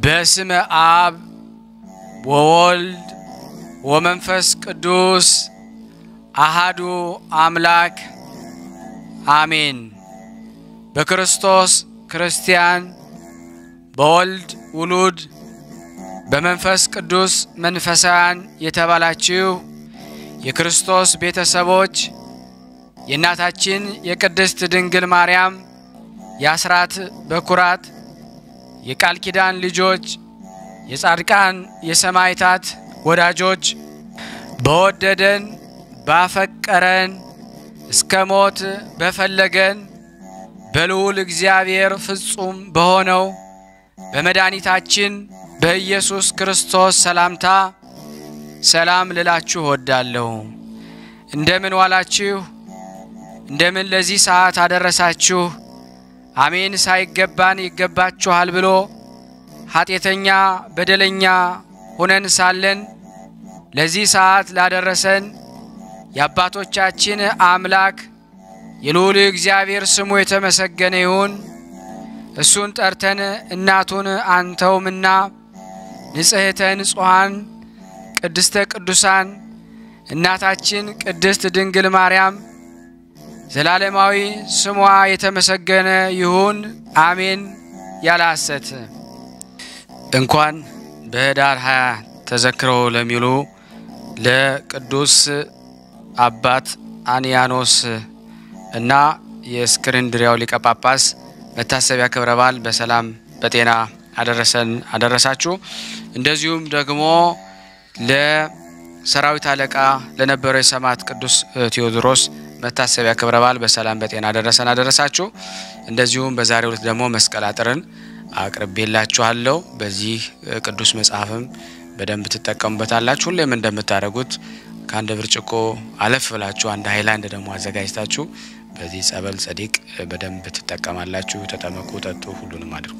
በስመ አብ ወወልድ ወመንፈስ ቅዱስ አሃዱ አምላክ አሜን። በክርስቶስ ክርስቲያን፣ በወልድ ውሉድ፣ በመንፈስ ቅዱስ መንፈሳውያን የተባላችሁ የክርስቶስ ቤተሰቦች የእናታችን የቅድስት ድንግል ማርያም የአስራት በኩራት የቃል ኪዳን ልጆች የጻድቃን የሰማዕታት ወዳጆች በወደደን ባፈቀረን እስከ ሞት በፈለገን በልዑል እግዚአብሔር ፍጹም በሆነው በመድኃኒታችን በኢየሱስ ክርስቶስ ሰላምታ ሰላም ልላችሁ እወዳለሁ። እንደምን ዋላችሁ? እንደምን ለዚህ ሰዓት አደረሳችሁ? አሜን። ሳይገባን ይገባችኋል ብሎ ኃጢአተኛ በደለኛ ሆነን ሳለን ለዚህ ሰዓት ላደረሰን የአባቶቻችን አምላክ የልዑል እግዚአብሔር ስሙ የተመሰገነ ይሁን። እሱን ጠርተን እናቱን አንተውምና ንጽሕተ ንጹሐን ቅድስተ ቅዱሳን እናታችን ቅድስት ድንግል ማርያም ዘላለማዊ ስሟ የተመሰገነ ይሁን አሜን። ያለ ሐሰት እንኳን በኅዳር ሃያ ተዘክረው ለሚውሉ ለቅዱስ አባት አንያኖስ እና የእስክንድሪያው ሊቀ ጳጳስ መታሰቢያ ክብረ በዓል በሰላም በጤና አደረሰን አደረሳችሁ። እንደዚሁም ደግሞ ለሰራዊት አለቃ ለነበረው የሰማዕት ቅዱስ ቴዎድሮስ መታሰቢያ ክብረ በዓል በሰላም በጤና አደረሰን አደረሳችሁ። እንደዚሁም በዛሬው ዕለት ደግሞ መስቀል አጥርን አቅርቤላችኋለሁ። በዚህ ቅዱስ መጽሐፍም በደንብ ትጠቀሙበታላችሁ። ሁሌም እንደምታደርጉት ከአንድ ብርጭቆ አለፍ ብላችሁ አንድ ሀይላንድ ደግሞ አዘጋጅታችሁ በዚህ ጸበል ጸዲቅ በደንብ ትጠቀማላችሁ። ተጠመቁ፣ ጠጡ፣ ሁሉንም አድርጉ።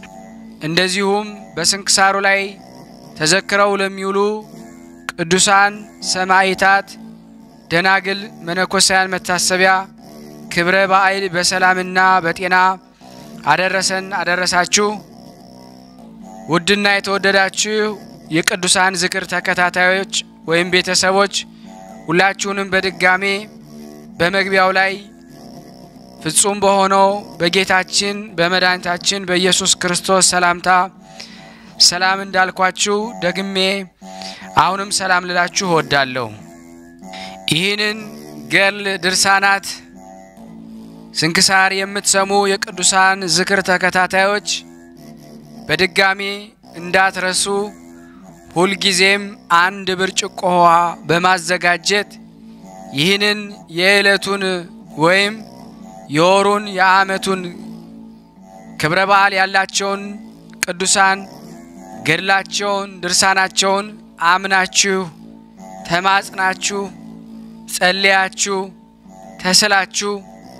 እንደዚሁም በስንክሳሩ ላይ ተዘክረው ለሚውሉ ቅዱሳን ሰማዕታት፣ ደናግል፣ መነኮሳያን መታሰቢያ ክብረ በዓል በሰላምና በጤና አደረሰን አደረሳችሁ። ውድና የተወደዳችሁ የቅዱሳን ዝክር ተከታታዮች ወይም ቤተሰቦች ሁላችሁንም በድጋሜ በመግቢያው ላይ ፍጹም በሆነው በጌታችን በመድኃኒታችን በኢየሱስ ክርስቶስ ሰላምታ ሰላም እንዳልኳችሁ ደግሜ አሁንም ሰላም ልላችሁ እወዳለሁ። ይህንን ገድል ድርሳናት ስንክሳር የምትሰሙ የቅዱሳን ዝክር ተከታታዮች በድጋሜ እንዳትረሱ ሁልጊዜም አንድ ብርጭቆ ውሃ በማዘጋጀት ይህንን የዕለቱን ወይም የወሩን የዓመቱን ክብረ በዓል ያላቸውን ቅዱሳን ገድላቸውን ድርሳናቸውን አምናችሁ ተማጽናችሁ ጸልያችሁ ተስላችሁ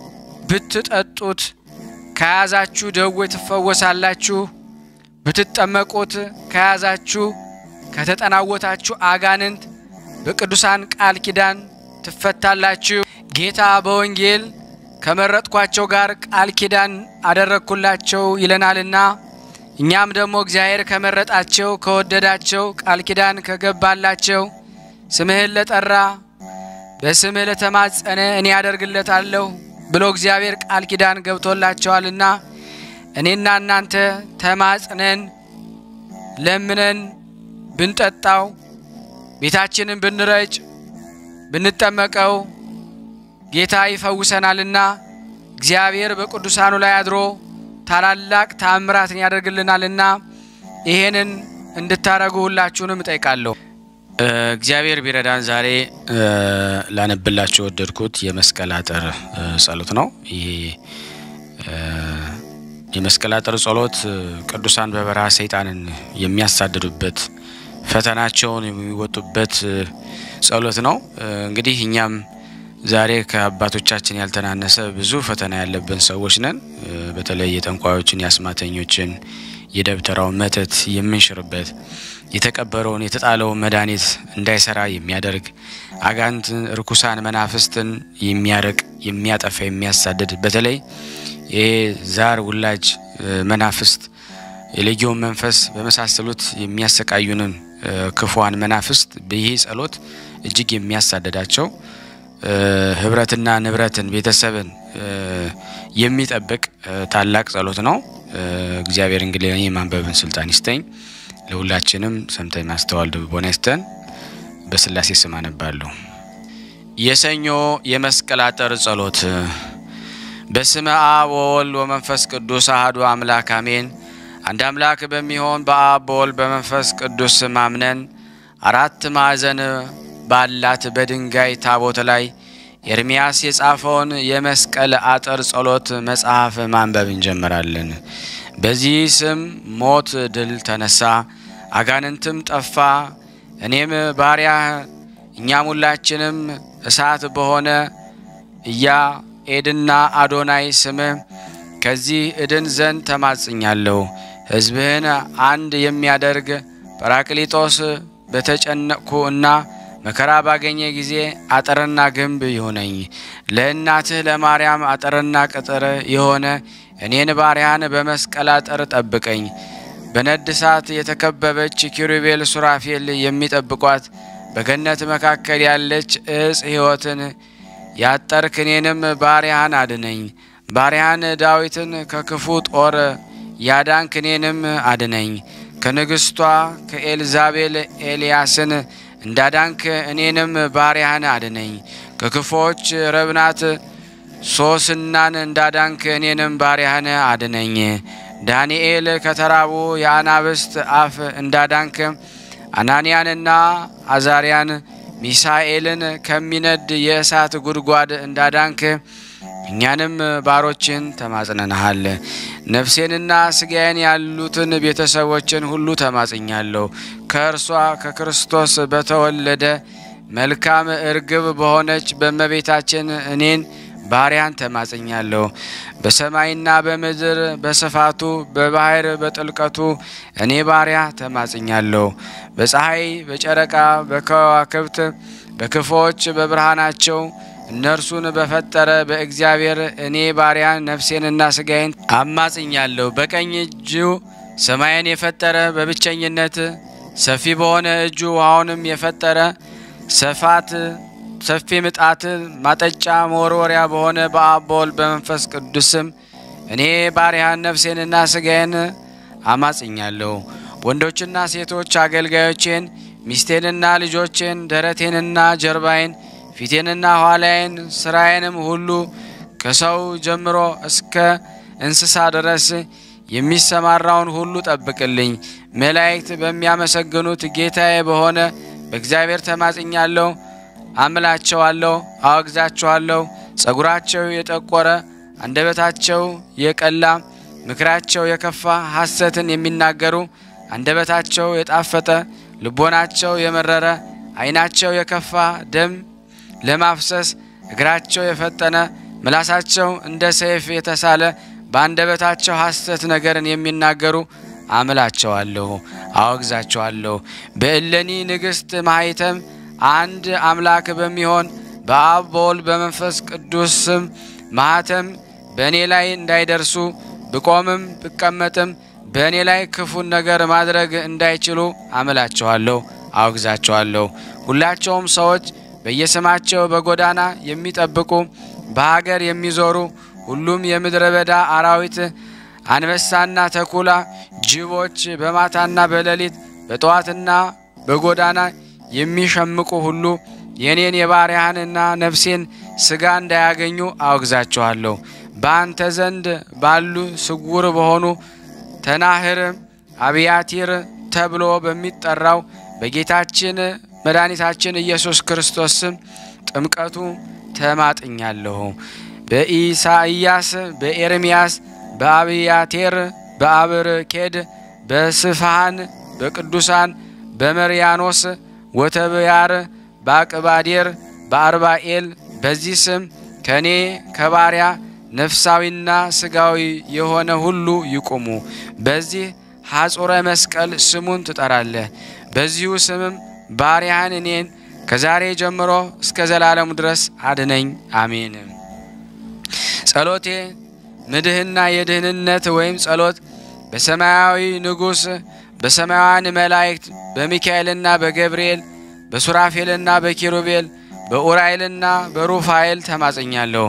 ብትጠጡት ከያዛችሁ ደዌ ትፈወሳላችሁ። ብትጠመቁት ከያዛችሁ ከተጠናወታችሁ አጋንንት በቅዱሳን ቃል ኪዳን ትፈታላችሁ። ጌታ በወንጌል ከመረጥኳቸው ጋር ቃል ኪዳን አደረግኩላቸው ይለናልና እኛም ደግሞ እግዚአብሔር ከመረጣቸው ከወደዳቸው ቃል ኪዳን ከገባላቸው ስምህን ለጠራ በስምህ ለተማጸነ እኔ ያደርግለታለሁ ብሎ እግዚአብሔር ቃል ኪዳን ገብቶላቸዋልና እኔና እናንተ ተማጽነን ለምነን ብንጠጣው ቤታችንን ብንረጭ ብንጠመቀው ጌታ ይፈውሰናልና እግዚአብሔር በቅዱሳኑ ላይ አድሮ ታላላቅ ታምራትን ያደርግልናልና ይሄንን እንድታረጉ ሁላችሁንም እጠይቃለሁ። እግዚአብሔር ቢረዳን ዛሬ ላነብላችሁ የወደድኩት የመስቀል አጥር ጸሎት ነው። ይሄ የመስቀል አጥር ጸሎት ቅዱሳን በበረሃ ሰይጣንን የሚያሳድዱበት ፈተናቸውን የሚወጡበት ጸሎት ነው። እንግዲህ እኛም ዛሬ ከአባቶቻችን ያልተናነሰ ብዙ ፈተና ያለብን ሰዎች ነን። በተለይ የጠንቋዮችን፣ የአስማተኞችን፣ የደብተራውን መተት የምንሽርበት የተቀበረውን የተጣለውን መድኃኒት እንዳይሰራ የሚያደርግ አጋንንትን፣ ርኩሳን መናፍስትን የሚያርቅ የሚያጠፋ የሚያሳድድ በተለይ ይሄ ዛር ውላጅ መናፍስት የሌጊዮን መንፈስ በመሳሰሉት የሚያሰቃዩንን ክፉዋን መናፍስት ይህ ጸሎት እጅግ የሚያሳደዳቸው ህብረትና ንብረትን ቤተሰብን የሚጠብቅ ታላቅ ጸሎት ነው። እግዚአብሔር እንግዲህ ለእኔ የማንበብን ስልጣን ይስጠኝ። ለሁላችንም ሰምተን ማስተዋል ልቦና ይስጠን። በስላሴ ስም አነባለሁ። የሰኞ የመስቀል አጠር ጸሎት። በስመ አብ ወወልድ ወመንፈስ ቅዱስ አሐዱ አምላክ አሜን። አንድ አምላክ በሚሆን በአብ በወልድ በመንፈስ ቅዱስ ስም አምነን አራት ማዕዘን ባላት በድንጋይ ታቦት ላይ ኤርምያስ የጻፈውን የመስቀል አጥር ጸሎት መጽሐፍ ማንበብ እንጀምራለን። በዚህ ስም ሞት ድል ተነሳ፣ አጋንንትም ጠፋ። እኔም ባሪያ እኛም ሁላችንም እሳት በሆነ ኢያዔድና አዶናይ ስምህ ከዚህ እድን ዘንድ ተማጽኛለሁ። ሕዝብህን አንድ የሚያደርግ ጰራቅሊጦስ በተጨነቅኩ እና መከራ ባገኘ ጊዜ አጥርና ግንብ ይሁነኝ። ለእናትህ ለማርያም አጥርና ቅጥር የሆነ እኔን ባሪያን በመስቀል አጥር ጠብቀኝ። በነድ እሳት የተከበበች ኪሩቤል ሱራፌል የሚጠብቋት በገነት መካከል ያለች እጽ ሕይወትን ያጠርክ እኔንም ባሪያን አድነኝ። ባሪያን ዳዊትን ከክፉ ጦር ያዳንክ እኔንም አድነኝ። ከንግሥቷ ከኤልዛቤል ኤልያስን እንዳዳንክ እኔንም ባሪያን አድነኝ። ከክፎች ረብናት ሶስናን እንዳዳንክ እኔንም ባሪያን አድነኝ። ዳንኤል ከተራቡ የአናብስት አፍ እንዳዳንክ አናንያንና አዛሪያን ሚሳኤልን ከሚነድ የእሳት ጉድጓድ እንዳዳንክ እኛንም ባሮችን ተማጽነንሃል። ነፍሴንና ስጋዬን ያሉትን ቤተሰቦችን ሁሉ ተማጽኛለሁ። ከእርሷ ከክርስቶስ በተወለደ መልካም እርግብ በሆነች በእመቤታችን እኔን ባሪያን ተማጽኛለሁ። በሰማይና በምድር በስፋቱ በባህር በጥልቀቱ እኔ ባሪያ ተማጽኛለሁ። በፀሐይ በጨረቃ በከዋክብት በክፎች በብርሃናቸው እነርሱን በፈጠረ በእግዚአብሔር እኔ ባሪያን ነፍሴንና ስጋዬን አማጽኛለሁ። በቀኝ እጁ ሰማይን የፈጠረ በብቸኝነት ሰፊ በሆነ እጁ ውሃውንም የፈጠረ ሰፋት ሰፊ ምጣት ማጠጫ መወርወሪያ በሆነ በአብ በወልድ በመንፈስ ቅዱስም እኔ ባሪያን ነፍሴንና ስጋዬን አማጽኛለሁ። ወንዶችና ሴቶች አገልጋዮቼን፣ ሚስቴንና ልጆቼን፣ ደረቴንና ጀርባዬን፣ ፊቴንና ኋላዬን፣ ስራዬንም ሁሉ ከሰው ጀምሮ እስከ እንስሳ ድረስ የሚሰማራውን ሁሉ ጠብቅልኝ። መላእክት በሚያመሰግኑት ጌታዬ በሆነ በእግዚአብሔር ተማጽኛለሁ። አምላቸዋለሁ፣ አወግዛቸዋለሁ። ጸጉራቸው የጠቆረ አንደበታቸው የቀላ ምክራቸው የከፋ ሐሰትን የሚናገሩ አንደበታቸው የጣፈጠ ልቦናቸው የመረረ ዓይናቸው የከፋ ደም ለማፍሰስ እግራቸው የፈጠነ ምላሳቸው እንደ ሰይፍ የተሳለ በአንደበታቸው ሐሰት ነገርን የሚናገሩ አምላቸዋለሁ፣ አወግዛቸዋለሁ። በእለኒ ንግሥት ማኅተም አንድ አምላክ በሚሆን በአብ በወልድ በመንፈስ ቅዱስ ስም ማኅተም በእኔ ላይ እንዳይደርሱ ብቆምም ብቀመጥም በእኔ ላይ ክፉን ነገር ማድረግ እንዳይችሉ አምላቸዋለሁ፣ አወግዛቸዋለሁ። ሁላቸውም ሰዎች በየስማቸው በጎዳና የሚጠብቁ በሀገር የሚዞሩ ሁሉም የምድረ በዳ አራዊት አንበሳና ተኩላ፣ ጅቦች በማታና በሌሊት በጠዋትና በጎዳና የሚሸምቁ ሁሉ የኔን የባሪያህንና ነፍሴን ሥጋ እንዳያገኙ አወግዛቸዋለሁ። በአንተ ዘንድ ባሉ ስውር በሆኑ ተናህር አብያቲር ተብሎ በሚጠራው በጌታችን መድኃኒታችን ኢየሱስ ክርስቶስ ስም ጥምቀቱ ተማጥኛለሁ። በኢሳይያስ፣ በኤርምያስ፣ በአብያቴር፣ በአብርኬድ፣ በስፋሃን፣ በቅዱሳን፣ በመርያኖስ ወተብያር፣ በአቅባዴር፣ በአርባኤል በዚህ ስም ከእኔ ከባሪያ ነፍሳዊና ስጋዊ የሆነ ሁሉ ይቁሙ። በዚህ ሐጹረ መስቀል ስሙን ትጠራለህ። በዚሁ ስምም ባሪያህን እኔን ከዛሬ ጀምሮ እስከ ዘላለሙ ድረስ አድነኝ። አሜን። ጸሎቴ ምድህና የድህንነት ወይም ጸሎት በሰማያዊ ንጉሥ በሰማያውያን መላእክት በሚካኤልና በገብርኤል በሱራፌልና በኪሩቤል በኡራኤልና በሩፋኤል ተማጽኛለሁ።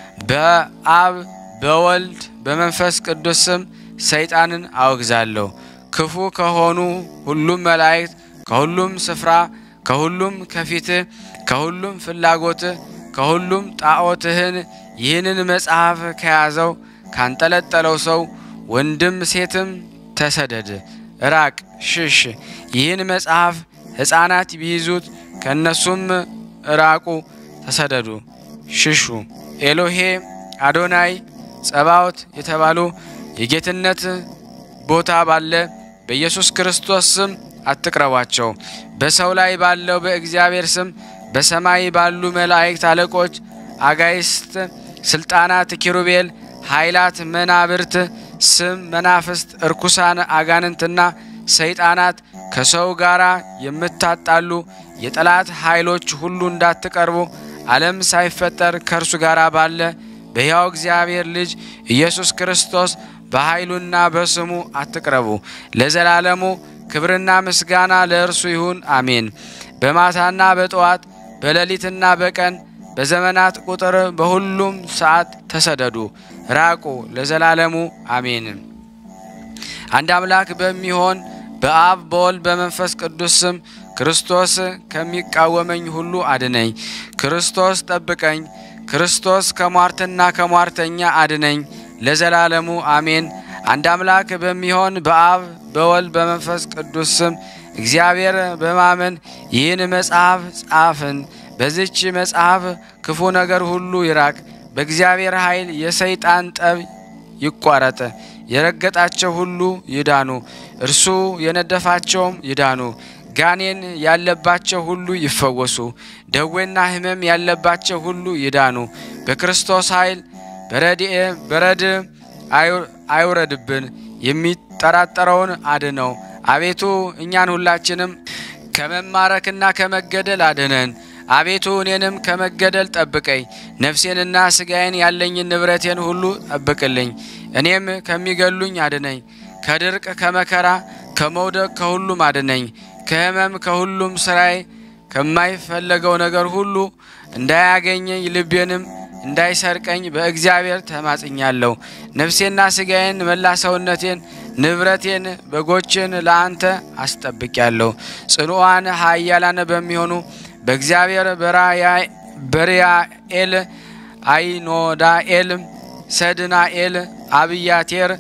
በአብ በወልድ በመንፈስ ቅዱስ ስም ሰይጣንን አወግዛለሁ። ክፉ ከሆኑ ሁሉም መላእክት ከሁሉም ስፍራ ከሁሉም ከፊትህ ከሁሉም ፍላጎትህ ከሁሉም ጣዖትህን ይህንን መጽሐፍ ከያዘው ካንጠለጠለው ሰው ወንድም ሴትም ተሰደድ፣ ራቅ፣ ሽሽ። ይህን መጽሐፍ ሕፃናት ቢይዙት ከእነሱም ራቁ፣ ተሰደዱ፣ ሽሹ። ኤሎሄ አዶናይ ጸባዖት የተባሉ የጌትነት ቦታ ባለ በኢየሱስ ክርስቶስ ስም አትቅረቧቸው። በሰው ላይ ባለው በእግዚአብሔር ስም በሰማይ ባሉ መላእክት አለቆች፣ አጋይስት፣ ስልጣናት፣ ኪሩቤል፣ ኃይላት፣ መናብርት ስም መናፍስት፣ እርኩሳን አጋንንትና ሰይጣናት ከሰው ጋር የምታጣሉ የጠላት ኃይሎች ሁሉ እንዳትቀርቡ ዓለም ሳይፈጠር ከእርሱ ጋር ባለ በሕያው እግዚአብሔር ልጅ ኢየሱስ ክርስቶስ በኃይሉና በስሙ አትቅረቡ። ለዘላለሙ ክብርና ምስጋና ለእርሱ ይሁን፣ አሜን። በማታና በጠዋት በሌሊትና በቀን በዘመናት ቁጥር በሁሉም ሰዓት ተሰደዱ፣ ራቁ፣ ለዘላለሙ አሜን። አንድ አምላክ በሚሆን በአብ በወልድ በመንፈስ ቅዱስ ስም ክርስቶስ ከሚቃወመኝ ሁሉ አድነኝ። ክርስቶስ ጠብቀኝ። ክርስቶስ ከሟርትና ከሟርተኛ አድነኝ፣ ለዘላለሙ አሜን። አንድ አምላክ በሚሆን በአብ በወልድ በመንፈስ ቅዱስ ስም እግዚአብሔር በማመን ይህን መጽሐፍ ጻፍን። በዚች መጽሐፍ ክፉ ነገር ሁሉ ይራቅ። በእግዚአብሔር ኃይል የሰይጣን ጠብ ይቋረጥ። የረገጣቸው ሁሉ ይዳኑ፣ እርሱ የነደፋቸውም ይዳኑ። ጋኔን ያለባቸው ሁሉ ይፈወሱ። ደዌና ሕመም ያለባቸው ሁሉ ይዳኑ። በክርስቶስ ኃይል በረድ አይውረድብን። የሚጠራጠረውን አድነው። አቤቱ እኛን ሁላችንም ከመማረክና ከመገደል አድነን። አቤቱ እኔንም ከመገደል ጠብቀኝ። ነፍሴንና ስጋዬን ያለኝን ንብረቴን ሁሉ ጠብቅልኝ። እኔም ከሚገሉኝ አድነኝ። ከድርቅ ከመከራ ከመውደቅ ከሁሉም አድነኝ። ከሕመም ከሁሉም ስራዬ ከማይፈለገው ነገር ሁሉ እንዳያገኘኝ ልቤንም እንዳይሰርቀኝ በእግዚአብሔር ተማጽኛለሁ። ነፍሴና ስጋዬን መላ ሰውነቴን ንብረቴን በጎችን ለአንተ አስጠብቂያለሁ። ጽኑዓን ኃያላን በሚሆኑ በእግዚአብሔር በሪያኤል፣ አይኖዳኤል፣ ሰድናኤል፣ አብያቴር፣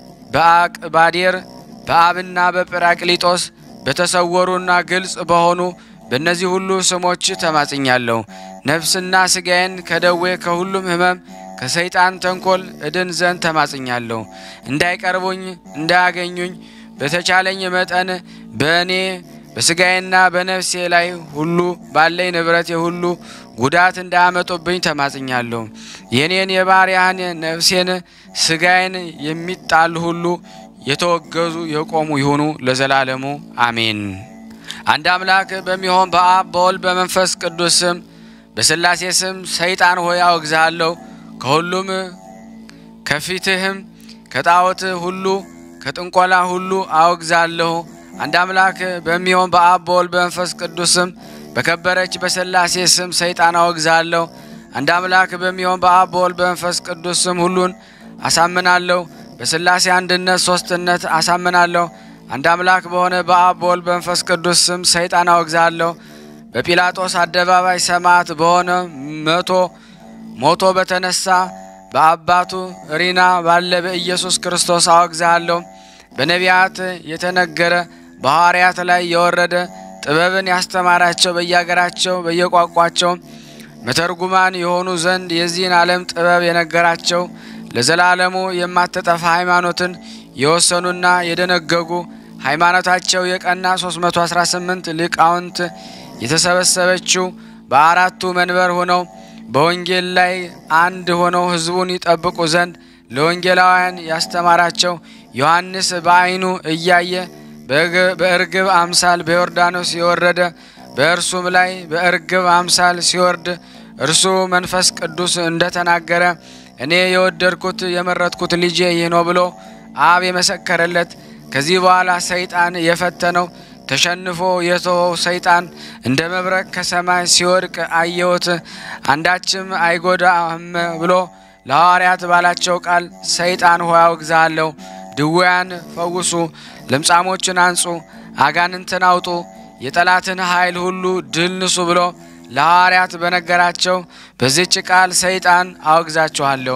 በአቅባዴር በአብና በጰራቅሊጦስ በተሰወሩና ግልጽ በሆኑ በእነዚህ ሁሉ ስሞች ተማጽኛለሁ። ነፍስና ስጋዬን ከደዌ ከሁሉም ሕመም ከሰይጣን ተንኮል እድን ዘንድ ተማጽኛለሁ። እንዳይቀርቡኝ እንዳያገኙኝ በተቻለኝ መጠን በእኔ በስጋዬና በነፍሴ ላይ ሁሉ ባለኝ ንብረቴ ሁሉ ጉዳት እንዳያመጡብኝ ተማጽኛለሁ። የኔን የባሪያህን ነፍሴን ስጋዬን የሚጣል ሁሉ የተወገዙ የቆሙ ይሁኑ ለዘላለሙ አሜን። አንድ አምላክ በሚሆን በአብ በወልድ በመንፈስ ቅዱስ ስም በሥላሴ ስም ሰይጣን ሆይ አወግዝሃለሁ። ከሁሉም ከፊትህም ከጣዖት ሁሉ ከጥንቆላ ሁሉ አወግዛለሁ። አንድ አምላክ በሚሆን በአብ በወልድ በመንፈስ ቅዱስ ስም በከበረች በሥላሴ ስም ሰይጣን አወግዛለሁ። አንድ አምላክ በሚሆን በአብ በወልድ በመንፈስ ቅዱስ ስም ሁሉን አሳምናለሁ። በሥላሴ አንድነት ሦስትነት አሳምናለሁ። አንድ አምላክ በሆነ በአብ በወልድ በመንፈስ ቅዱስ ስም ሰይጣን አወግዛለሁ። በጲላጦስ አደባባይ ሰማዕት በሆነ መቶ ሞቶ በተነሳ በአባቱ ሪና ባለ በኢየሱስ ክርስቶስ አወግዛለሁ። በነቢያት የተነገረ በሐዋርያት ላይ የወረደ ጥበብን ያስተማራቸው በየአገራቸው በየቋንቋቸው መተርጉማን የሆኑ ዘንድ የዚህን ዓለም ጥበብ የነገራቸው ለዘላለሙ የማትጠፋ ሃይማኖትን የወሰኑና የደነገጉ ሃይማኖታቸው የቀና 318 ሊቃውንት የተሰበሰበችው በአራቱ መንበር ሆነው በወንጌል ላይ አንድ ሆነው ሕዝቡን ይጠብቁ ዘንድ ለወንጌላውያን ያስተማራቸው ዮሐንስ በዓይኑ እያየ በእርግብ አምሳል በዮርዳኖስ የወረደ በእርሱም ላይ በእርግብ አምሳል ሲወርድ እርሱ መንፈስ ቅዱስ እንደተናገረ እኔ የወደድኩት የመረጥኩት ልጄ ይህ ነው ብሎ አብ የመሰከረለት ከዚህ በኋላ ሰይጣን የፈተነው ተሸንፎ የተወው ሰይጣን እንደ መብረቅ ከሰማይ ሲወድቅ አየሁት፣ አንዳችም አይጎዳህም ብሎ ለሐዋርያት ባላቸው ቃል ሰይጣን ሆይ አውግዝሃለሁ፣ ድውያን ፈውሱ፣ ለምጻሞችን አንጹ፣ አጋንንትን አውጡ፣ የጠላትን ኃይል ሁሉ ድል ንሱ ብሎ ለሐዋርያት በነገራቸው በዚች ቃል ሰይጣን አወግዛችኋለሁ።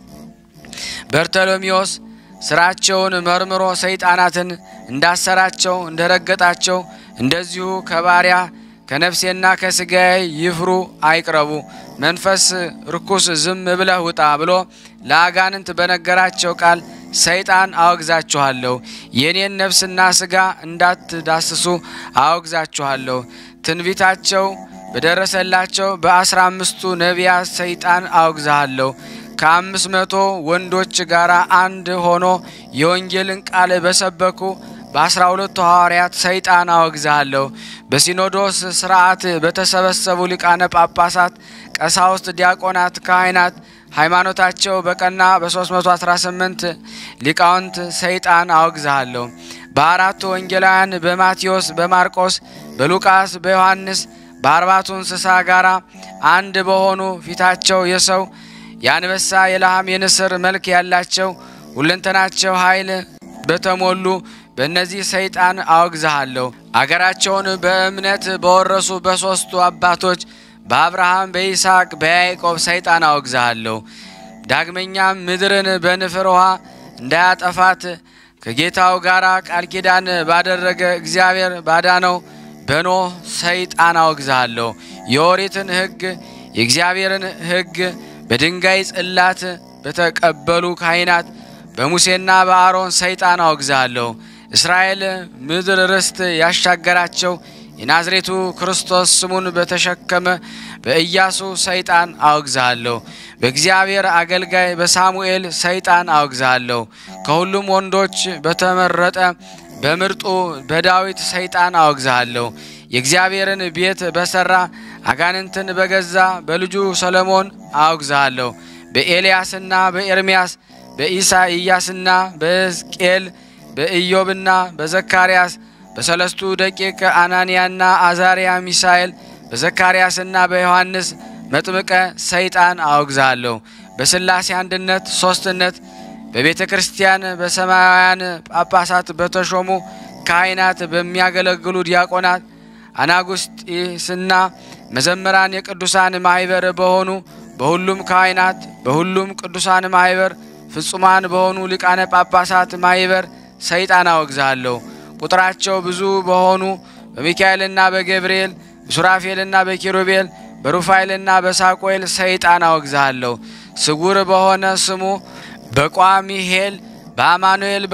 በርተሎሜዎስ ስራቸውን መርምሮ ሰይጣናትን እንዳሰራቸው እንደረገጣቸው እንደዚሁ ከባሪያ ከነፍሴና ከስጋዬ ይፍሩ አይቅረቡ፣ መንፈስ ርኩስ ዝም ብለህ ውጣ ብሎ ለአጋንንት በነገራቸው ቃል ሰይጣን አወግዛችኋለሁ። የእኔን ነፍስና ስጋ እንዳትዳስሱ አወግዛችኋለሁ። ትንቢታቸው በደረሰላቸው በአስራ አምስቱ ነቢያት ሰይጣን አወግዛሃለሁ። ከአምስት መቶ ወንዶች ጋር አንድ ሆኖ የወንጌልን ቃል በሰበኩ በአስራ ሁለቱ ሐዋርያት ሰይጣን አወግዛሃለሁ። በሲኖዶስ ስርዓት በተሰበሰቡ ሊቃነ ጳጳሳት፣ ቀሳውስት፣ ዲያቆናት፣ ካህናት ሃይማኖታቸው በቀና በ318 ሊቃውንት ሰይጣን አወግዛሃለሁ። በአራቱ ወንጌላውያን በማቴዎስ፣ በማርቆስ፣ በሉቃስ፣ በዮሐንስ በአርባቱ እንስሳ ጋር አንድ በሆኑ ፊታቸው የሰው የአንበሳ የለሃም የንስር መልክ ያላቸው ሁለንተናቸው ኃይል በተሞሉ በእነዚህ ሰይጣን አወግዝሃለሁ። አገራቸውን በእምነት በወረሱ በሦስቱ አባቶች በአብርሃም በይስሐቅ በያዕቆብ ሰይጣን አወግዝሃለሁ። ዳግመኛም ምድርን በንፍር ውሃ እንዳያጠፋት ከጌታው ጋር ቃል ኪዳን ባደረገ እግዚአብሔር ባዳነው በኖህ ሰይጣን አወግዝሃለሁ። የኦሪትን ሕግ የእግዚአብሔርን ሕግ በድንጋይ ጽላት በተቀበሉ ካህናት በሙሴና በአሮን ሰይጣን አወግዝሃለሁ። እስራኤል ምድር ርስት ያሻገራቸው የናዝሬቱ ክርስቶስ ስሙን በተሸከመ በኢያሱ ሰይጣን አወግዝሃለሁ። በእግዚአብሔር አገልጋይ በሳሙኤል ሰይጣን አወግዝሃለሁ። ከሁሉም ወንዶች በተመረጠ በምርጡ በዳዊት ሰይጣን አወግዝሃለሁ። የእግዚአብሔርን ቤት በሠራ አጋንንትን በገዛ በልጁ ሰለሞን አወግዝሃለሁ። በኤልያስና በኤርምያስ በኢሳይያስና በሕዝቅኤል በኢዮብና በዘካርያስ በሰለስቱ ደቂቅ አናንያና አዛርያ ሚሳኤል በዘካርያስና በዮሐንስ መጥምቀ ሰይጣን አወግዝሃለሁ። በሥላሴ አንድነት ሦስትነት በቤተ ክርስቲያን በሰማያውያን ጳጳሳት በተሾሙ ካህናት በሚያገለግሉ ዲያቆናት አናጉስጢስና መዘምራን የቅዱሳን ማኅበር በሆኑ በሁሉም ካህናት በሁሉም ቅዱሳን ማኅበር ፍጹማን በሆኑ ሊቃነ ጳጳሳት ማኅበር ሰይጣን አወግዝሃለሁ። ቁጥራቸው ብዙ በሆኑ በሚካኤልና በገብርኤል በሱራፌልና በኪሩቤል በሩፋኤልና በሳቆኤል ሰይጣን አወግዝሃለሁ። ስጉር በሆነ ስሙ በቋሚሄል በአማኑኤል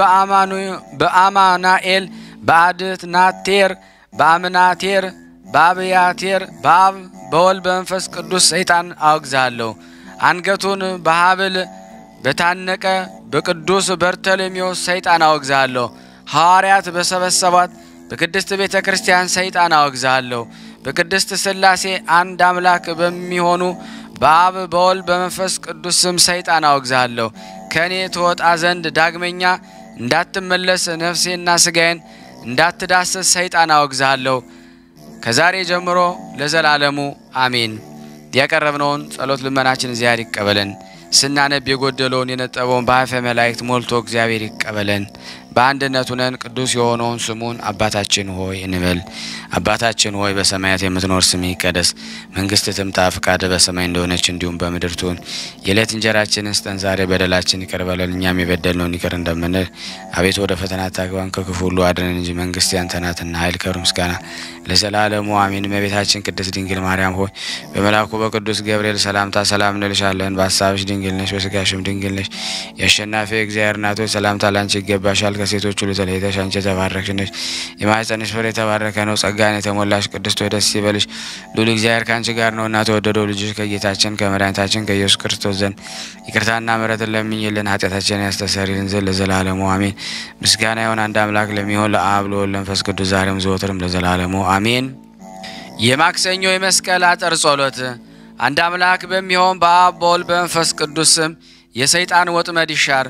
በአማናኤል በአድትናቴር በአምናቴር በአብያቴር በአብ በወልድ በመንፈስ ቅዱስ ሰይጣን አወግዝሃለሁ። አንገቱን በሀብል በታነቀ በቅዱስ በርተሎሜዎስ ሰይጣን አወግዝሃለሁ። ሐዋርያት በሰበሰቧት በቅድስት ቤተ ክርስቲያን ሰይጣን አወግዝሃለሁ። በቅድስት ሥላሴ አንድ አምላክ በሚሆኑ በአብ በወልድ በመንፈስ ቅዱስ ስም ሰይጣን አወግዝሃለሁ። ከእኔ ትወጣ ዘንድ ዳግመኛ እንዳትመለስ ነፍሴና ሥጋዬን እንዳትዳስስ ሰይጣን አወግዝሃለሁ። ከዛሬ ጀምሮ ለዘላለሙ አሜን። ያቀረብነውን ጸሎት ልመናችን እግዚአብሔር ይቀበለን። ስናነብ የጎደለውን የነጠበውን በአፈ መላእክት ሞልቶ እግዚአብሔር ይቀበለን። በአንድነት ሁነን ቅዱስ የሆነውን ስሙን አባታችን ሆይ እንበል። አባታችን ሆይ በሰማያት የምትኖር ስምህ ይቀደስ፣ መንግስትህ ትምጣ፣ ፈቃድህ በሰማይ እንደሆነች እንዲሁም በምድር ትሁን። የዕለት እንጀራችንን ስጠን ዛሬ፣ በደላችን ይቅር በለን እኛም የበደልነውን ይቅር እንደምንል። አቤቱ ወደ ፈተና አታግባን፣ ከክፉ ሁሉ አድነን እንጂ መንግስት ያንተ ናትና፣ ኃይል፣ ክብር፣ ምስጋና ለዘላለሙ አሜን። እመቤታችን ቅድስት ድንግል ማርያም ሆይ በመልአኩ በቅዱስ ገብርኤል ሰላምታ ሰላም እንልሻለን። በሀሳብሽ ድንግል ነሽ፣ በስጋሽም ድንግል ነሽ። የአሸናፊ እግዚአብሔር እናት ሆይ ሰላምታ ላንቺ ይገባሻል። ከሴቶች ሁሉ ተለይተሽ አንቺ የተባረክሽ ነሽ፣ የማኅፀንሽ ፍሬ የተባረከ ነው። ጸጋን የተሞላሽ ቅድስት ሆይ ደስ ይበልሽ፣ ልዑል እግዚአብሔር ከአንቺ ጋር ነውና ተወደደው ልጅሽ ከጌታችን ከመድኃኒታችን ከኢየሱስ ክርስቶስ ዘንድ ይቅርታና ምሕረትን ለምኝልን ኃጢአታችንን ያስተሰርይልን ዘንድ ለዘላለሙ አሜን። ምስጋና ይሁን አንድ አምላክ ለሚሆን ለአብ ለወልድ ለመንፈስ ቅዱስ ዛሬም ዘወትርም ለዘላለሙ አሜን። የማክሰኞ የመስቀል አጥር ጸሎት። አንድ አምላክ በሚሆን በአብ በወልድ በመንፈስ ቅዱስ ስም የሰይጣን ወጥመድ ይሻር።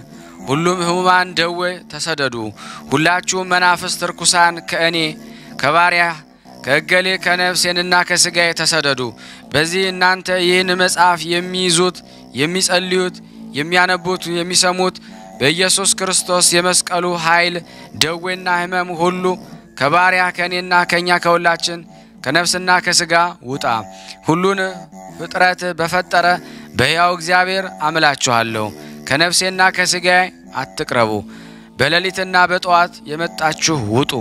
ሁሉም ሕሙማን ደዌ ተሰደዱ። ሁላችሁም መናፍስት ርኩሳን ከእኔ ከባሪያ ከእገሌ ከነፍሴንና ከሥጋዬ ተሰደዱ። በዚህ እናንተ ይህን መጽሐፍ የሚይዙት የሚጸልዩት፣ የሚያነቡት፣ የሚሰሙት በኢየሱስ ክርስቶስ የመስቀሉ ኃይል ደዌና ሕመም ሁሉ ከባሪያ ከእኔና ከእኛ ከሁላችን ከነፍስና ከሥጋ ውጣ። ሁሉን ፍጥረት በፈጠረ በሕያው እግዚአብሔር አምላችኋለሁ። ከነፍሴና ከሥጋዬ አትቅረቡ። በሌሊትና በጠዋት የመጣችሁ ውጡ።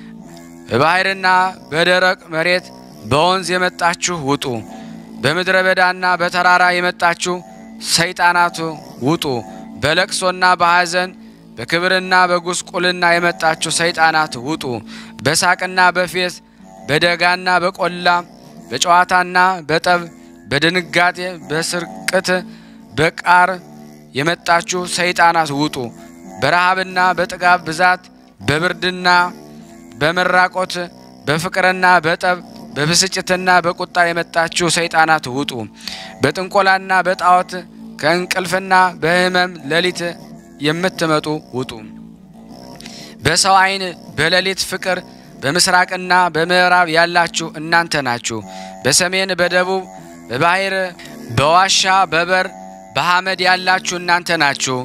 በባሕርና በደረቅ መሬት በወንዝ የመጣችሁ ውጡ። በምድረ በዳና በተራራ የመጣችሁ ሰይጣናቱ ውጡ። በለቅሶና በሐዘን በክብርና በጉስቁልና የመጣችሁ ሰይጣናት ውጡ። በሳቅና በፌዝ በደጋና በቆላ በጨዋታና በጠብ በድንጋጤ በስርቅት በቃር የመጣችሁ ሰይጣናት ውጡ። በረሃብና በጥጋብ ብዛት በብርድና በመራቆት በፍቅርና በጠብ በብስጭትና በቁጣ የመጣችሁ ሰይጣናት ውጡ። በጥንቆላና በጣዖት ከእንቅልፍና በሕመም ሌሊት የምትመጡ ውጡ። በሰው ዓይን በሌሊት ፍቅር በምስራቅና በምዕራብ ያላችሁ እናንተ ናችሁ። በሰሜን በደቡብ በባሕር በዋሻ በበር በሐመድ ያላችሁ እናንተ ናችሁ።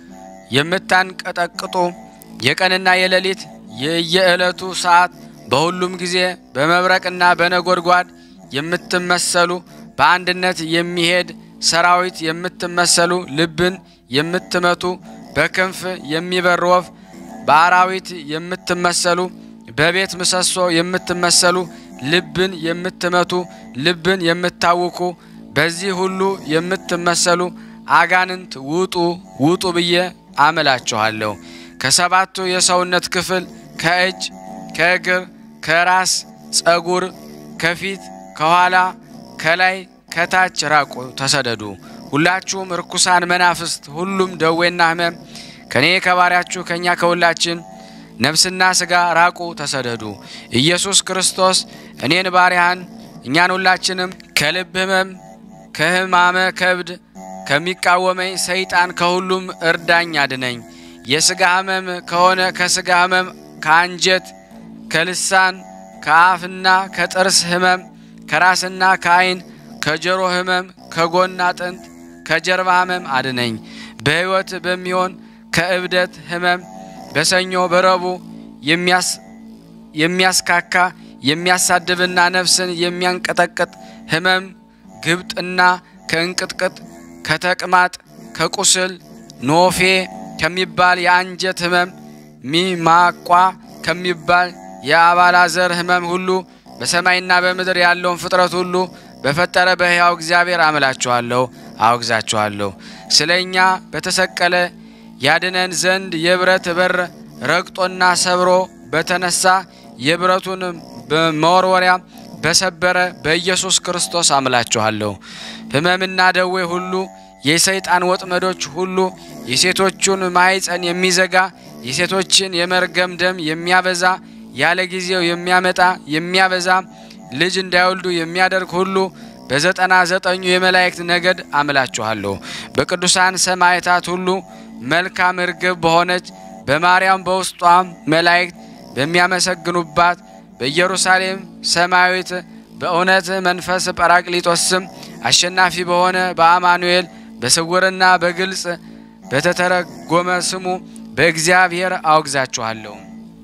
የምታንቀጠቅጡ የቀንና የሌሊት የየዕለቱ ሰዓት በሁሉም ጊዜ በመብረቅና በነጎድጓድ የምትመሰሉ በአንድነት የሚሄድ ሰራዊት የምትመሰሉ ልብን የምትመቱ በክንፍ የሚበር ወፍ በአራዊት የምትመሰሉ በቤት ምሰሶ የምትመሰሉ ልብን የምትመቱ ልብን የምታውኩ በዚህ ሁሉ የምትመሰሉ አጋንንት ውጡ ውጡ ብዬ አምላችኋለሁ። ከሰባቱ የሰውነት ክፍል ከእጅ፣ ከእግር፣ ከራስ ጸጉር፣ ከፊት፣ ከኋላ፣ ከላይ፣ ከታች ራቁ፣ ተሰደዱ። ሁላችሁም ርኩሳን መናፍስት፣ ሁሉም ደዌና ሕመም ከእኔ ከባሪያችሁ ከእኛ ከሁላችን ነፍስና ሥጋ ራቁ፣ ተሰደዱ። ኢየሱስ ክርስቶስ እኔን ባሪያህን እኛን ሁላችንም ከልብ ሕመም ከሕማመ ከብድ ከሚቃወመኝ ሰይጣን ከሁሉም እርዳኝ አድነኝ። የሥጋ ሕመም ከሆነ ከሥጋ ሕመም፣ ከአንጀት፣ ከልሳን፣ ከአፍና ከጥርስ ሕመም፣ ከራስና ከዓይን፣ ከጆሮ ሕመም፣ ከጎን አጥንት፣ ከጀርባ ሕመም አድነኝ። በሕይወት በሚሆን ከእብደት ሕመም በሰኞ በረቡዕ የሚያስካካ የሚያሳድብና ነፍስን የሚያንቀጠቅጥ ሕመም ግብጥና ከእንቅጥቅጥ ከተቅማጥ ከቁስል ኖፌ ከሚባል የአንጀት ሕመም ሚማቋ ከሚባል የአባላዘር ሕመም ሁሉ በሰማይና በምድር ያለውን ፍጥረት ሁሉ በፈጠረ በሕያው እግዚአብሔር አምላችኋለሁ፣ አወግዛችኋለሁ። ስለ እኛ በተሰቀለ ያድነን ዘንድ የብረት በር ረግጦና ሰብሮ በተነሳ የብረቱን በመወርወሪያ በሰበረ በኢየሱስ ክርስቶስ አምላችኋለሁ። ሕመምና ደዌ ሁሉ፣ የሰይጣን ወጥመዶች ሁሉ፣ የሴቶቹን ማኅፀን የሚዘጋ የሴቶችን የመርገም ደም የሚያበዛ ያለ ጊዜው የሚያመጣ የሚያበዛ ልጅ እንዳይወልዱ የሚያደርግ ሁሉ በዘጠና ዘጠኙ የመላእክት ነገድ አምላችኋለሁ። በቅዱሳን ሰማዕታት ሁሉ መልካም እርግብ በሆነች በማርያም በውስጧም መላእክት በሚያመሰግኑባት በኢየሩሳሌም ሰማያዊት በእውነት መንፈስ ጰራቅሊጦስ ስም አሸናፊ በሆነ በአማኑኤል በስውርና በግልጽ በተተረጎመ ስሙ በእግዚአብሔር አወግዛችኋለሁ።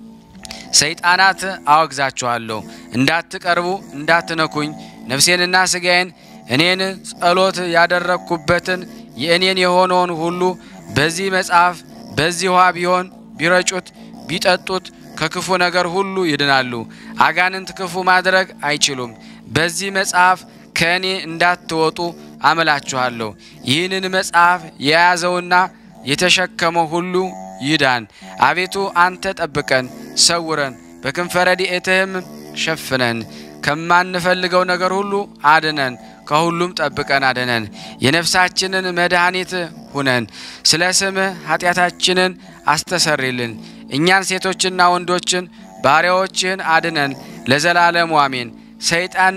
ሰይጣናት አወግዛችኋለሁ። እንዳትቀርቡ እንዳትነኩኝ፣ ነፍሴንና ሥጋዬን እኔን ጸሎት ያደረግኩበትን የእኔን የሆነውን ሁሉ በዚህ መጽሐፍ በዚህ ውሃ ቢሆን ቢረጩት ቢጠጡት ከክፉ ነገር ሁሉ ይድናሉ። አጋንንት ክፉ ማድረግ አይችሉም። በዚህ መጽሐፍ ከእኔ እንዳትወጡ አምላችኋለሁ። ይህንን መጽሐፍ የያዘውና የተሸከመው ሁሉ ይዳን። አቤቱ አንተ ጠብቀን፣ ሰውረን፣ በክንፈ ረድኤትህም ሸፍነን፣ ከማንፈልገው ነገር ሁሉ አድነን፣ ከሁሉም ጠብቀን አድነን። የነፍሳችንን መድኃኒት ሁነን፣ ስለ ስምህ ኃጢአታችንን አስተሰሪልን። እኛን ሴቶችና ወንዶችን ባሪያዎችህን አድነን፣ ለዘላለሙ አሜን። ሰይጣን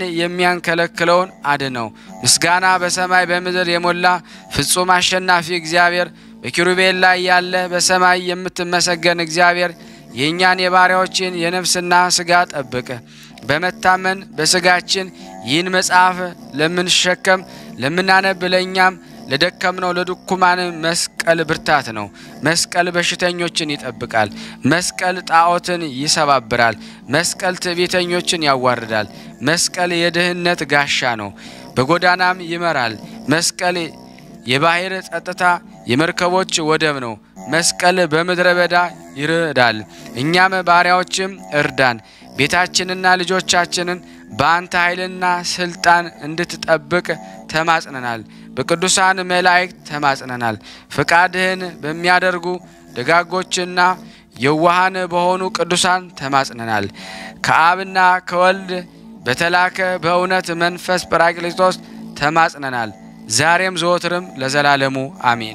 የሚያንከለክለውን አድነው። ምስጋና በሰማይ በምድር የሞላ ፍጹም አሸናፊ እግዚአብሔር በኪሩቤል ላይ ያለ በሰማይ የምትመሰገን እግዚአብሔር የእኛን የባሪያዎችን የነፍስና ሥጋ ጠብቅ። በመታመን በሥጋችን ይህን መጽሐፍ ለምንሸከም ለምናነብ ለእኛም ለደከምነው ለድኩማን መስቀል ብርታት ነው። መስቀል በሽተኞችን ይጠብቃል። መስቀል ጣዖትን ይሰባብራል። መስቀል ትዕቢተኞችን ያዋርዳል። መስቀል የድህነት ጋሻ ነው፣ በጎዳናም ይመራል። መስቀል የባሕር ጸጥታ፣ የመርከቦች ወደብ ነው። መስቀል በምድረ በዳ ይርዳል። እኛም ባሪያዎችም እርዳን። ቤታችንና ልጆቻችንን በአንተ ኃይልና ስልጣን እንድትጠብቅ ተማጽነናል። በቅዱሳን መላእክት ተማጽነናል። ፍቃድህን በሚያደርጉ ደጋጎችና የዋሃን በሆኑ ቅዱሳን ተማጽነናል። ከአብና ከወልድ በተላከ በእውነት መንፈስ ጰራቅሊጦስ ተማጽነናል። ዛሬም ዘወትርም ለዘላለሙ አሜን።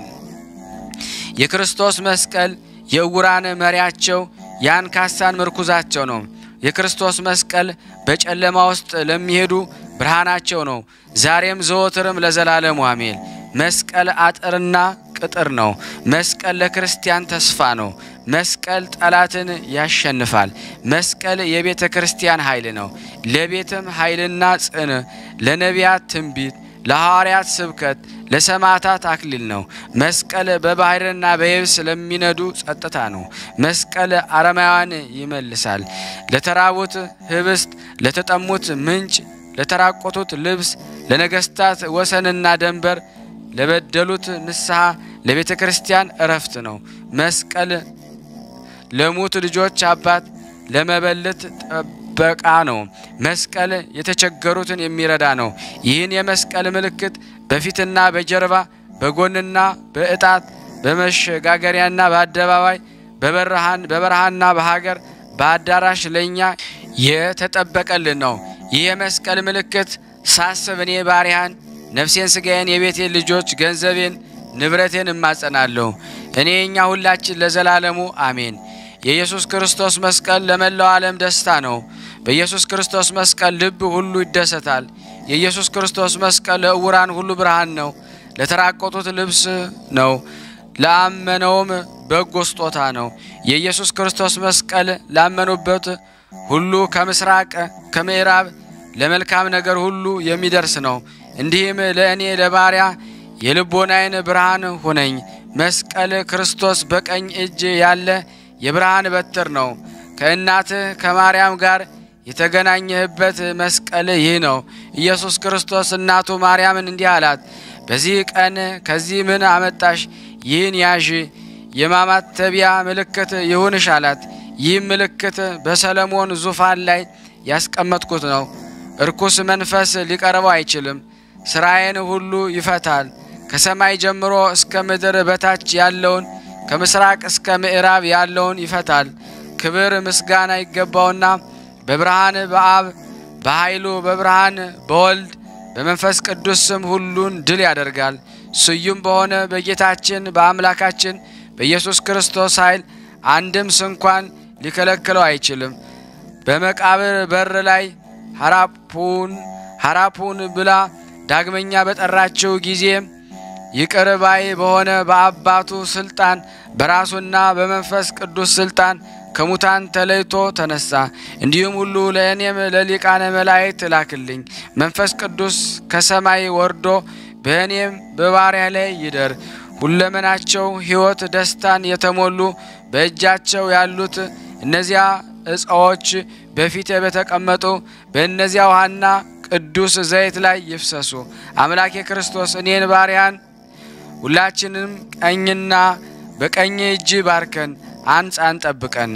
የክርስቶስ መስቀል የዕውራን መሪያቸው የአንካሳን ምርኩዛቸው ነው። የክርስቶስ መስቀል በጨለማ ውስጥ ለሚሄዱ ብርሃናቸው ነው። ዛሬም ዘወትርም ለዘላለሙ አሜን። መስቀል አጥርና ቅጥር ነው። መስቀል ለክርስቲያን ተስፋ ነው። መስቀል ጠላትን ያሸንፋል። መስቀል የቤተ ክርስቲያን ኃይል ነው። ለቤትም ኃይልና ጽን፣ ለነቢያት ትንቢት፣ ለሐዋርያት ስብከት፣ ለሰማዕታት አክሊል ነው። መስቀል በባሕርና በየብስ ለሚነዱ ጸጥታ ነው። መስቀል አረማውያን ይመልሳል። ለተራቡት ህብስት፣ ለተጠሙት ምንጭ፣ ለተራቆቱት ልብስ፣ ለነገስታት ወሰንና ደንበር፣ ለበደሉት ንስሐ፣ ለቤተ ክርስቲያን እረፍት ነው። መስቀል ለሙት ልጆች አባት፣ ለመበለት ጠበቃ ነው። መስቀል የተቸገሩትን የሚረዳ ነው። ይህን የመስቀል ምልክት በፊትና በጀርባ በጎንና በእጣት በመሸጋገሪያና በአደባባይ በበረሃን በበረሃና በሀገር በአዳራሽ ለእኛ የተጠበቀልን ነው። ይህ የመስቀል ምልክት ሳስብ እኔ ባሪያን ነፍሴን፣ ስጋዬን፣ የቤቴን ልጆች፣ ገንዘቤን፣ ንብረቴን እማጸናለሁ። እኔ እኛ ሁላችን ለዘላለሙ አሜን። የኢየሱስ ክርስቶስ መስቀል ለመላው ዓለም ደስታ ነው። በኢየሱስ ክርስቶስ መስቀል ልብ ሁሉ ይደሰታል። የኢየሱስ ክርስቶስ መስቀል ለዕውራን ሁሉ ብርሃን ነው። ለተራቆቱት ልብስ ነው። ለአመነውም በጎ ስጦታ ነው። የኢየሱስ ክርስቶስ መስቀል ላመኑበት ሁሉ ከምስራቅ ከምዕራብ ለመልካም ነገር ሁሉ የሚደርስ ነው። እንዲህም ለእኔ ለባሪያ የልቦናዬን ብርሃን ሁነኝ። መስቀል ክርስቶስ በቀኝ እጅ ያለ የብርሃን በትር ነው። ከእናትህ ከማርያም ጋር የተገናኘህበት መስቀል ይህ ነው። ኢየሱስ ክርስቶስ እናቱ ማርያምን እንዲህ አላት፣ በዚህ ቀን ከዚህ ምን አመጣሽ? ይህን ያዥ፣ የማማተቢያ ምልክት ይሁንሽ አላት። ይህም ምልክት በሰለሞን ዙፋን ላይ ያስቀመጥኩት ነው። እርኩስ መንፈስ ሊቀርበው አይችልም። ስራዬን ሁሉ ይፈታል። ከሰማይ ጀምሮ እስከ ምድር በታች ያለውን ከምስራቅ እስከ ምዕራብ ያለውን ይፈታል። ክብር ምስጋና ይገባውና በብርሃን በአብ በኃይሉ በብርሃን በወልድ በመንፈስ ቅዱስ ስም ሁሉን ድል ያደርጋል። ስዩም በሆነ በጌታችን በአምላካችን በኢየሱስ ክርስቶስ ኃይል አንድም ስንኳን ሊከለክለው አይችልም። በመቃብር በር ላይ ሐራፑን ሐራፑን ብላ ዳግመኛ በጠራችው ጊዜ ይቅር ባይ በሆነ በአባቱ ስልጣን በራሱና በመንፈስ ቅዱስ ስልጣን ከሙታን ተለይቶ ተነሳ። እንዲሁም ሁሉ ለእኔም ለሊቃነ መላእክት ላክልኝ። መንፈስ ቅዱስ ከሰማይ ወርዶ በእኔም በባሪያ ላይ ይደር። ሁለመናቸው ሕይወት ደስታን የተሞሉ በእጃቸው ያሉት እነዚያ እፀዎች በፊቴ በተቀመጡ በእነዚያ ውሃና ቅዱስ ዘይት ላይ ይፍሰሱ። አምላኬ ክርስቶስ እኔን ባሪያን ሁላችንም ቀኝና በቀኝ እጅ ባርከን፣ አንጻን፣ ጠብቀን።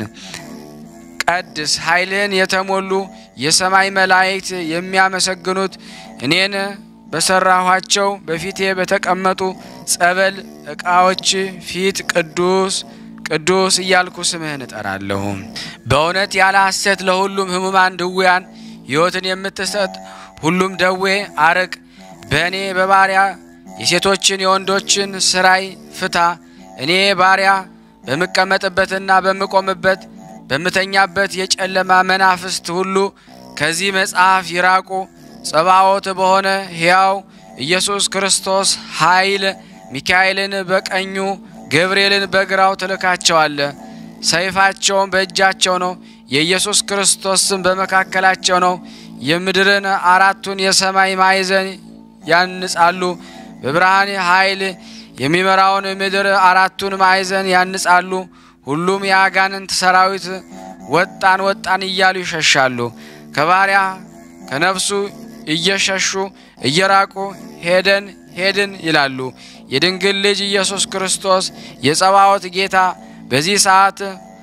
ቀድስ ኃይልህን የተሞሉ የሰማይ መላእክት የሚያመሰግኑት እኔን በሰራኋቸው በፊቴ በተቀመጡ ጸበል ዕቃዎች ፊት ቅዱስ ቅዱስ እያልኩ ስምህን እጠራለሁ። በእውነት ያለ ሐሰት ለሁሉም ሕሙማን ድውያን ሕይወትን የምትሰጥ ሁሉም ደዌ አርቅ። በእኔ በባሪያ የሴቶችን የወንዶችን ስራይ ፍታ። እኔ ባሪያ በምቀመጥበትና በምቆምበት በምተኛበት የጨለማ መናፍስት ሁሉ ከዚህ መጽሐፍ ይራቁ። ጸባዖት በሆነ ሕያው ኢየሱስ ክርስቶስ ኃይል ሚካኤልን በቀኙ ገብርኤልን በግራው ትልካቸዋለ። ሰይፋቸውም በእጃቸው ነው። የኢየሱስ ክርስቶስ ስም በመካከላቸው ነው። የምድርን አራቱን የሰማይ ማዕዘን ያንጻሉ። በብርሃን ኃይል የሚመራውን ምድር አራቱን ማዕዘን ያንጻሉ። ሁሉም የአጋንንት ሰራዊት ወጣን ወጣን እያሉ ይሸሻሉ። ከባሪያ ከነፍሱ እየሸሹ እየራቁ ሄደን ሄድን ይላሉ። የድንግል ልጅ ኢየሱስ ክርስቶስ የጸባዖት ጌታ በዚህ ሰዓት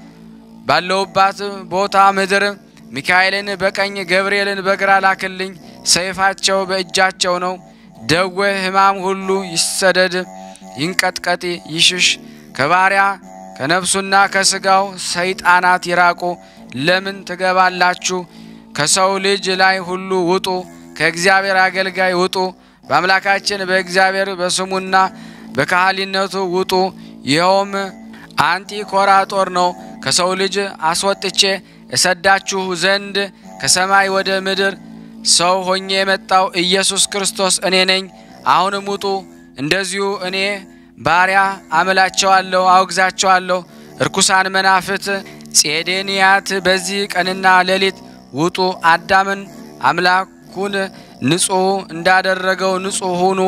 ባለውባት ቦታ ምድር ሚካኤልን በቀኝ ገብርኤልን በግራ ላክልኝ። ሰይፋቸው በእጃቸው ነው። ደዌ ሕማም ሁሉ ይሰደድ፣ ይንቀጥቀጥ፣ ይሽሽ። ከባሪያ ከነፍሱና ከሥጋው ሰይጣናት ይራቁ። ለምን ትገባላችሁ? ከሰው ልጅ ላይ ሁሉ ውጡ፣ ከእግዚአብሔር አገልጋይ ውጡ። በአምላካችን በእግዚአብሔር በስሙና በካህሊነቱ ውጡ። ይኸውም አንጢኮራጦር ነው። ከሰው ልጅ አስወጥቼ እሰዳችሁ ዘንድ ከሰማይ ወደ ምድር ሰው ሆኜ የመጣው ኢየሱስ ክርስቶስ እኔ ነኝ። አሁንም ውጡ። እንደዚሁ እኔ ባሪያ አምላቸዋለሁ፣ አውግዛቸዋለሁ። እርኩሳን መናፍት ጼዴንያት በዚህ ቀንና ሌሊት ውጡ። አዳምን አምላኩን ንጹሕ እንዳደረገው ንጹሕ ሁኑ።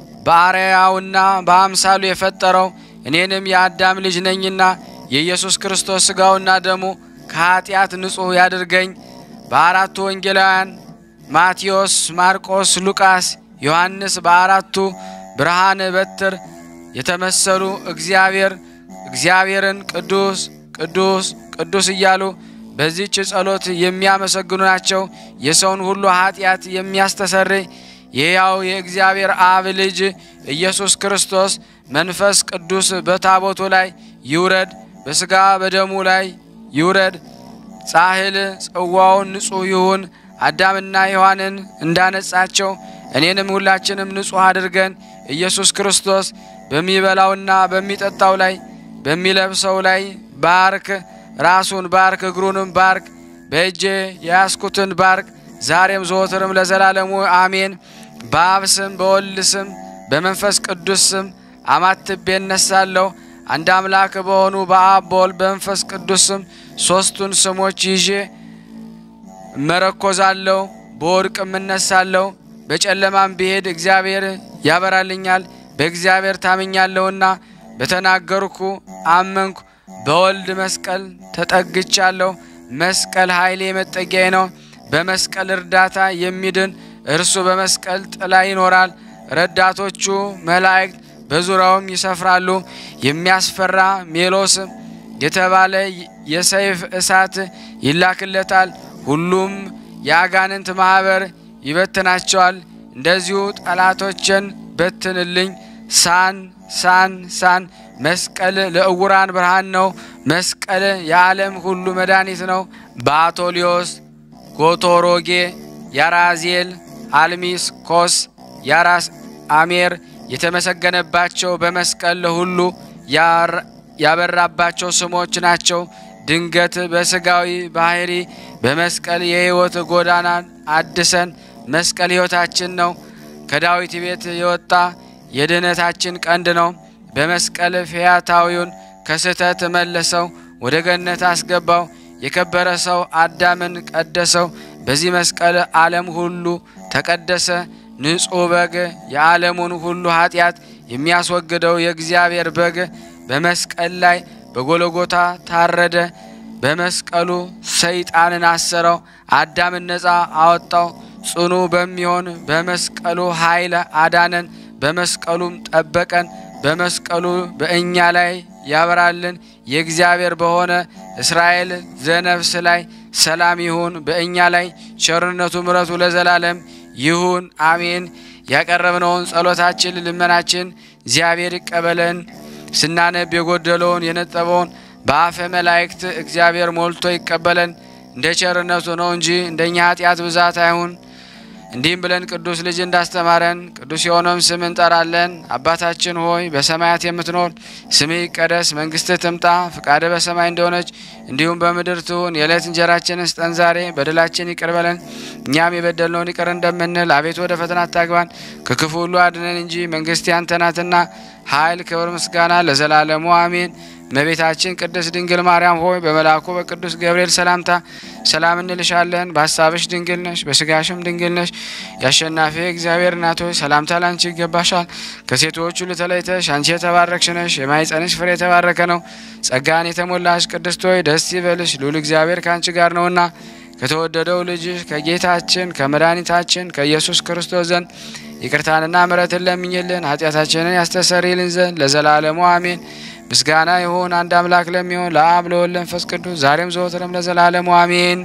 በአርአያውና በአምሳሉ የፈጠረው እኔንም የአዳም ልጅ ነኝና የኢየሱስ ክርስቶስ ሥጋውና ደሙ ከኀጢአት ንጹሕ ያድርገኝ። በአራቱ ወንጌላውያን ማቴዎስ፣ ማርቆስ፣ ሉቃስ፣ ዮሐንስ በአራቱ ብርሃን በትር የተመሰሉ እግዚአብሔር እግዚአብሔርን ቅዱስ ቅዱስ ቅዱስ እያሉ በዚች ጸሎት የሚያመሰግኑ ናቸው። የሰውን ሁሉ ኀጢአት የሚያስተሰርይ የሕያው የእግዚአብሔር አብ ልጅ ኢየሱስ ክርስቶስ መንፈስ ቅዱስ በታቦቱ ላይ ይውረድ፣ በሥጋ በደሙ ላይ ይውረድ። ጻሕል ጽዋውን ንጹሕ ይሁን። አዳምና ሔዋንን እንዳነጻቸው እኔንም ሁላችንም ንጹሕ አድርገን ኢየሱስ ክርስቶስ በሚበላውና በሚጠጣው ላይ በሚለብሰው ላይ ባርክ። ራሱን ባርክ፣ እግሩንም ባርክ። በእጄ የያዝኩትን ባርክ፣ ዛሬም ዘወትርም ለዘላለሙ አሜን። በአብ ስም በወልድ ስም በመንፈስ ቅዱስ ስም አማትቤ እነሳለሁ። አንድ አምላክ በሆኑ በአብ በወልድ በመንፈስ ቅዱስ ስም ሦስቱን ስሞች ይዤ እመረኮዛለሁ። በወድቅም እነሳለሁ። በጨለማም ብሄድ እግዚአብሔር ያበራልኛል። በእግዚአብሔር ታምኛለሁና በተናገርኩ አመንኩ። በወልድ መስቀል ተጠግቻለሁ። መስቀል ኃይሌ መጠጊያዬ ነው። በመስቀል እርዳታ የሚድን እርሱ በመስቀል ጥላ ይኖራል። ረዳቶቹ መላእክት በዙሪያውም ይሰፍራሉ። የሚያስፈራ ሜሎስ የተባለ የሰይፍ እሳት ይላክለታል። ሁሉም የአጋንንት ማኅበር ይበትናቸዋል። እንደዚሁ ጠላቶችን በትንልኝ። ሳን ሳን ሳን መስቀል ለእውራን ብርሃን ነው። መስቀል የዓለም ሁሉ መድኃኒት ነው። በአቶሊዮስ ጎቶሮጌ፣ ያራዜል፣ አልሚስ ኮስ፣ ያራስ አሜር የተመሰገነባቸው በመስቀል ለሁሉ ያበራባቸው ስሞች ናቸው። ድንገት በስጋዊ ባህሪ በመስቀል የሕይወት ጎዳናን አድሰን መስቀል ሕይወታችን ነው። ከዳዊት ቤት የወጣ የድኅነታችን ቀንድ ነው። በመስቀል ፈያታዊውን ከስህተት መለሰው፣ ወደ ገነት አስገባው። የከበረ ሰው አዳምን ቀደሰው። በዚህ መስቀል ዓለም ሁሉ ተቀደሰ። ንጹሕ በግ የዓለሙን ሁሉ ኃጢአት የሚያስወግደው የእግዚአብሔር በግ በመስቀል ላይ በጎለጎታ ታረደ። በመስቀሉ ሰይጣንን አሰረው፣ አዳምን ነፃ አወጣው። ጽኑ በሚሆን በመስቀሉ ኃይል አዳነን፣ በመስቀሉም ጠበቀን። በመስቀሉ በእኛ ላይ ያበራልን። የእግዚአብሔር በሆነ እስራኤል ዘነፍስ ላይ ሰላም ይሁን። በእኛ ላይ ቸርነቱ ምረቱ ለዘላለም ይሁን አሜን። ያቀረብነውን ጸሎታችን ልመናችን እግዚአብሔር ይቀበለን። ስናነብ የጎደለውን የነጠበውን በአፈ መላእክት እግዚአብሔር ሞልቶ ይቀበለን። እንደ ቸርነቱ ነው እንጂ እንደኛ ኃጢአት ብዛት አይሁን። እንዲህም ብለን ቅዱስ ልጅ እንዳስተማረን ቅዱስ የሆነውም ስም እንጠራለን። አባታችን ሆይ በሰማያት የምትኖር ስምህ ይቀደስ፣ መንግስትህ ትምጣ፣ ፍቃድህ በሰማይ እንደሆነች እንዲሁም በምድር ትሁን። የዕለት እንጀራችንን ስጠን ዛሬ፣ በደላችን ይቅር በለን እኛም የበደልነውን ይቅር እንደምንል፣ አቤቱ ወደ ፈተና አታግባን ከክፉ ሁሉ አድነን እንጂ መንግስት ያንተ ናትና ኃይል፣ ክብር፣ ምስጋና ለዘላለሙ አሜን። እመቤታችን ቅድስት ድንግል ማርያም ሆይ በመልአኩ በቅዱስ ገብርኤል ሰላምታ ሰላም እንልሻለን። በሀሳብሽ ድንግል ነሽ፣ በስጋሽም ድንግል ነሽ። የአሸናፊ እግዚአብሔር እናት ሆይ ሰላምታ ላንቺ ይገባሻል። ከሴቶች ሁሉ ተለይተሽ አንቺ የተባረክሽ ነሽ፣ የማኅፀንሽ ፍሬ የተባረከ ነው። ጸጋን የተሞላሽ ቅድስት ሆይ ደስ ይበልሽ፣ ልዑል እግዚአብሔር ከአንቺ ጋር ነውና ከተወደደው ልጅሽ ከጌታችን ከመድኃኒታችን ከኢየሱስ ክርስቶስ ዘንድ ይቅርታንና ምሕረትን ለምኝልን ኃጢአታችንን ያስተሰርይልን ዘንድ ለዘላለሙ አሜን። ምስጋና ይሁን አንድ አምላክ ለሚሆን ለአብ ለወልድ ለመንፈስ ቅዱስ ዛሬም ዘወትርም ለዘላለሙ አሜን።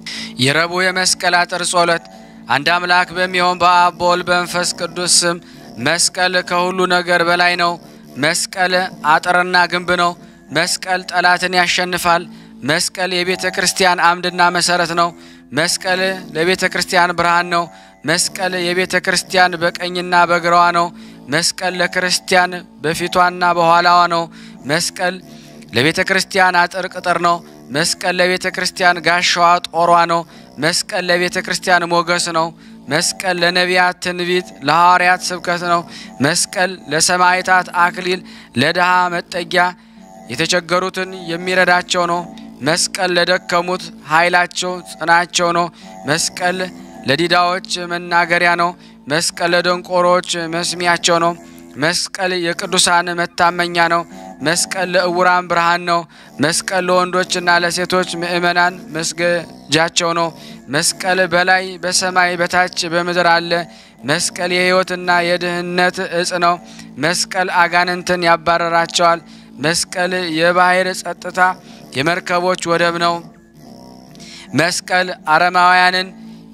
የረቡዕ የመስቀል አጥር ጸሎት። አንድ አምላክ በሚሆን በአብ በወልድ በመንፈስ ቅዱስ ስም መስቀል ከሁሉ ነገር በላይ ነው። መስቀል አጥርና ግንብ ነው። መስቀል ጠላትን ያሸንፋል። መስቀል የቤተ ክርስቲያን አምድና መሰረት ነው። መስቀል ለቤተ ክርስቲያን ብርሃን ነው። መስቀል የቤተ ክርስቲያን በቀኝና በግራዋ ነው። መስቀል ለክርስቲያን በፊቷና በኋላዋ ነው። መስቀል ለቤተ ክርስቲያን አጥር ቅጥር ነው። መስቀል ለቤተ ክርስቲያን ጋሻዋ ጦሯ ነው። መስቀል ለቤተ ክርስቲያን ሞገስ ነው። መስቀል ለነቢያት ትንቢት፣ ለሐዋርያት ስብከት ነው። መስቀል ለሰማዕታት አክሊል፣ ለድሃ መጠጊያ፣ የተቸገሩትን የሚረዳቸው ነው። መስቀል ለደከሙት ኃይላቸው ጽናቸው ነው። መስቀል ለዲዳዎች መናገሪያ ነው። መስቀል ለደንቆሮች መስሚያቸው ነው። መስቀል የቅዱሳን መታመኛ ነው። መስቀል ለእውራን ብርሃን ነው። መስቀል ለወንዶችና ለሴቶች ምእመናን መስገጃቸው ነው። መስቀል በላይ በሰማይ በታች በምድር አለ። መስቀል የሕይወትና የድህነት እጽ ነው። መስቀል አጋንንትን ያባረራቸዋል። መስቀል የባሕር ጸጥታ የመርከቦች ወደብ ነው። መስቀል አረማውያንን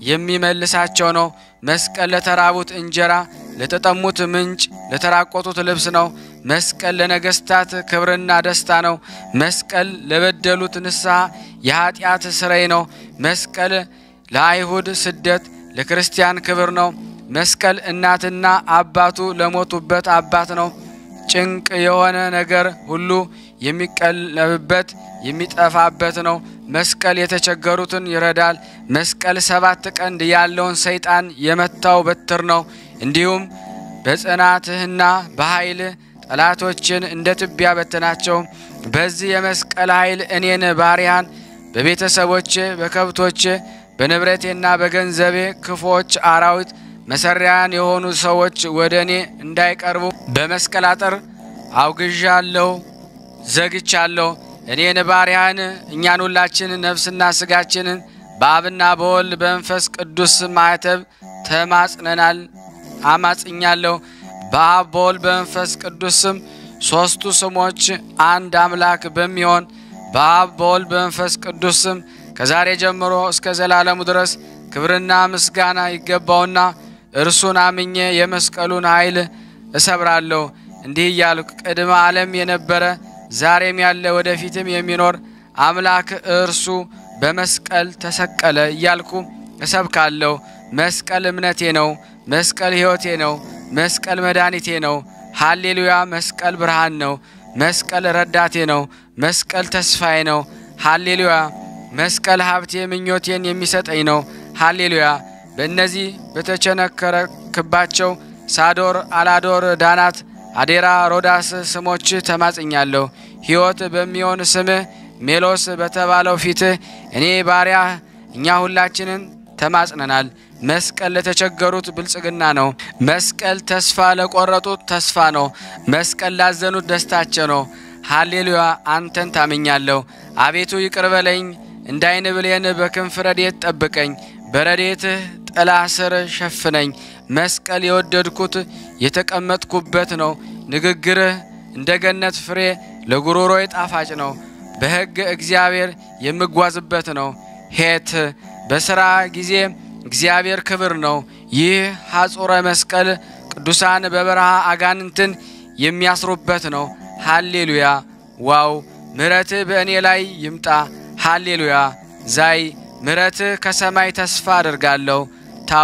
የሚመልሳቸው ነው። መስቀል ለተራቡት እንጀራ፣ ለተጠሙት ምንጭ፣ ለተራቆቱት ልብስ ነው። መስቀል ለነገስታት ክብርና ደስታ ነው። መስቀል ለበደሉት ንስሐ የኃጢአት ስረይ ነው። መስቀል ለአይሁድ ስደት፣ ለክርስቲያን ክብር ነው። መስቀል እናትና አባቱ ለሞቱበት አባት ነው። ጭንቅ የሆነ ነገር ሁሉ የሚቀለብበት የሚጠፋበት ነው። መስቀል የተቸገሩትን ይረዳል። መስቀል ሰባት ቀንድ ያለውን ሰይጣን የመታው በትር ነው። እንዲሁም በጽናትህና በኃይል ጠላቶችን እንደ ትቢያ በትናቸው። በዚህ የመስቀል ኃይል እኔን ባሪያን በቤተሰቦቼ፣ በከብቶቼ፣ በንብረቴና በገንዘቤ ክፎች አራዊት መሰሪያን የሆኑ ሰዎች ወደ እኔ እንዳይቀርቡ በመስቀል አጥር አውግዣለሁ፣ ዘግቻለሁ። እኔን ባሪያን እኛን ሁላችን ነፍስና ስጋችንን በአብና በወልድ በመንፈስ ቅዱስ ማዕተብ ተማጽነናል አማጽኛለሁ። በአብ በወልድ በመንፈስ ቅዱስ ስም ሦስቱ ስሞች አንድ አምላክ በሚሆን በአብ በወልድ በመንፈስ ቅዱስ ስም ከዛሬ ጀምሮ እስከ ዘላለሙ ድረስ ክብርና ምስጋና ይገባውና እርሱን አምኜ የመስቀሉን ኃይል እሰብራለሁ። እንዲህ እያልኩ ቅድመ ዓለም የነበረ ዛሬም ያለ ወደፊትም የሚኖር አምላክ እርሱ በመስቀል ተሰቀለ እያልኩ እሰብካለሁ። መስቀል እምነቴ ነው። መስቀል ሕይወቴ ነው። መስቀል መድኃኒቴ ነው። ሃሌሉያ! መስቀል ብርሃን ነው። መስቀል ረዳቴ ነው። መስቀል ተስፋዬ ነው። ሃሌሉያ! መስቀል ሀብቴ ምኞቴን የሚሰጠኝ ነው። ሃሌሉያ! በእነዚህ በተቸነከረክባቸው ሳዶር፣ አላዶር፣ ዳናት፣ አዴራ፣ ሮዳስ ስሞች ተማጽኛለሁ። ሕይወት በሚሆን ስምህ ሜሎስ በተባለው ፊትህ እኔ ባሪያ እኛ ሁላችንን ተማጽነናል። መስቀል ለተቸገሩት ብልጽግና ነው። መስቀል ተስፋ ለቆረጡት ተስፋ ነው። መስቀል ላዘኑት ደስታቸው ነው። ሃሌሉያ! አንተን ታምኛለሁ። አቤቱ ይቅር በለኝ፣ እንደ ዓይን ብሌን በክንፍ ረድኤት ጠብቀኝ፣ በረድኤትህ ጥላ ስር ሸፍነኝ። መስቀል የወደድኩት የተቀመጥኩበት ነው። ንግግርህ እንደ ገነት ፍሬ ለጉሮሮዬ ጣፋጭ ነው። በሕግ እግዚአብሔር የምጓዝበት ነው። ሄት በሥራ ጊዜ እግዚአብሔር ክብር ነው። ይህ ሐጹረ መስቀል ቅዱሳን በበረሃ አጋንንትን የሚያስሩበት ነው። ሃሌሉያ ዋው! ምሕረትህ በእኔ ላይ ይምጣ። ሃሌሉያ ዛይ ምሕረትህ ከሰማይ ተስፋ አድርጋለሁ። ታው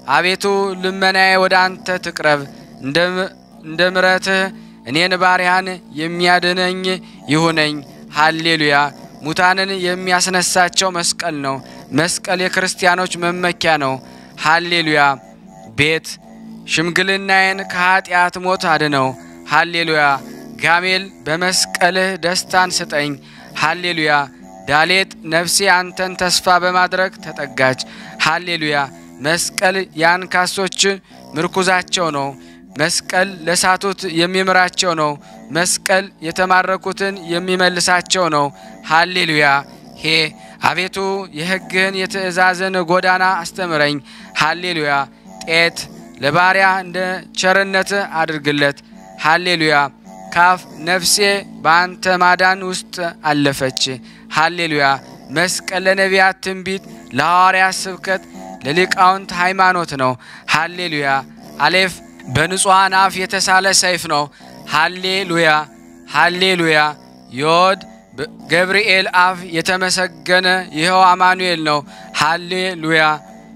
አቤቱ ልመናዬ ወደ አንተ ትቅረብ፣ እንደ ምረትህ እኔን ባሪያን የሚያድነኝ ይሁነኝ። ሃሌሉያ። ሙታንን የሚያስነሳቸው መስቀል ነው። መስቀል የክርስቲያኖች መመኪያ ነው። ሃሌሉያ። ቤት ሽምግልናዬን ከኀጢአት ሞት አድነው። ሃሌሉያ። ጋሜል በመስቀልህ ደስታን ስጠኝ። ሃሌሉያ። ዳሌጥ ነፍሴ አንተን ተስፋ በማድረግ ተጠጋች። ሃሌሉያ። መስቀል የአንካሶች ምርኩዛቸው ነው። መስቀል ለሳቱት የሚምራቸው ነው። መስቀል የተማረኩትን የሚመልሳቸው ነው። ሃሌሉያ። ሄ አቤቱ የሕግህን የትእዛዝን ጎዳና አስተምረኝ። ሃሌሉያ። ጤት ለባሪያ እንደ ቸርነት አድርግለት። ሃሌሉያ። ካፍ ነፍሴ በአንተ ማዳን ውስጥ አለፈች። ሃሌሉያ። መስቀል ለነቢያት ትንቢት፣ ለሐዋርያት ስብከት፣ ለሊቃውንት ሃይማኖት ነው። ሃሌሉያ። አሌፍ በንጹሐን አፍ የተሳለ ሰይፍ ነው። ሃሌሉያ ሃሌሉያ። ዮድ ገብርኤል አፍ የተመሰገነ ይኸው አማኑኤል ነው። ሃሌሉያ።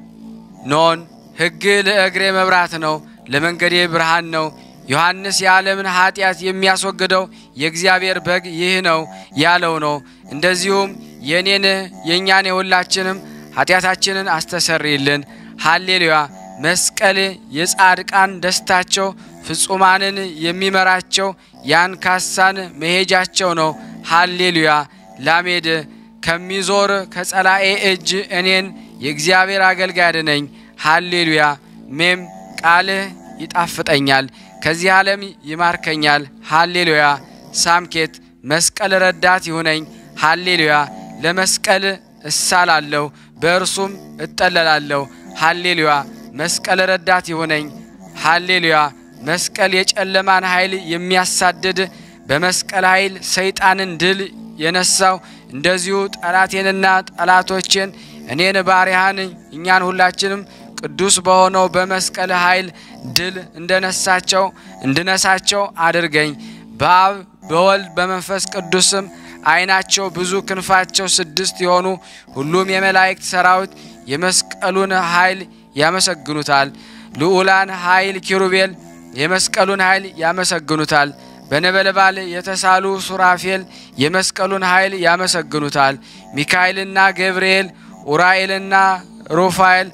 ኖን ሕግ ለእግሬ መብራት ነው፣ ለመንገዴ ብርሃን ነው። ዮሐንስ የዓለምን ኀጢአት የሚያስወግደው የእግዚአብሔር በግ ይህ ነው ያለው ነው። እንደዚሁም የእኔን የእኛን የሁላችንም ኀጢአታችንን አስተሰርይልን። ሃሌሉያ። መስቀል የጻድቃን ደስታቸው ፍጹማንን የሚመራቸው የአንካሳን መሄጃቸው ነው። ሃሌሉያ። ላሜድ ከሚዞር ከጸላኤ እጅ እኔን የእግዚአብሔር አገልጋይ አድነኝ። ሃሌሉያ። ሜም ቃልህ ይጣፍጠኛል፣ ከዚህ ዓለም ይማርከኛል። ሃሌሉያ። ሳምኬት መስቀል ረዳት ይሁነኝ። ሃሌሉያ። ለመስቀል እሳላለሁ፣ በእርሱም እጠለላለሁ። ሃሌሉያ። መስቀል ረዳት ይሁነኝ። ሃሌሉያ። መስቀል የጨለማን ኃይል የሚያሳድድ በመስቀል ኃይል ሰይጣንን ድል የነሳው እንደዚሁ ጠላቴንና ጠላቶቼን እኔን ባሪያህን እኛን ሁላችንም ቅዱስ በሆነው በመስቀል ኃይል ድል እንደነሳቸው እንድነሳቸው አድርገኝ። በአብ በወልድ በመንፈስ ቅዱስም ዓይናቸው ብዙ ክንፋቸው ስድስት የሆኑ ሁሉም የመላእክት ሰራዊት የመስቀሉን ኃይል ያመሰግኑታል። ልዑላን ኃይል ኪሩቤል የመስቀሉን ኃይል ያመሰግኑታል። በነበልባል የተሳሉ ሱራፌል የመስቀሉን ኃይል ያመሰግኑታል። ሚካኤልና ገብርኤል ኡራኤልና ሩፋኤል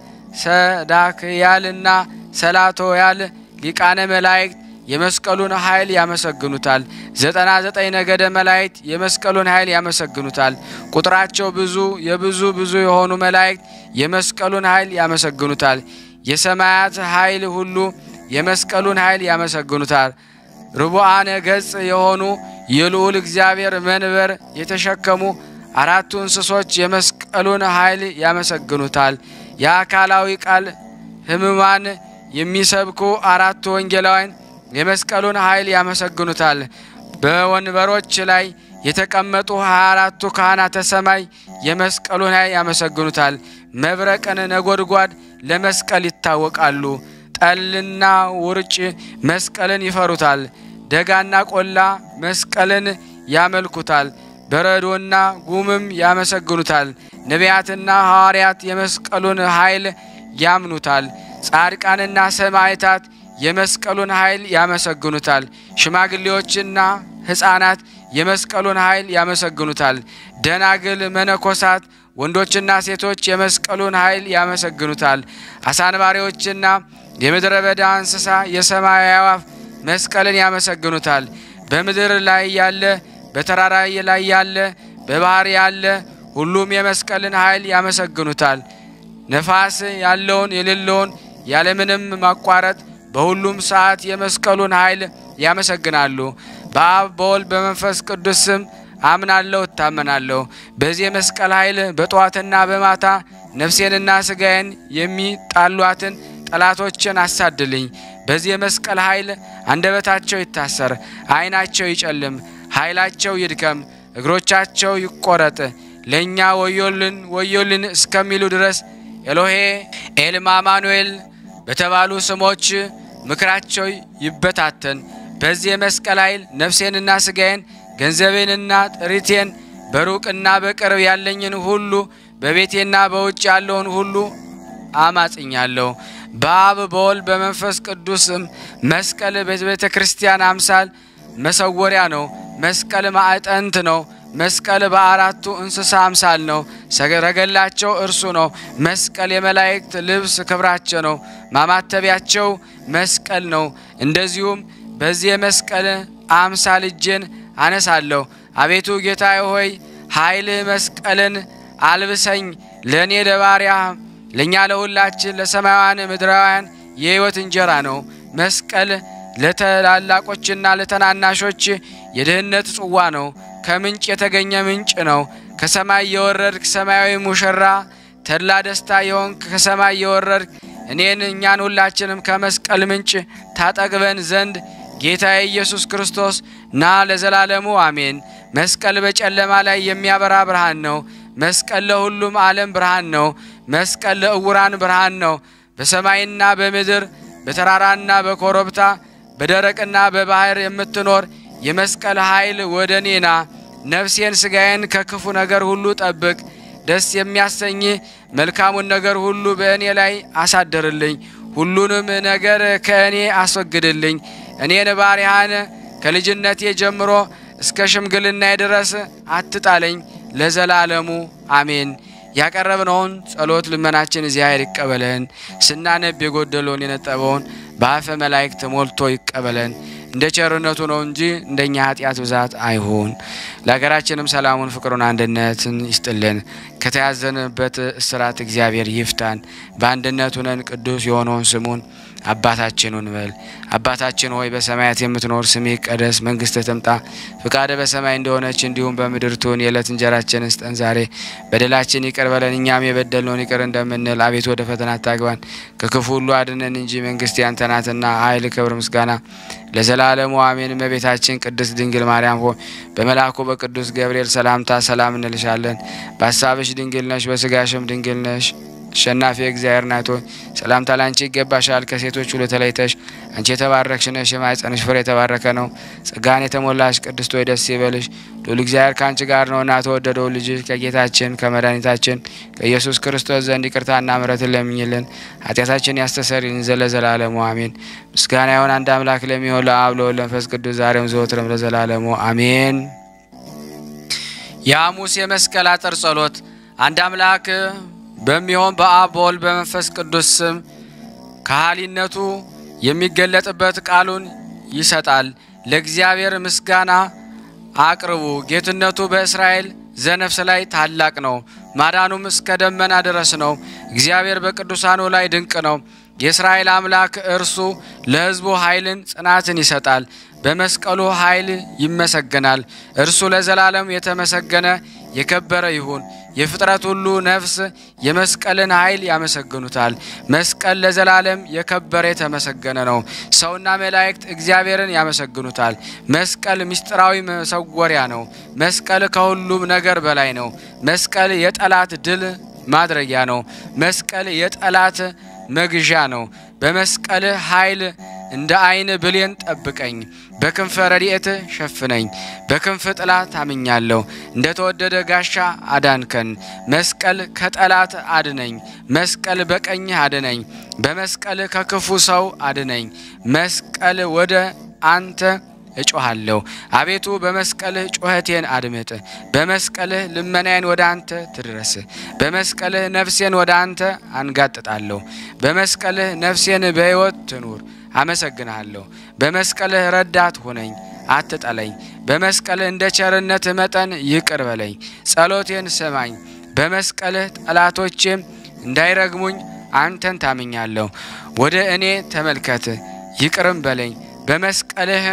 ሰዳክያልና ሰላቶያል ሊቃነ መላእክት የመስቀሉን ኃይል ያመሰግኑታል። ዘጠና ዘጠኝ ነገደ መላእክት የመስቀሉን ኃይል ያመሰግኑታል። ቁጥራቸው ብዙ የብዙ ብዙ የሆኑ መላእክት የመስቀሉን ኃይል ያመሰግኑታል። የሰማያት ኃይል ሁሉ የመስቀሉን ኃይል ያመሰግኑታል። ርቡዓነ ገጽ የሆኑ የልዑል እግዚአብሔር መንበር የተሸከሙ አራቱ እንስሶች የመስቀሉን ኃይል ያመሰግኑታል። የአካላዊ ቃል ሕሙማን የሚሰብኩ አራቱ ወንጌላውያን የመስቀሉን ኃይል ያመሰግኑታል። በወንበሮች ላይ የተቀመጡ ሀያ አራቱ ካህናተ ሰማይ የመስቀሉን ኃይል ያመሰግኑታል። መብረቅን ነጎድጓድ ለመስቀል ይታወቃሉ። ጠልና ውርጭ መስቀልን ይፈሩታል። ደጋና ቆላ መስቀልን ያመልኩታል። በረዶና ጉምም ያመሰግኑታል። ነቢያትና ሐዋርያት የመስቀሉን ኃይል ያምኑታል። ጻድቃንና ሰማዕታት የመስቀሉን ኃይል ያመሰግኑታል። ሽማግሌዎችና ሕፃናት የመስቀሉን ኃይል ያመሰግኑታል። ደናግል፣ መነኮሳት፣ ወንዶችና ሴቶች የመስቀሉን ኃይል ያመሰግኑታል። አሳንባሪዎችና የምድረ በዳ እንስሳ የሰማይ አዕዋፍ መስቀልን ያመሰግኑታል። በምድር ላይ ያለ በተራራ ላይ ያለ በባህር ያለ ሁሉም የመስቀልን ኃይል ያመሰግኑታል። ነፋስ ያለውን የሌለውን ያለምንም ማቋረጥ በሁሉም ሰዓት የመስቀሉን ኃይል ያመሰግናሉ። በአብ በወልድ በመንፈስ ቅዱስ ስም አምናለሁ፣ እታመናለሁ። በዚህ የመስቀል ኃይል በጠዋትና በማታ ነፍሴንና ስጋዬን የሚጣሏትን ጠላቶችን አሳድልኝ። በዚህ የመስቀል ኃይል አንደበታቸው ይታሰር፣ ዓይናቸው ይጨልም፣ ኃይላቸው ይድከም፣ እግሮቻቸው ይቆረጥ፣ ለእኛ ወዮልን ወዮልን እስከሚሉ ድረስ ኤሎሄ ኤልማ አማኑኤል በተባሉ ስሞች ምክራቸው ይበታተን። በዚህ የመስቀል ኃይል ነፍሴንና ስጋዬን ገንዘቤንና ጥሪቴን በሩቅና በቅርብ ያለኝን ሁሉ በቤቴና በውጭ ያለውን ሁሉ አማጽኛለሁ። በአብ በወልድ በመንፈስ ቅዱስም መስቀል በቤተ ክርስቲያን አምሳል መሰወሪያ ነው። መስቀል ማዕጠንት ነው። መስቀል በአራቱ እንስሳ አምሳል ነው። ሰረገላቸው እርሱ ነው። መስቀል የመላእክት ልብስ ክብራቸው ነው። ማማተቢያቸው መስቀል ነው። እንደዚሁም በዚህ የመስቀል አምሳል እጄን አነሳለሁ። አቤቱ ጌታዬ ሆይ ኃይልህ መስቀልን አልብሰኝ። ለእኔ ለባሪያ ለእኛ ለሁላችን ለሰማያውያን ምድራውያን የሕይወት እንጀራ ነው። መስቀል ለተላላቆችና ለተናናሾች የድህነት ጽዋ ነው። ከምንጭ የተገኘ ምንጭ ነው። ከሰማይ የወረድክ ሰማያዊ ሙሽራ ተድላ ደስታ የሆንክ ከሰማይ የወረድክ እኔን እኛን ሁላችንም ከመስቀል ምንጭ ታጠግበን ዘንድ ጌታ ኢየሱስ ክርስቶስ ና ለዘላለሙ አሜን። መስቀል በጨለማ ላይ የሚያበራ ብርሃን ነው። መስቀል ለሁሉም ዓለም ብርሃን ነው። መስቀል ለእውራን ብርሃን ነው። በሰማይና በምድር በተራራና በኮረብታ በደረቅና በባህር የምትኖር የመስቀል ኃይል ወደ እኔና ነፍሴን ስጋዬን ከክፉ ነገር ሁሉ ጠብቅ። ደስ የሚያሰኝ መልካሙን ነገር ሁሉ በእኔ ላይ አሳድርልኝ። ሁሉንም ነገር ከእኔ አስወግድልኝ። እኔን ባሪያህን ከልጅነቴ ጀምሮ እስከ ሽምግልና ድረስ አትጣለኝ። ለዘላለሙ አሜን። ያቀረብነውን ጸሎት ልመናችን እግዚአብሔር ይቀበለን። ስናነብ የጎደለውን የነጠበውን በአፈ መላእክት ሞልቶ ይቀበለን። እንደ ቸርነቱ ነው እንጂ እንደኛ ኃጢአት ብዛት አይሁን። ለሀገራችንም ሰላሙን፣ ፍቅሩን፣ አንድነትን ይስጥልን። ከተያዘንበት እስራት እግዚአብሔር ይፍታን። በአንድነት ሁነን ቅዱስ የሆነውን ስሙን አባታችን እንበል። አባታችን ሆይ በሰማያት የምትኖር ስምህ ይቀደስ፣ መንግስትህ ትምጣ፣ ፍቃድህ በሰማይ እንደሆነች እንዲሁም በምድር ትሁን። የዕለት እንጀራችንን ስጠን ዛሬ፣ በደላችን ይቅር በለን እኛም የበደልነውን ይቅር እንደምንል፣ አቤቱ ወደ ፈተና አታግባን፣ ከክፉ ሁሉ አድነን እንጂ መንግስት ያንተ ናትና፣ ኃይል፣ ክብር፣ ምስጋና ለዘላለሙ አሜን። እመቤታችን ቅድስት ድንግል ማርያም ሆይ በመልአኩ በቅዱስ ገብርኤል ሰላምታ ሰላም እንልሻለን። በሀሳብሽ ድንግል ነሽ፣ በስጋሽም ድንግል ነሽ። አሸናፊ እግዚአብሔር ናት ሆይ ሰላምታ ላንቺ ይገባሻል። ከሴቶች ሁሉ ተለይተሽ አንቺ የተባረክሽ ነሽ፣ የማኅፀንሽ ፍሬ የተባረከ ነው። ጸጋን የተሞላሽ ቅድስት ሆይ ደስ ይበልሽ፣ ልዑል እግዚአብሔር ከአንቺ ጋር ነውና ተወደደው ልጅሽ ከጌታችን ከመድኃኒታችን ከኢየሱስ ክርስቶስ ዘንድ ይቅርታና ምሕረትን ለምኝልን ኃጢአታችን ያስተሰርይልን ዘለዘላለሙ አሜን። ምስጋና ይሁን አንድ አምላክ ለሚሆን ለአብ ለወልድ ለመንፈስ ቅዱስ ዛሬም ዘወትርም ለዘላለሙ አሜን። የሐሙስ የመስቀል አጥር ጸሎት አንድ አምላክ በሚሆን በአብ በወልድ በመንፈስ ቅዱስ ስም ከሃሊነቱ የሚገለጥበት ቃሉን ይሰጣል። ለእግዚአብሔር ምስጋና አቅርቡ። ጌትነቱ በእስራኤል ዘነፍስ ላይ ታላቅ ነው፣ ማዳኑም እስከ ደመና ድረስ ነው። እግዚአብሔር በቅዱሳኑ ላይ ድንቅ ነው። የእስራኤል አምላክ እርሱ ለሕዝቡ ኃይልን ጽናትን ይሰጣል። በመስቀሉ ኃይል ይመሰገናል። እርሱ ለዘላለም የተመሰገነ የከበረ ይሁን። የፍጥረት ሁሉ ነፍስ የመስቀልን ኃይል ያመሰግኑታል። መስቀል ለዘላለም የከበረ የተመሰገነ ነው። ሰውና መላእክት እግዚአብሔርን ያመሰግኑታል። መስቀል ምስጢራዊ መሰወሪያ ነው። መስቀል ከሁሉም ነገር በላይ ነው። መስቀል የጠላት ድል ማድረጊያ ነው። መስቀል የጠላት መግዣ ነው። በመስቀል ኃይል እንደ ዓይን ብሌን ጠብቀኝ፣ በክንፈ ረድኤት ሸፍነኝ። በክንፍ ጥላ ታምኛለሁ፣ እንደ ተወደደ ጋሻ አዳንከን። መስቀል ከጠላት አድነኝ፣ መስቀል በቀኝህ አድነኝ። በመስቀል ከክፉ ሰው አድነኝ። መስቀል ወደ አንተ እጮሃለሁ። አቤቱ በመስቀልህ ጩኸቴን አድምጥ። በመስቀልህ ልመናዬን ወደ አንተ ትድረስ። በመስቀልህ ነፍሴን ወደ አንተ አንጋጥጣለሁ። በመስቀልህ ነፍሴን በሕይወት ትኑር። አመሰግንሃለሁ። በመስቀልህ ረዳት ሁነኝ፣ አትጠለኝ። በመስቀልህ እንደ ቸርነትህ መጠን ይቅር በለኝ። ጸሎቴን ስማኝ። በመስቀልህ ጠላቶቼም እንዳይረግሙኝ አንተን ታምኛለሁ። ወደ እኔ ተመልከት፣ ይቅርም በለኝ። በመስቀልህ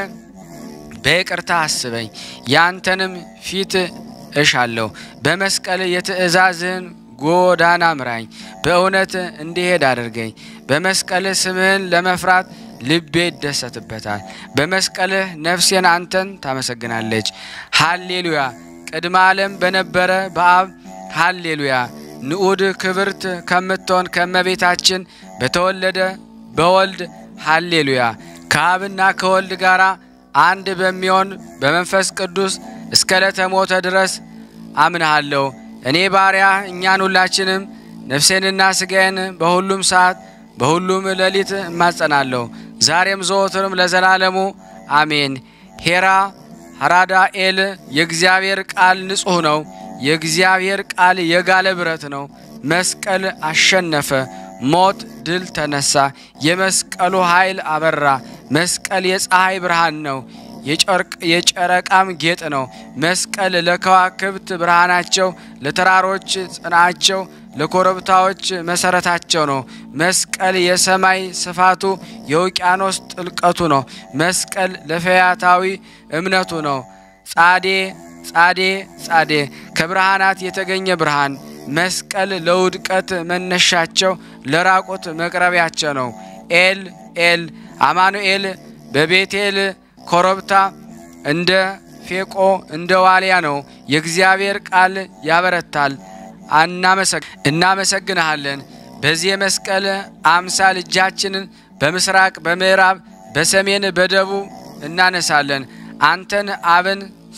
በይቅርታ አስበኝ፣ ያንተንም ፊት እሻለሁ። በመስቀል የትእዛዝህን ጎዳና ምራኝ፣ በእውነት እንዲሄድ አድርገኝ። በመስቀልህ ስምህን ለመፍራት ልቤ ይደሰትበታል። በመስቀልህ ነፍሴን አንተን ታመሰግናለች። ሃሌሉያ! ቅድመ ዓለም በነበረ በአብ ሃሌሉያ! ንዑድ ክብርት ከምትሆን ከመቤታችን በተወለደ በወልድ ሃሌሉያ! ከአብና ከወልድ ጋር አንድ በሚሆን በመንፈስ ቅዱስ እስከ ዕለተ ሞተ ድረስ አምንሃለሁ። እኔ ባሪያ እኛን ሁላችንም ነፍሴንና ስጋዬን በሁሉም ሰዓት በሁሉም ሌሊት እማጸናለሁ ዛሬም ዘወትርም ለዘላለሙ አሜን። ሄራ ሐራዳኤል የእግዚአብሔር ቃል ንጹሕ ነው። የእግዚአብሔር ቃል የጋለ ብረት ነው። መስቀል አሸነፈ፣ ሞት ድል ተነሳ። የመስቀሉ ኃይል አበራ። መስቀል የፀሐይ ብርሃን ነው፣ የጨረቃም ጌጥ ነው። መስቀል ለከዋክብት ብርሃናቸው፣ ለተራሮች ጽናቸው፣ ለኮረብታዎች መሰረታቸው ነው። መስቀል የሰማይ ስፋቱ የውቅያኖስ ጥልቀቱ ነው። መስቀል ለፈያታዊ እምነቱ ነው። ጻዴ ጻዴ ጻዴ ከብርሃናት የተገኘ ብርሃን መስቀል ለውድቀት መነሻቸው ለራቁት መቅረቢያቸው ነው። ኤል ኤል አማኑኤል በቤቴል ኮረብታ እንደ ፌቆ እንደ ዋልያ ነው። የእግዚአብሔር ቃል ያበረታል። እናመሰግንሃለን። በዚህ የመስቀል አምሳል እጃችንን በምስራቅ በምዕራብ በሰሜን በደቡብ እናነሳለን። አንተን አብን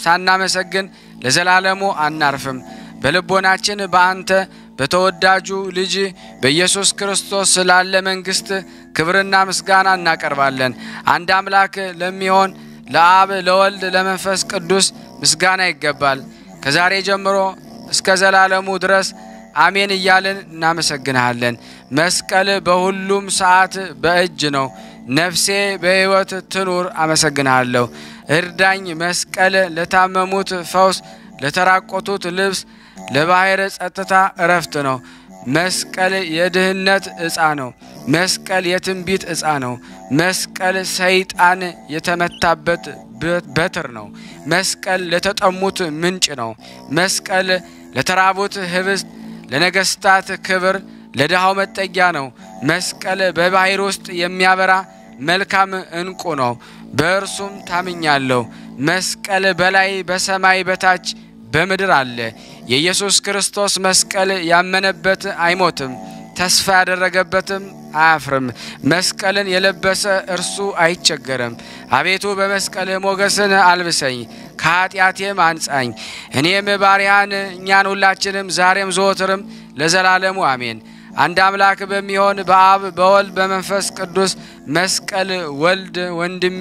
ሳናመሰግን ለዘላለሙ አናርፍም። በልቦናችን በአንተ በተወዳጁ ልጅ በኢየሱስ ክርስቶስ ስላለ መንግሥት ክብርና ምስጋና እናቀርባለን። አንድ አምላክ ለሚሆን ለአብ ለወልድ ለመንፈስ ቅዱስ ምስጋና ይገባል ከዛሬ ጀምሮ እስከ ዘላለሙ ድረስ አሜን እያልን እናመሰግንሃለን። መስቀል በሁሉም ሰዓት በእጅ ነው። ነፍሴ በሕይወት ትኑር አመሰግንሃለሁ። እርዳኝ። መስቀል ለታመሙት ፈውስ፣ ለተራቆቱት ልብስ፣ ለባሕር ጸጥታ እረፍት ነው። መስቀል የድህነት ዕፃ ነው። መስቀል የትንቢት ዕፃ ነው። መስቀል ሰይጣን የተመታበት በትር ነው። መስቀል ለተጠሙት ምንጭ ነው። መስቀል ለተራቡት ህብስት፣ ለነገስታት ክብር፣ ለድሃው መጠጊያ ነው። መስቀል በባሕር ውስጥ የሚያበራ መልካም ዕንቁ ነው። በእርሱም ታምኛለሁ። መስቀል በላይ በሰማይ በታች በምድር አለ። የኢየሱስ ክርስቶስ መስቀል ያመነበት አይሞትም፣ ተስፋ ያደረገበትም አያፍርም። መስቀልን የለበሰ እርሱ አይቸገርም። አቤቱ በመስቀልህ ሞገስን አልብሰኝ፣ ከኃጢአቴም አንጻኝ። እኔም ባሪያን እኛን ሁላችንም ዛሬም ዘወትርም ለዘላለሙ አሜን። አንድ አምላክ በሚሆን በአብ በወልድ በመንፈስ ቅዱስ መስቀል ወልድ ወንድሜ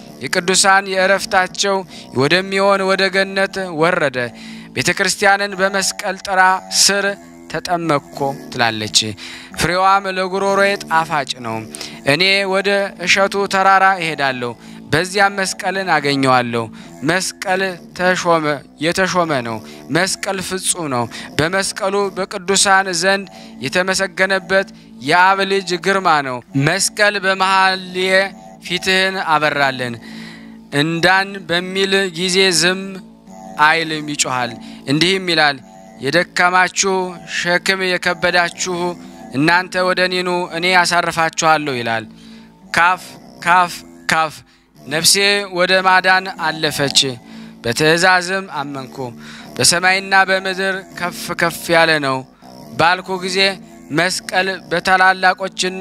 የቅዱሳን የእረፍታቸው ወደሚሆን ወደ ገነት ወረደ። ቤተ ክርስቲያንን በመስቀል ጥራ ስር ተጠመቅኮ ትላለች። ፍሬዋም ለጉሮሮዬ ጣፋጭ ነው። እኔ ወደ እሸቱ ተራራ እሄዳለሁ፣ በዚያም መስቀልን አገኘዋለሁ። መስቀል ተሾመ የተሾመ ነው። መስቀል ፍጹም ነው። በመስቀሉ በቅዱሳን ዘንድ የተመሰገነበት የአብ ልጅ ግርማ ነው። መስቀል በመሐልየ ፊትህን አበራለን እንዳን በሚል ጊዜ ዝም አይልም፣ ይጮሃል። እንዲህም ይላል የደከማችሁ ሸክም የከበዳችሁ እናንተ ወደ እኔ ኑ እኔ ያሳርፋችኋለሁ ይላል። ካፍ ካፍ ካፍ ነፍሴ ወደ ማዳን አለፈች፣ በትእዛዝም አመንኩ። በሰማይና በምድር ከፍ ከፍ ያለ ነው ባልኩ ጊዜ መስቀል በታላላቆችና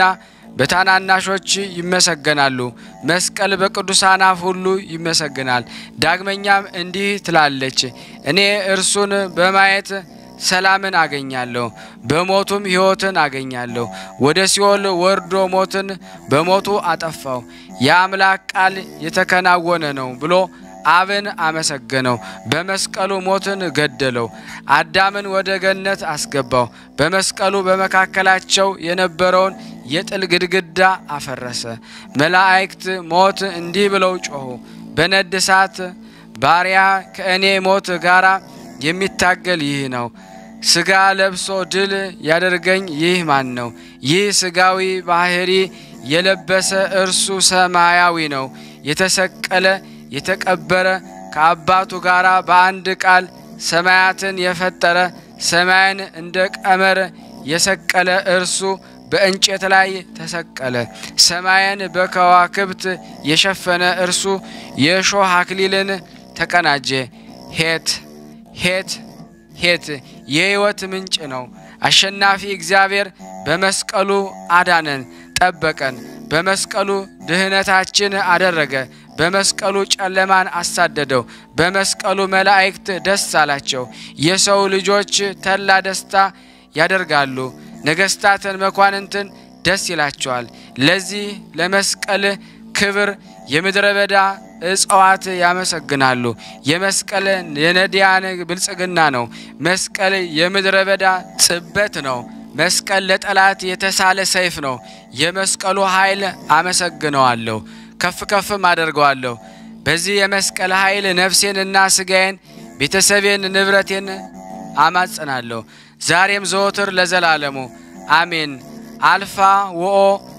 በታናናሾች ይመሰገናሉ። መስቀል በቅዱሳን አፍ ሁሉ ይመሰግናል። ዳግመኛም እንዲህ ትላለች፣ እኔ እርሱን በማየት ሰላምን አገኛለሁ፣ በሞቱም ሕይወትን አገኛለሁ። ወደ ሲኦል ወርዶ ሞትን በሞቱ አጠፋው። የአምላክ ቃል የተከናወነ ነው ብሎ አብን አመሰገነው። በመስቀሉ ሞትን ገደለው። አዳምን ወደ ገነት አስገባው። በመስቀሉ በመካከላቸው የነበረውን የጥል ግድግዳ አፈረሰ። መላእክት ሞት እንዲህ ብለው ጮኹ፣ በነድ እሳት ባሪያ ከእኔ ሞት ጋር የሚታገል ይህ ነው። ሥጋ ለብሶ ድል ያደርገኝ ይህ ማን ነው? ይህ ሥጋዊ ባህሪ የለበሰ እርሱ ሰማያዊ ነው። የተሰቀለ የተቀበረ ከአባቱ ጋር በአንድ ቃል ሰማያትን የፈጠረ ሰማይን እንደ ቀመር የሰቀለ እርሱ በእንጨት ላይ ተሰቀለ። ሰማይን በከዋክብት የሸፈነ እርሱ የእሾህ አክሊልን ተቀናጀ። ሄት ሄት ሄት የሕይወት ምንጭ ነው። አሸናፊ እግዚአብሔር በመስቀሉ አዳነን፣ ጠበቀን። በመስቀሉ ድህነታችን አደረገ። በመስቀሉ ጨለማን አሳደደው። በመስቀሉ መላእክት ደስ አላቸው። የሰው ልጆች ተላ ደስታ ያደርጋሉ። ነገሥታትን መኳንንትን ደስ ይላቸዋል። ለዚህ ለመስቀል ክብር የምድረ በዳ እጽዋት ያመሰግናሉ። የመስቀል የነዳያን ብልጽግና ነው። መስቀል የምድረ በዳ ጽበት ነው። መስቀል ለጠላት የተሳለ ሰይፍ ነው። የመስቀሉ ኃይል አመሰግነዋለሁ፣ ከፍ ከፍም አደርገዋለሁ። በዚህ የመስቀል ኃይል ነፍሴንና ስጋዬን፣ ቤተሰቤን፣ ንብረቴን አማጽናለሁ። ዛሬም ዘወትር ለዘላለሙ አሜን። አልፋ ወኦ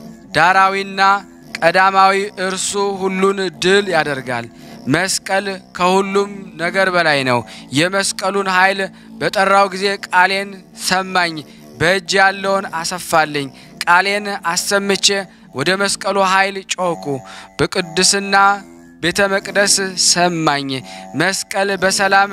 ዳራዊና ቀዳማዊ እርሱ ሁሉን ድል ያደርጋል። መስቀል ከሁሉም ነገር በላይ ነው። የመስቀሉን ኃይል በጠራው ጊዜ ቃሌን ሰማኝ፣ በእጅ ያለውን አሰፋልኝ። ቃሌን አሰምቼ ወደ መስቀሉ ኃይል ጮኩ፣ በቅድስና ቤተ መቅደስ ሰማኝ። መስቀል በሰላም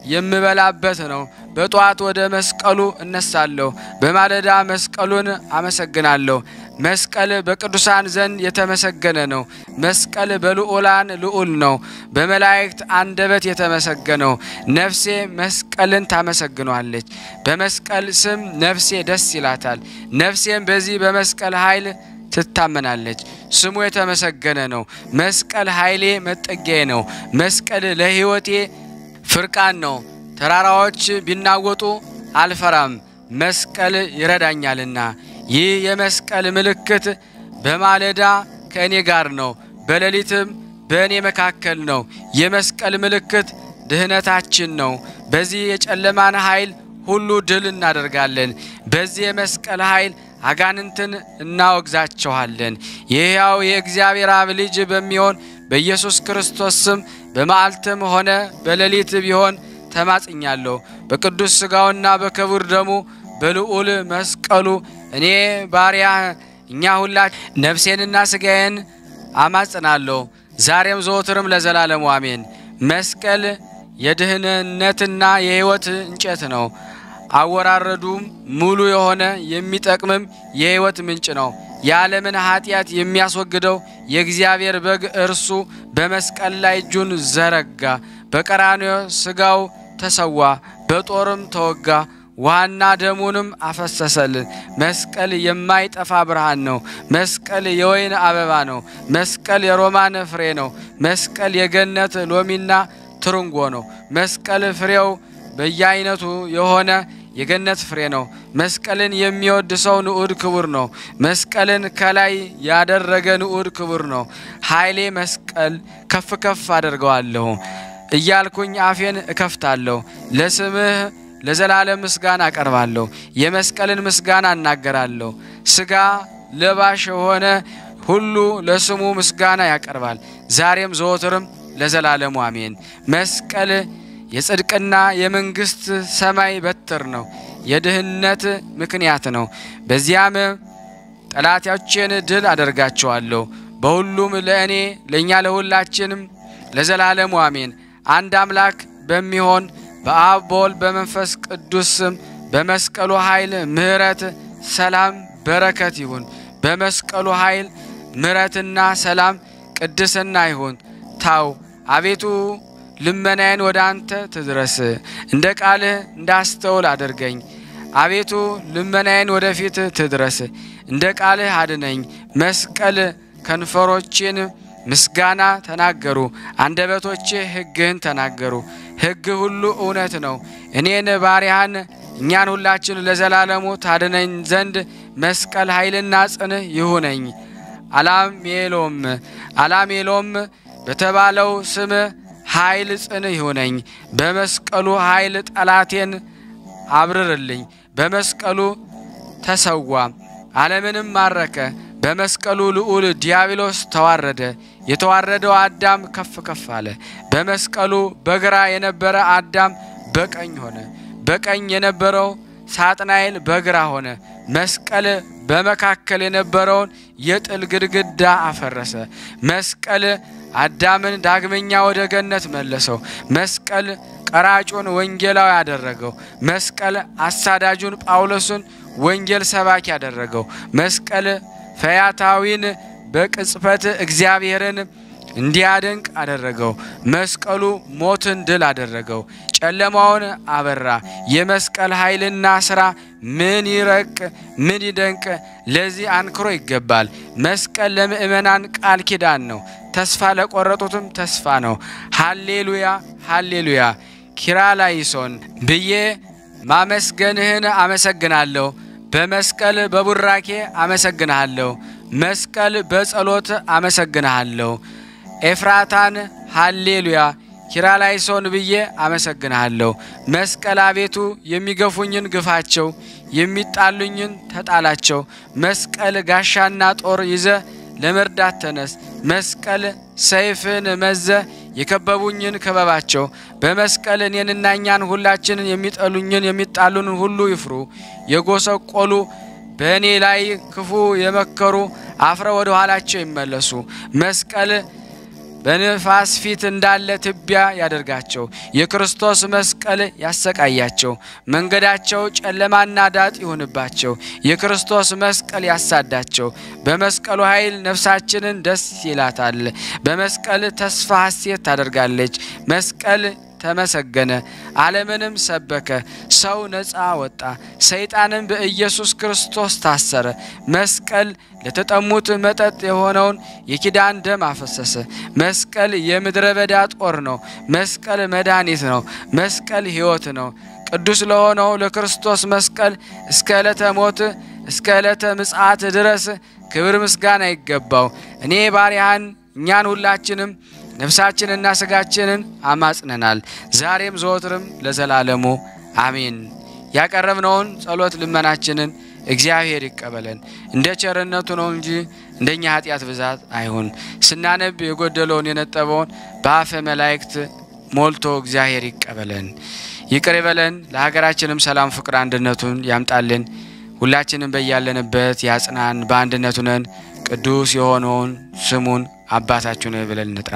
የምበላበት ነው። በጠዋት ወደ መስቀሉ እነሳለሁ፣ በማለዳ መስቀሉን አመሰግናለሁ። መስቀል በቅዱሳን ዘንድ የተመሰገነ ነው። መስቀል በልዑላን ልዑል ነው፣ በመላእክት አንደበት የተመሰገነው። ነፍሴ መስቀልን ታመሰግኗለች። በመስቀል ስም ነፍሴ ደስ ይላታል። ነፍሴም በዚህ በመስቀል ኃይል ትታመናለች። ስሙ የተመሰገነ ነው። መስቀል ኃይሌ መጠጊያዬ ነው። መስቀል ለሕይወቴ ፍርቃን ነው። ተራራዎች ቢናወጡ አልፈራም፣ መስቀል ይረዳኛልና። ይህ የመስቀል ምልክት በማለዳ ከእኔ ጋር ነው፣ በሌሊትም በእኔ መካከል ነው። የመስቀል ምልክት ድህነታችን ነው። በዚህ የጨለማን ኃይል ሁሉ ድል እናደርጋለን። በዚህ የመስቀል ኃይል አጋንንትን እናወግዛቸዋለን። የሕያው የእግዚአብሔር አብ ልጅ በሚሆን በኢየሱስ ክርስቶስ ስም በመዓልትም ሆነ በሌሊት ቢሆን ተማጽኛለሁ። በቅዱስ ሥጋውና በክቡር ደሙ በልዑል መስቀሉ እኔ ባሪያ እኛ ሁላ ነፍሴንና ሥጋዬን አማጽናለሁ ዛሬም ዘወትርም ለዘላለሙ አሜን። መስቀል የድህንነትና የሕይወት እንጨት ነው። አወራረዱም ሙሉ የሆነ የሚጠቅምም የሕይወት ምንጭ ነው። የዓለምን ኃጢአት የሚያስወግደው የእግዚአብሔር በግ እርሱ በመስቀል ላይ እጁን ዘረጋ። በቀራንዮ ሥጋው ተሰዋ፣ በጦርም ተወጋ፣ ውሃና ደሙንም አፈሰሰልን። መስቀል የማይጠፋ ብርሃን ነው። መስቀል የወይን አበባ ነው። መስቀል የሮማን ፍሬ ነው። መስቀል የገነት ሎሚና ትርንጎ ነው። መስቀል ፍሬው በየአይነቱ የሆነ የገነት ፍሬ ነው። መስቀልን የሚወድ ሰው ንዑድ ክቡር ነው። መስቀልን ከላይ ያደረገ ንዑድ ክቡር ነው። ኃይሌ መስቀል ከፍ ከፍ አደርገዋለሁ እያልኩኝ አፌን እከፍታለሁ። ለስምህ ለዘላለም ምስጋና አቀርባለሁ። የመስቀልን ምስጋና እናገራለሁ። ሥጋ ለባሽ የሆነ ሁሉ ለስሙ ምስጋና ያቀርባል፣ ዛሬም ዘወትርም ለዘላለሙ አሜን። መስቀል የጽድቅና የመንግስት ሰማይ በትር ነው። የድህነት ምክንያት ነው። በዚያም ጠላቶቼን ድል አደርጋቸዋለሁ። በሁሉም ለእኔ ለእኛ ለሁላችንም ለዘላለሙ አሜን። አንድ አምላክ በሚሆን በአብ በወልድ በመንፈስ ቅዱስ ስም በመስቀሉ ኃይል ምሕረት፣ ሰላም፣ በረከት ይሁን። በመስቀሉ ኃይል ምሕረትና ሰላም ቅድስና ይሁን። ታው አቤቱ ልመናዬን ወደ አንተ ትድረስ፣ እንደ ቃልህ እንዳስተውል አድርገኝ። አቤቱ ልመናዬን ወደፊት ትድረስ፣ እንደ ቃልህ አድነኝ። መስቀል ከንፈሮቼን ምስጋና ተናገሩ፣ አንደበቶቼ ሕግህን ተናገሩ። ሕግ ሁሉ እውነት ነው። እኔን ባሪያህን እኛን ሁላችን ለዘላለሙ ታድነኝ ዘንድ መስቀል ኃይልና ጽንህ ይሁነኝ። አላሜሎም አላሜሎም በተባለው ስም ኃይል ጽንህ ይሁነኝ። በመስቀሉ ኃይል ጠላቴን አብርርልኝ። በመስቀሉ ተሰዋ፣ ዓለምንም ማረከ። በመስቀሉ ልዑል ዲያብሎስ ተዋረደ። የተዋረደው አዳም ከፍ ከፍ አለ። በመስቀሉ በግራ የነበረ አዳም በቀኝ ሆነ። በቀኝ የነበረው ሳጥናኤል በግራ ሆነ። መስቀል በመካከል የነበረውን የጥል ግድግዳ አፈረሰ። መስቀል አዳምን ዳግመኛ ወደ ገነት መለሰው። መስቀል ቀራጩን ወንጌላዊ ያደረገው። መስቀል አሳዳጁን ጳውሎስን ወንጌል ሰባኪ ያደረገው። መስቀል ፈያታዊን በቅጽበት እግዚአብሔርን እንዲያደንቅ አደረገው። መስቀሉ ሞትን ድል አደረገው፣ ጨለማውን አበራ። የመስቀል ኃይልና ሥራ ምን ይረቅ ምን ይደንቅ! ለዚህ አንክሮ ይገባል። መስቀል ለምእመናን ቃል ኪዳን ነው፣ ተስፋ ለቆረጡትም ተስፋ ነው። ሃሌሉያ ሃሌሉያ። ኪርያላይሶን ብዬ ማመስገንህን አመሰግናለሁ። በመስቀል በቡራኬ አመሰግንሃለሁ። መስቀል በጸሎት አመሰግንሃለሁ። ኤፍራታን ሃሌሉያ ኪርያላይሶን ብዬ አመሰግንሃለሁ። መስቀል አቤቱ የሚገፉኝን ግፋቸው፣ የሚጣሉኝን ተጣላቸው። መስቀል ጋሻና ጦር ይዘ ለመርዳት ተነስ። መስቀል ሰይፍን መዘ የከበቡኝን ክበባቸው። በመስቀል እኔንና እኛን ሁላችንን የሚጠሉኝን የሚጣሉንን ሁሉ ይፍሩ። የጎሰቆሉ በእኔ ላይ ክፉ የመከሩ አፍረ ወደ ኋላቸው ይመለሱ። መስቀል በንፋስ ፊት እንዳለ ትቢያ ያደርጋቸው። የክርስቶስ መስቀል ያሰቃያቸው። መንገዳቸው ጨለማና ዳጥ ይሁንባቸው። የክርስቶስ መስቀል ያሳዳቸው። በመስቀሉ ኃይል ነፍሳችንን ደስ ይላታል። በመስቀል ተስፋ ሐሴት ታደርጋለች። መስቀል ተመሰገነ፣ ዓለምንም ሰበከ። ሰው ነፃ ወጣ፣ ሰይጣንም በኢየሱስ ክርስቶስ ታሰረ። መስቀል ለተጠሙት መጠጥ የሆነውን የኪዳን ደም አፈሰሰ። መስቀል የምድረ በዳ ጦር ነው። መስቀል መድኃኒት ነው። መስቀል ሕይወት ነው። ቅዱስ ለሆነው ለክርስቶስ መስቀል እስከ ዕለተ ሞት እስከ ዕለተ ምጽአት ድረስ ክብር ምስጋና ይገባው። እኔ ባሪያህን እኛን ሁላችንም ነፍሳችንና ስጋችንን አማጽነናል። ዛሬም ዘወትርም ለዘላለሙ አሜን። ያቀረብነውን ጸሎት ልመናችንን እግዚአብሔር ይቀበለን። እንደ ቸርነቱ ነው እንጂ እንደኛ ኃጢአት ብዛት አይሁን። ስናነብ የጎደለውን የነጠበውን በአፈ መላእክት ሞልቶ እግዚአብሔር ይቀበለን፣ ይቅር ይበለን። ለሀገራችንም ሰላም፣ ፍቅር፣ አንድነቱን ያምጣልን። ሁላችንም በያለንበት ያጽናን። በአንድነቱ ነን ቅዱስ የሆነውን ስሙን አባታችን ሆይ ብለን እንጥራ።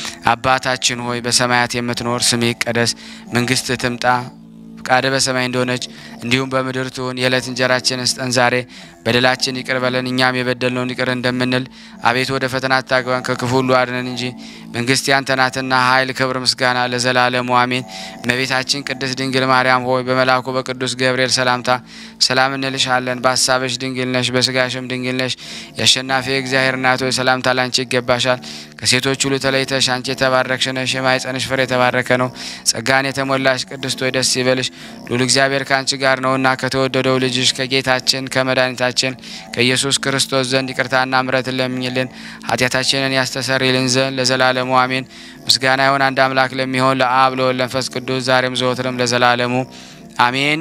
አባታችን ሆይ በሰማያት የምትኖር ስምህ ይቀደስ፣ መንግስትህ ትምጣ፣ ፍቃድህ በሰማይ እንደሆነች እንዲሁም በምድር ትሁን። የዕለት እንጀራችንን ስጠን ዛሬ፣ በደላችን ይቅር በለን እኛም የበደልነውን ይቅር እንደምንል። አቤቱ ወደ ፈተና አታግባን ከክፉ ሁሉ አድነን እንጂ መንግስት ያንተ ናትና ኃይል፣ ክብር፣ ምስጋና ለዘላለሙ አሜን። እመቤታችን ቅድስት ድንግል ማርያም ሆይ በመልአኩ በቅዱስ ገብርኤል ሰላምታ ሰላም እንልሻለን። በሀሳብሽ ድንግል ነሽ፣ በስጋሽም ድንግል ነሽ። የአሸናፊ እግዚአብሔር እናት ሆይ ሰላምታ ላንቺ ይገባሻል። ከሴቶች ሁሉ ተለይተሽ አንቺ የተባረክሽ ነሽ፣ የማኅፀንሽ ፍሬ የተባረከ ነው። ጸጋን የተሞላሽ ቅድስት ሆይ ደስ ይበልሽ፣ ሉል እግዚአብሔር ከአንቺ ጋር ነውና ከተወደደው ልጅሽ ከጌታችን ከመድኃኒታችን ከኢየሱስ ክርስቶስ ዘንድ ይቅርታና ምሕረትን ለምኝልን ኃጢአታችንን ያስተሰርይልን ዘንድ ለዘላለሙ አሜን። ምስጋና ይሁን አንድ አምላክ ለሚሆን ለአብ ለወልድ ለመንፈስ ቅዱስ ዛሬም ዘወትርም ለዘላለሙ አሜን።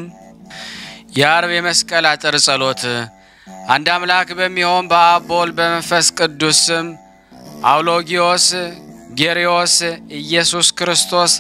የአርብ የመስቀል አጥር ጸሎት። አንድ አምላክ በሚሆን በአብ በወልድ በመንፈስ ቅዱስ ስም አውሎጊዮስ ጌሪዮስ ኢየሱስ ክርስቶስ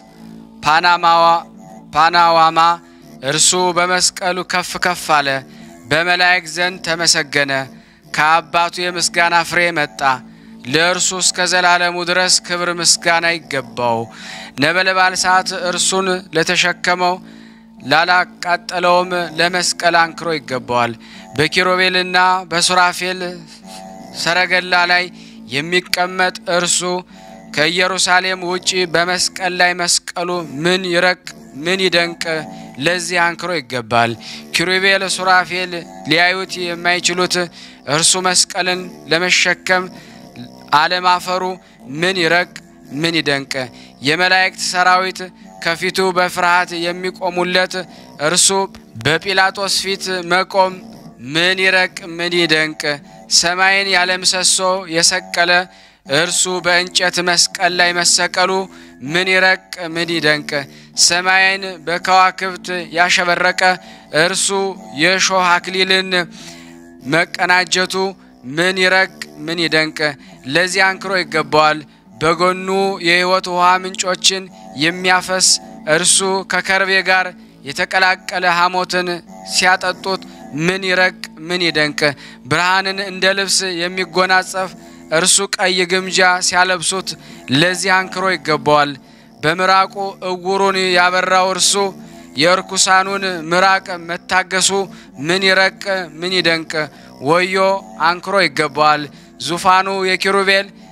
ፓናዋማ እርሱ በመስቀሉ ከፍ ከፍ አለ፣ በመላእክት ዘንድ ተመሰገነ። ከአባቱ የምስጋና ፍሬ መጣ። ለእርሱ እስከ ዘላለሙ ድረስ ክብር ምስጋና ይገባው። ነበልባል እሳት እርሱን ለተሸከመው ላላቃጠለውም ለመስቀል አንክሮ ይገባዋል። በኪሩቤልና በሱራፌል ሰረገላ ላይ የሚቀመጥ እርሱ ከኢየሩሳሌም ውጪ በመስቀል ላይ መስቀሉ ምን ይረቅ ምን ይደንቅ! ለዚህ አንክሮ ይገባል። ኪሩቤል ሱራፌል ሊያዩት የማይችሉት እርሱ መስቀልን ለመሸከም አለማፈሩ ምን ይረቅ ምን ይደንቅ! የመላእክት ሰራዊት ከፊቱ በፍርሃት የሚቆሙለት እርሱ በጲላጦስ ፊት መቆም ምን ይረቅ ምን ይደንቅ! ሰማይን ያለ ምሰሶ የሰቀለ እርሱ በእንጨት መስቀል ላይ መሰቀሉ ምን ይረቅ ምን ይደንቅ! ሰማይን በከዋክብት ያሸበረቀ እርሱ የእሾህ አክሊልን መቀናጀቱ ምን ይረቅ ምን ይደንቅ! ለዚህ አንክሮ ይገባዋል። በጎኑ የሕይወት ውሃ ምንጮችን የሚያፈስ እርሱ ከከርቤ ጋር የተቀላቀለ ሐሞትን ሲያጠጡት ምን ይረቅ ምን ይደንቅ! ብርሃንን እንደ ልብስ የሚጎናጸፍ እርሱ ቀይ ግምጃ ሲያለብሱት ለዚህ አንክሮ ይገባዋል። በምራቁ እውሩን ያበራው እርሱ የእርኩሳኑን ምራቅ መታገሱ ምን ይረቅ ምን ይደንቅ! ወዮ አንክሮ ይገባዋል። ዙፋኑ የኪሩቤል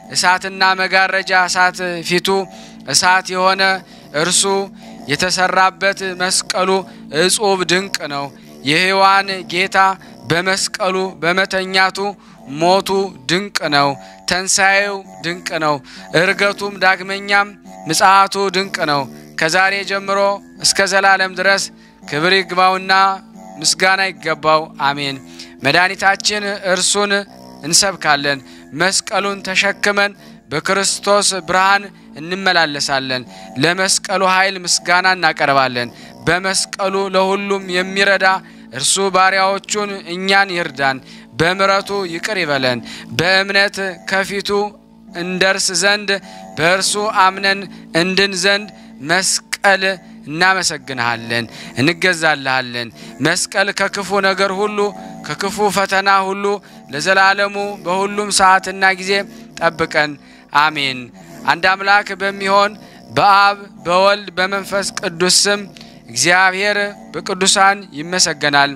እሳትና መጋረጃ እሳት ፊቱ እሳት የሆነ እርሱ የተሰራበት መስቀሉ እጹብ ድንቅ ነው። የሕያዋን ጌታ በመስቀሉ በመተኛቱ ሞቱ ድንቅ ነው። ተንሣኤው ድንቅ ነው። እርገቱም ዳግመኛም ምጽአቱ ድንቅ ነው። ከዛሬ ጀምሮ እስከ ዘላለም ድረስ ክብር ይግባውና ምስጋና ይገባው፣ አሜን። መድኃኒታችን እርሱን እንሰብካለን። መስቀሉን ተሸክመን በክርስቶስ ብርሃን እንመላለሳለን። ለመስቀሉ ኃይል ምስጋና እናቀርባለን። በመስቀሉ ለሁሉም የሚረዳ እርሱ ባሪያዎቹን እኛን ይርዳን፣ በምሕረቱ ይቅር ይበለን። በእምነት ከፊቱ እንደርስ ዘንድ በእርሱ አምነን እንድን ዘንድ መስቀል እናመሰግንሃለን፣ እንገዛልሃለን። መስቀል ከክፉ ነገር ሁሉ ከክፉ ፈተና ሁሉ ለዘላለሙ በሁሉም ሰዓትና ጊዜ ጠብቀን፣ አሜን። አንድ አምላክ በሚሆን በአብ በወልድ በመንፈስ ቅዱስ ስም እግዚአብሔር በቅዱሳን ይመሰገናል፣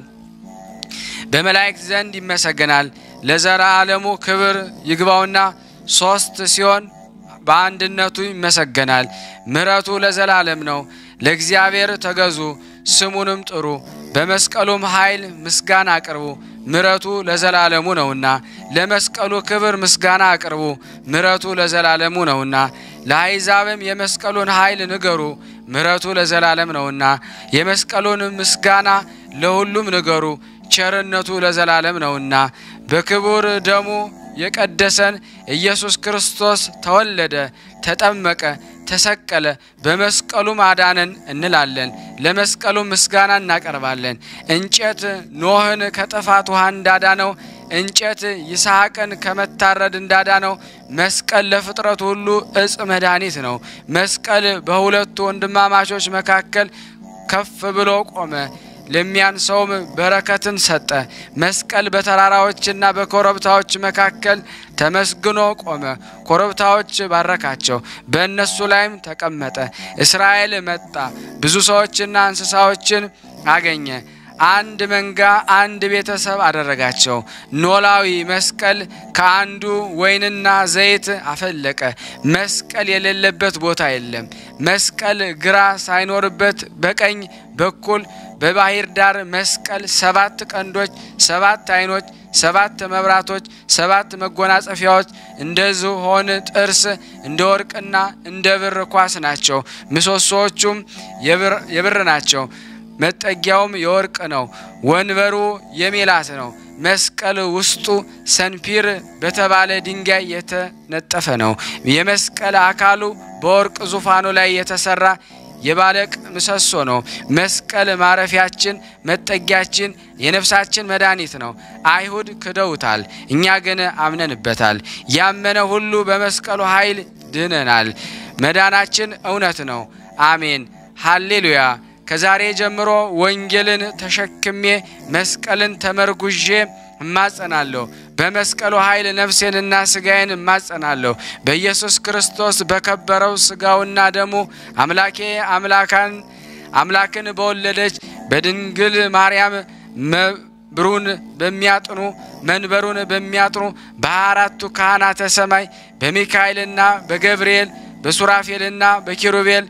በመላእክት ዘንድ ይመሰገናል። ለዘላለሙ ክብር ይግባውና ሶስት ሲሆን በአንድነቱ ይመሰገናል። ምሕረቱ ለዘላለም ነው። ለእግዚአብሔር ተገዙ፣ ስሙንም ጥሩ፣ በመስቀሉም ኃይል ምስጋና አቅርቡ፣ ምሕረቱ ለዘላለሙ ነውና። ለመስቀሉ ክብር ምስጋና አቅርቡ፣ ምሕረቱ ለዘላለሙ ነውና። ለአሕዛብም የመስቀሉን ኃይል ንገሩ፣ ምሕረቱ ለዘላለም ነውና። የመስቀሉን ምስጋና ለሁሉም ንገሩ፣ ቸርነቱ ለዘላለም ነውና። በክቡር ደሙ የቀደሰን ኢየሱስ ክርስቶስ ተወለደ፣ ተጠመቀ፣ ተሰቀለ፣ በመስቀሉም አዳነን እንላለን። ለመስቀሉ ምስጋና እናቀርባለን። እንጨት ኖህን ከጥፋት ውሃ እንዳዳነው እንጨት ይስሐቅን ከመታረድ እንዳዳነው መስቀል ለፍጥረት ሁሉ እጽ መድኃኒት ነው። መስቀል በሁለቱ ወንድማማቾች መካከል ከፍ ብሎ ቆመ። ለሚያንሰውም በረከትን ሰጠ። መስቀል በተራራዎችና በኮረብታዎች መካከል ተመስግኖ ቆመ። ኮረብታዎች ባረካቸው፣ በእነሱ ላይም ተቀመጠ። እስራኤል መጣ፣ ብዙ ሰዎችና እንስሳዎችን አገኘ። አንድ መንጋ አንድ ቤተሰብ አደረጋቸው። ኖላዊ መስቀል ከአንዱ ወይንና ዘይት አፈለቀ። መስቀል የሌለበት ቦታ የለም። መስቀል ግራ ሳይኖርበት በቀኝ በኩል በባህር ዳር መስቀል ሰባት ቀንዶች፣ ሰባት ዓይኖች፣ ሰባት መብራቶች፣ ሰባት መጎናጸፊያዎች እንደ ዝሆን ጥርስ እንደ ወርቅና እንደ ብር ኳስ ናቸው። ምሰሶዎቹም የብር ናቸው። መጠጊያውም የወርቅ ነው። ወንበሩ የሜላት ነው። መስቀል ውስጡ ሰንፒር በተባለ ድንጋይ የተነጠፈ ነው። የመስቀል አካሉ በወርቅ ዙፋኑ ላይ የተሰራ የባለቅ ምሰሶ ነው። መስቀል ማረፊያችን፣ መጠጊያችን፣ የነፍሳችን መድኃኒት ነው። አይሁድ ክደውታል፣ እኛ ግን አምነንበታል። ያመነ ሁሉ በመስቀሉ ኃይል ድነናል። መዳናችን እውነት ነው። አሜን ሃሌሉያ። ከዛሬ ጀምሮ ወንጌልን ተሸክሜ መስቀልን ተመርጉዤ እማጸናለሁ። በመስቀሉ ኃይል ነፍሴንና ስጋዬን እማጸናለሁ። በኢየሱስ ክርስቶስ በከበረው ስጋውና ደሙ አምላኬ አምላካን አምላክን በወለደች በድንግል ማርያም መብሩን በሚያጥኑ መንበሩን በሚያጥኑ በሃያ አራቱ ካህናተ ሰማይ በሚካኤልና በገብርኤል በሱራፌልና በኪሩቤል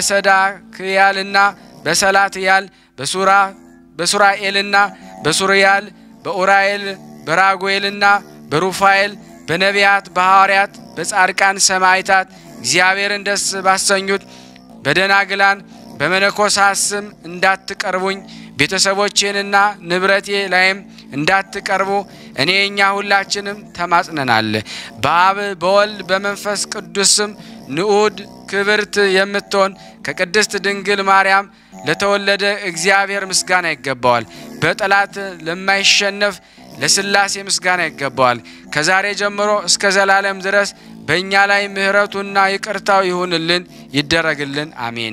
በሰዳክያልና በሰላትያል በሱራ በሱራኤልና በሱርያል በኡራኤል በራጉኤልና በሩፋኤል በነቢያት በሐዋርያት በጻድቃን ሰማዕታት እግዚአብሔርን ደስ ባሰኙት በደናግላን በመነኮሳት ስም እንዳትቀርቡኝ ቤተሰቦቼንና ንብረቴ ላይም እንዳትቀርቡ እኔ እኛ ሁላችንም ተማጽነናል። በአብ በወልድ በመንፈስ ቅዱስ ስም ንዑድ ክብርት የምትሆን ከቅድስት ድንግል ማርያም ለተወለደ እግዚአብሔር ምስጋና ይገባዋል። በጠላት ለማይሸነፍ ለሥላሴ ምስጋና ይገባዋል። ከዛሬ ጀምሮ እስከ ዘላለም ድረስ በእኛ ላይ ምሕረቱና ይቅርታው ይሁንልን ይደረግልን፣ አሜን።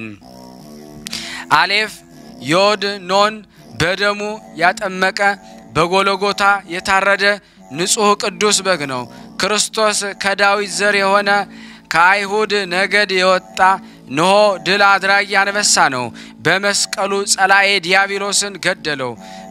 አሌፍ ዮድ ኖን በደሙ ያጠመቀ በጎለጎታ የታረደ ንጹሕ ቅዱስ በግ ነው። ክርስቶስ ከዳዊት ዘር የሆነ ከአይሁድ ነገድ የወጣ ንሆ ድል አድራጊ አንበሳ ነው። በመስቀሉ ጸላኤ ዲያብሎስን ገደለው።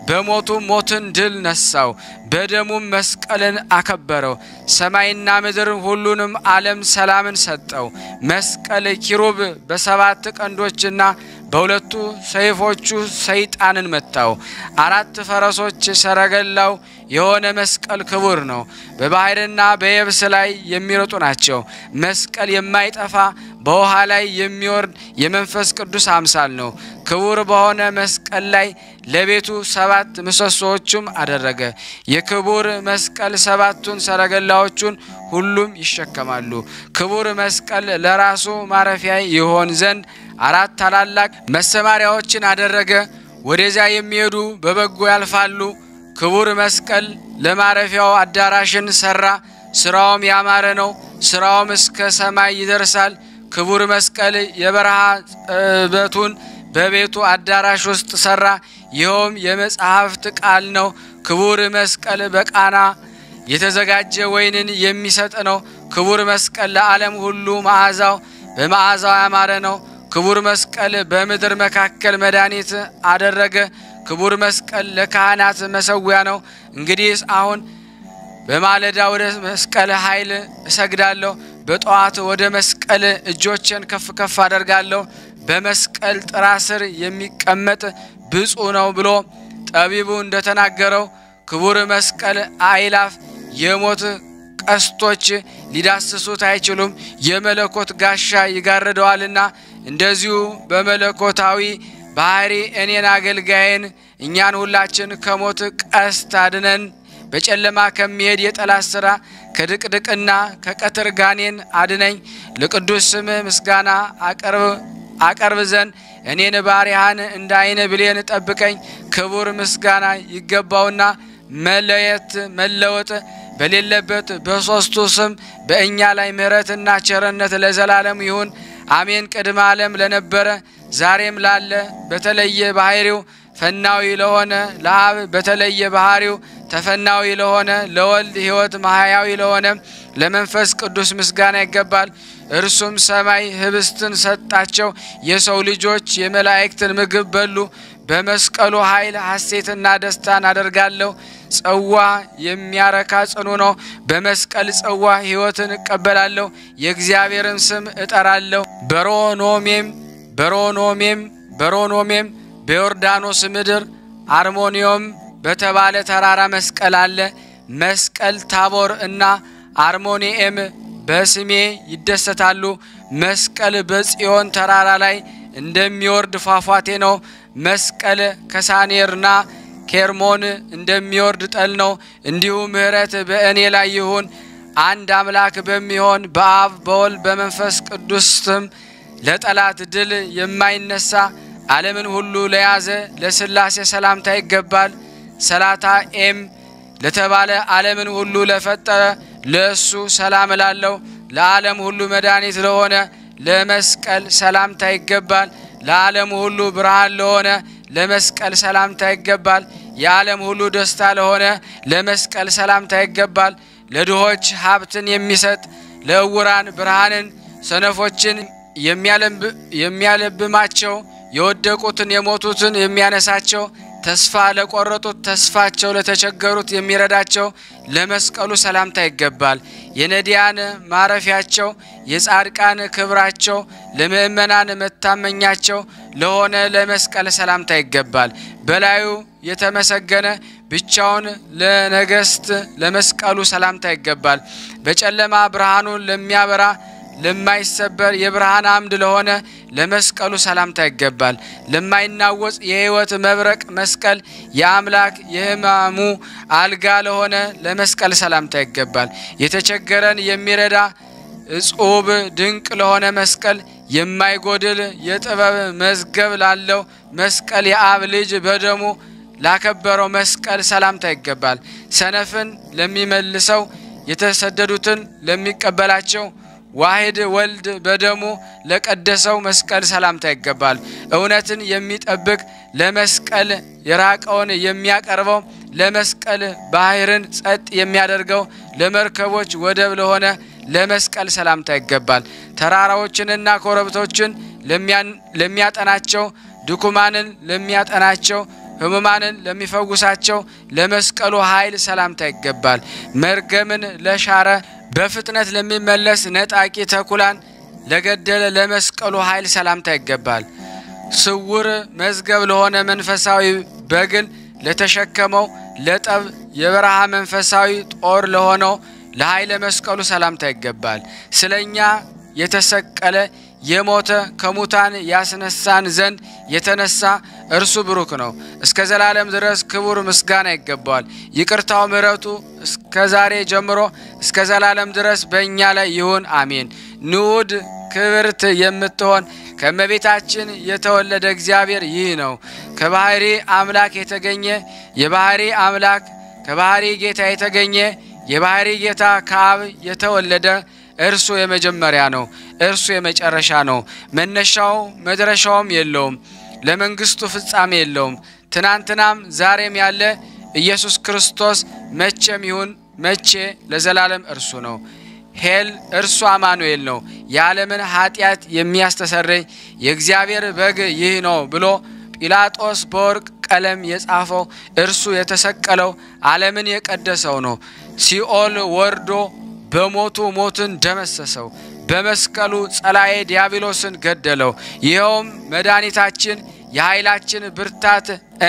በሞቱ ሞትን ድል ነሳው፣ በደሙም መስቀልን አከበረው። ሰማይና ምድር ሁሉንም ዓለም ሰላምን ሰጠው። መስቀል ኪሩብ በሰባት ቀንዶችና በሁለቱ ሰይፎቹ ሰይጣንን መታው። አራት ፈረሶች ሰረገላው የሆነ መስቀል ክቡር ነው። በባሕርና በየብስ ላይ የሚሮጡ ናቸው። መስቀል የማይጠፋ በውሃ ላይ የሚወርድ የመንፈስ ቅዱስ አምሳል ነው። ክቡር በሆነ መስቀል ላይ ለቤቱ ሰባት ምሰሶዎቹም አደረገ። የክቡር መስቀል ሰባቱን ሰረገላዎቹን ሁሉም ይሸከማሉ። ክቡር መስቀል ለራሱ ማረፊያ ይሆን ዘንድ አራት ታላላቅ መሰማሪያዎችን አደረገ። ወደዚያ የሚሄዱ በበጎ ያልፋሉ። ክቡር መስቀል ለማረፊያው አዳራሽን ሰራ። ስራውም ያማረ ነው። ስራውም እስከ ሰማይ ይደርሳል። ክቡር መስቀል የበረሃ ጽበቱን በቤቱ አዳራሽ ውስጥ ሰራ። ይኸውም የመጽሐፍት ቃል ነው። ክቡር መስቀል በቃና የተዘጋጀ ወይንን የሚሰጥ ነው። ክቡር መስቀል ለዓለም ሁሉ መዓዛው በመዓዛው ያማረ ነው። ክቡር መስቀል በምድር መካከል መድኃኒት አደረገ። ክቡር መስቀል ለካህናት መሰዊያ ነው። እንግዲህ አሁን በማለዳ ወደ መስቀል ኃይል እሰግዳለሁ። በጠዋት ወደ መስቀል እጆችን ከፍ ከፍ አደርጋለሁ። በመስቀል ጥራ ስር የሚቀመጥ ብፁዕ ነው ብሎ ጠቢቡ እንደተናገረው ክቡር መስቀል አእላፍ የሞት ቀስቶች ሊዳስሱት አይችሉም፣ የመለኮት ጋሻ ይጋርደዋልና። እንደዚሁ በመለኮታዊ ባህሪ እኔን አገልጋይን እኛን ሁላችን ከሞት ቀስት አድነን በጨለማ ከሚሄድ የጠላት ሥራ ከድቅድቅና ከቀትር ጋኔን አድነኝ። ለቅዱስ ስም ምስጋና አቀርብ ዘንድ እኔን ባሪያህን እንደ ዓይን ብሌን ጠብቀኝ። ክቡር ምስጋና ይገባውና መለየት መለወጥ በሌለበት በሦስቱ ስም በእኛ ላይ ምሕረትና ቸርነት ለዘላለም ይሁን አሜን። ቅድመ ዓለም ለነበረ ዛሬም ላለ በተለየ ባህሪው ፈናዊ ለሆነ ለአብ በተለየ ባህሪው ተፈናዊ ለሆነ ለወልድ ሕይወት ማህያዊ ለሆነ ለመንፈስ ቅዱስ ምስጋና ይገባል። እርሱም ሰማይ ህብስትን ሰጣቸው፣ የሰው ልጆች የመላእክትን ምግብ በሉ። በመስቀሉ ኃይል ሐሴትና ደስታን አደርጋለሁ። ጽዋ የሚያረካ ጽኑ ነው። በመስቀል ጽዋ ሕይወትን እቀበላለሁ። የእግዚአብሔርን ስም እጠራለሁ። በሮኖሜም በሮኖሜም በሮኖሜም በዮርዳኖስ ምድር አርሞኒዮም በተባለ ተራራ መስቀል አለ። መስቀል ታቦር እና አርሞኒኤም በስሜ ይደሰታሉ። መስቀል በጽዮን ተራራ ላይ እንደሚወርድ ፏፏቴ ነው። መስቀል ከሳኔርና ኬርሞን እንደሚወርድ ጠል ነው። እንዲሁ ምሕረት በእኔ ላይ ይሁን። አንድ አምላክ በሚሆን በአብ በወልድ በመንፈስ ቅዱስ ስም ለጠላት ድል የማይነሳ ዓለምን ሁሉ ለያዘ ለሥላሴ ሰላምታ ይገባል። ሰላታ ኤም ለተባለ ዓለምን ሁሉ ለፈጠረ ለእሱ ሰላም እላለሁ። ለዓለም ሁሉ መድኃኒት ለሆነ ለመስቀል ሰላምታ ይገባል። ለዓለም ሁሉ ብርሃን ለሆነ ለመስቀል ሰላምታ ይገባል። የዓለም ሁሉ ደስታ ለሆነ ለመስቀል ሰላምታ ይገባል። ለድሆች ሀብትን የሚሰጥ ለእውራን ብርሃንን፣ ሰነፎችን የሚያለብማቸው፣ የወደቁትን የሞቱትን የሚያነሳቸው ተስፋ ለቆረጡት ተስፋቸው ለተቸገሩት የሚረዳቸው ለመስቀሉ ሰላምታ ይገባል። የነዲያን ማረፊያቸው የጻድቃን ክብራቸው ለምእመናን መታመኛቸው ለሆነ ለመስቀል ሰላምታ ይገባል። በላዩ የተመሰገነ ብቻውን ለነገስት ለመስቀሉ ሰላምታ ይገባል። በጨለማ ብርሃኑን ለሚያበራ ለማይሰበር የብርሃን አምድ ለሆነ ለመስቀሉ ሰላምታ ይገባል። ለማይናወጽ የሕይወት መብረቅ መስቀል የአምላክ የሕማሙ አልጋ ለሆነ ለመስቀል ሰላምታ ይገባል። የተቸገረን የሚረዳ እጹብ ድንቅ ለሆነ መስቀል የማይጎድል የጥበብ መዝገብ ላለው መስቀል የአብ ልጅ በደሙ ላከበረው መስቀል ሰላምታ ይገባል። ሰነፍን ለሚመልሰው የተሰደዱትን ለሚቀበላቸው ዋሕድ ወልድ በደሙ ለቀደሰው መስቀል ሰላምታ ይገባል። እውነትን የሚጠብቅ ለመስቀል የራቀውን የሚያቀርበው ለመስቀል ባሕርን ጸጥ የሚያደርገው ለመርከቦች ወደብ ለሆነ ለመስቀል ሰላምታ ይገባል። ተራራዎችንና ኮረብቶችን ለሚያጠናቸው ድኩማንን ለሚያጠናቸው ሕሙማንን ለሚፈውሳቸው ለመስቀሉ ኃይል ሰላምታ ይገባል። መርገምን ለሻረ በፍጥነት ለሚመለስ ነጣቂ ተኩላን ለገደለ ለመስቀሉ ኃይል ሰላምታ ይገባል። ስውር መዝገብ ለሆነ መንፈሳዊ በግን ለተሸከመው ለጠብ የበረሃ መንፈሳዊ ጦር ለሆነው ለኃይለ መስቀሉ ሰላምታ ይገባል። ስለ እኛ የተሰቀለ የሞተ ከሙታን ያስነሳን ዘንድ የተነሳ እርሱ ብሩክ ነው። እስከ ዘላለም ድረስ ክቡር ምስጋና ይገባዋል። ይቅርታው ምሕረቱ እስከ ዛሬ ጀምሮ እስከ ዘላለም ድረስ በእኛ ላይ ይሁን አሜን። ንዑድ ክብርት የምትሆን ከእመቤታችን የተወለደ እግዚአብሔር ይህ ነው። ከባህሪ አምላክ የተገኘ የባህሪ አምላክ ከባህሪ ጌታ የተገኘ የባህሪ ጌታ ከአብ የተወለደ እርሱ የመጀመሪያ ነው። እርሱ የመጨረሻ ነው። መነሻው መድረሻውም የለውም። ለመንግስቱ ፍጻሜ የለውም። ትናንትናም ዛሬም ያለ ኢየሱስ ክርስቶስ መቼም ይሁን መቼ ለዘላለም እርሱ ነው። ሄል እርሱ አማኑኤል ነው። የዓለምን ኃጢአት የሚያስተሰርይ የእግዚአብሔር በግ ይህ ነው ብሎ ጲላጦስ በወርቅ ቀለም የጻፈው እርሱ የተሰቀለው ዓለምን የቀደሰው ነው። ሲኦል ወርዶ በሞቱ ሞትን ደመሰሰው። በመስቀሉ ጸላኤ ዲያብሎስን ገደለው። ይኸውም መድኃኒታችን የኃይላችን ብርታት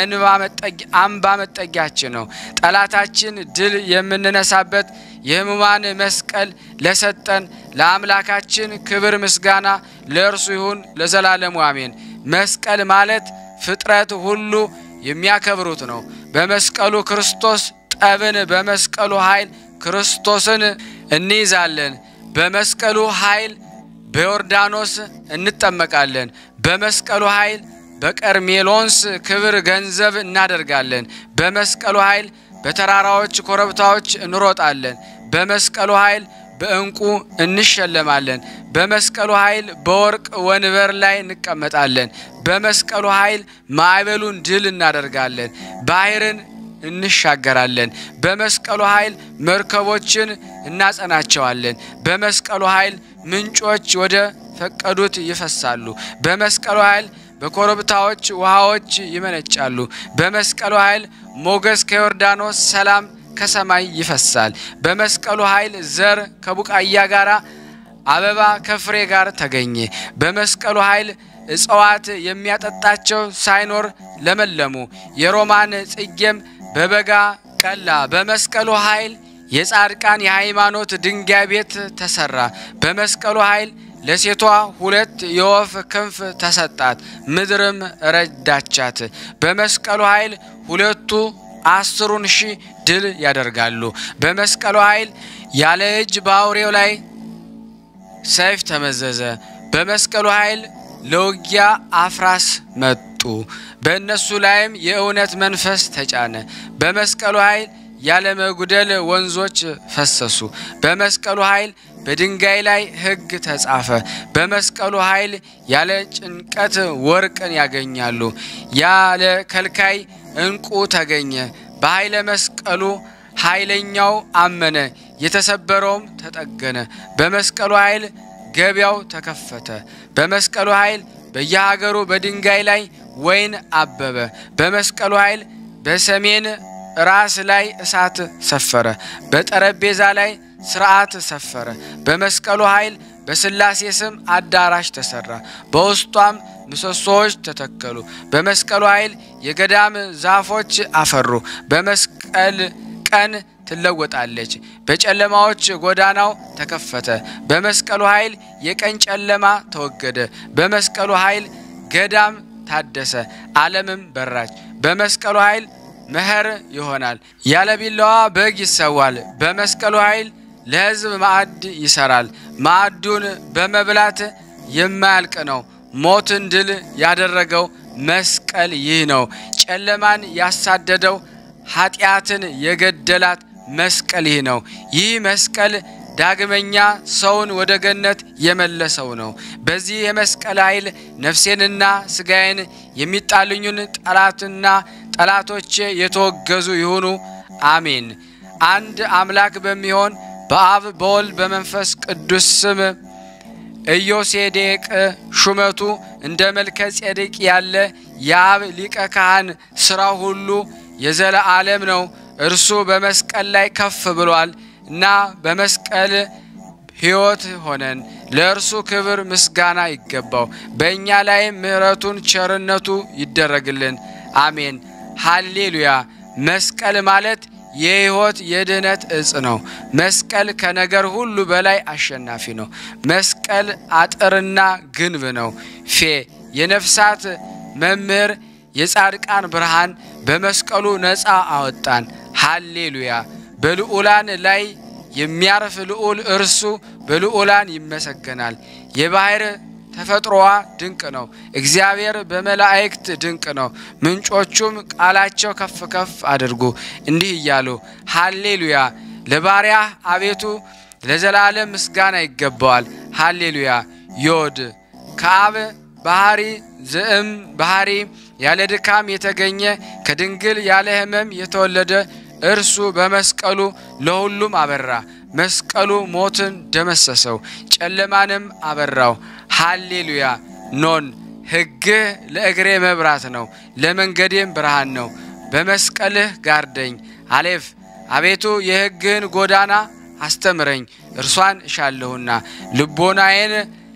አምባ መጠጊያችን ነው። ጠላታችን ድል የምንነሳበት የሕሙማን መስቀል ለሰጠን ለአምላካችን ክብር ምስጋና ለእርሱ ይሁን ለዘላለሙ አሜን። መስቀል ማለት ፍጥረት ሁሉ የሚያከብሩት ነው። በመስቀሉ ክርስቶስ ጠብን በመስቀሉ ኃይል ክርስቶስን እንይዛለን። በመስቀሉ ኃይል በዮርዳኖስ እንጠመቃለን። በመስቀሉ ኃይል በቀርሜሎንስ ክብር ገንዘብ እናደርጋለን። በመስቀሉ ኃይል በተራራዎች ኮረብታዎች እንሮጣለን። በመስቀሉ ኃይል በዕንቁ እንሸለማለን። በመስቀሉ ኃይል በወርቅ ወንበር ላይ እንቀመጣለን። በመስቀሉ ኃይል ማዕበሉን ድል እናደርጋለን። ባህርን እንሻገራለን። በመስቀሉ ኃይል መርከቦችን እናጸናቸዋለን። በመስቀሉ ኃይል ምንጮች ወደ ፈቀዱት ይፈሳሉ። በመስቀሉ ኃይል በኮረብታዎች ውሃዎች ይመነጫሉ። በመስቀሉ ኃይል ሞገስ ከዮርዳኖስ ሰላም ከሰማይ ይፈሳል። በመስቀሉ ኃይል ዘር ከቡቃያ ጋር አበባ ከፍሬ ጋር ተገኘ። በመስቀሉ ኃይል እጽዋት የሚያጠጣቸው ሳይኖር ለመለሙ። የሮማን ጽጌም በበጋ ቀላ። በመስቀሉ ኃይል የጻድቃን የሃይማኖት ድንጋይ ቤት ተሰራ። በመስቀሉ ኃይል ለሴቷ ሁለት የወፍ ክንፍ ተሰጣት፣ ምድርም ረዳቻት። በመስቀሉ ኃይል ሁለቱ አስሩን ሺህ ድል ያደርጋሉ። በመስቀሉ ኃይል ያለ እጅ በአውሬው ላይ ሰይፍ ተመዘዘ። በመስቀሉ ኃይል ለውጊያ አፍራስ መጡ። በእነሱ ላይም የእውነት መንፈስ ተጫነ። በመስቀሉ ኃይል ያለ መጉደል ወንዞች ፈሰሱ። በመስቀሉ ኃይል በድንጋይ ላይ ሕግ ተጻፈ። በመስቀሉ ኃይል ያለ ጭንቀት ወርቅን ያገኛሉ። ያለ ከልካይ ዕንቁ ተገኘ። በኃይለ መስቀሉ ኃይለኛው አመነ፣ የተሰበረውም ተጠገነ። በመስቀሉ ኃይል ገበያው ተከፈተ። በመስቀሉ ኃይል በየሀገሩ በድንጋይ ላይ ወይን አበበ። በመስቀሉ ኃይል በሰሜን ራስ ላይ እሳት ሰፈረ። በጠረጴዛ ላይ ስርዓት ሰፈረ። በመስቀሉ ኃይል በስላሴ ስም አዳራሽ ተሰራ። በውስጧም ምሰሶዎች ተተከሉ። በመስቀሉ ኃይል የገዳም ዛፎች አፈሩ። በመስቀል ቀን ትለወጣለች። በጨለማዎች ጎዳናው ተከፈተ። በመስቀሉ ኃይል የቀን ጨለማ ተወገደ። በመስቀሉ ኃይል ገዳም ታደሰ፣ ዓለምም በራች። በመስቀሉ ኃይል መኸር ይሆናል። ያለ ቢላዋ በግ ይሰዋል። በመስቀሉ ኃይል ለሕዝብ ማዕድ ይሰራል። ማዕዱን በመብላት የማያልቅ ነው። ሞትን ድል ያደረገው መስቀል ይህ ነው። ጨለማን ያሳደደው ኃጢአትን የገደላት መስቀል ይህ ነው። ይህ መስቀል ዳግመኛ ሰውን ወደ ገነት የመለሰው ነው። በዚህ የመስቀል ኃይል ነፍሴንና ስጋዬን የሚጣልኙን ጠላትና ጠላቶቼ የተወገዙ ይሁኑ። አሜን። አንድ አምላክ በሚሆን በአብ በወልድ በመንፈስ ቅዱስ ስም ኢዮሴዴቅ ሹመቱ እንደ መልከ ጼዴቅ ያለ የአብ ሊቀ ካህን ሥራው ሁሉ የዘለዓለም ነው። እርሱ በመስቀል ላይ ከፍ ብሏል እና በመስቀል ሕይወት ሆነን ለእርሱ ክብር ምስጋና ይገባው። በእኛ ላይም ምሕረቱን ቸርነቱ ይደረግልን። አሜን ሃሌሉያ። መስቀል ማለት የሕይወት የድኅነት እጽ ነው። መስቀል ከነገር ሁሉ በላይ አሸናፊ ነው። መስቀል አጥርና ግንብ ነው። ፌ የነፍሳት መምህር የጻድቃን ብርሃን በመስቀሉ ነፃ አወጣን። ሃሌሉያ። በልዑላን ላይ የሚያርፍ ልዑል እርሱ በልዑላን ይመሰገናል። የባሕር ተፈጥሮዋ ድንቅ ነው። እግዚአብሔር በመላእክት ድንቅ ነው። ምንጮቹም ቃላቸው ከፍ ከፍ አድርጉ እንዲህ እያሉ ሃሌሉያ። ለባሪያህ አቤቱ ለዘላለም ምስጋና ይገባዋል። ሃሌሉያ። ዮድ ከአብ ባህሪ ዝእም ባህሪ ያለ ድካም የተገኘ ከድንግል ያለ ሕመም የተወለደ እርሱ በመስቀሉ ለሁሉም አበራ። መስቀሉ ሞትን ደመሰሰው፣ ጨለማንም አበራው። ሃሌሉያ። ኖን ሕግህ ለእግሬ መብራት ነው፣ ለመንገዴም ብርሃን ነው። በመስቀልህ ጋርደኝ። አሌፍ አቤቱ የሕግህን ጎዳና አስተምረኝ፣ እርሷን እሻለሁና ልቦናዬን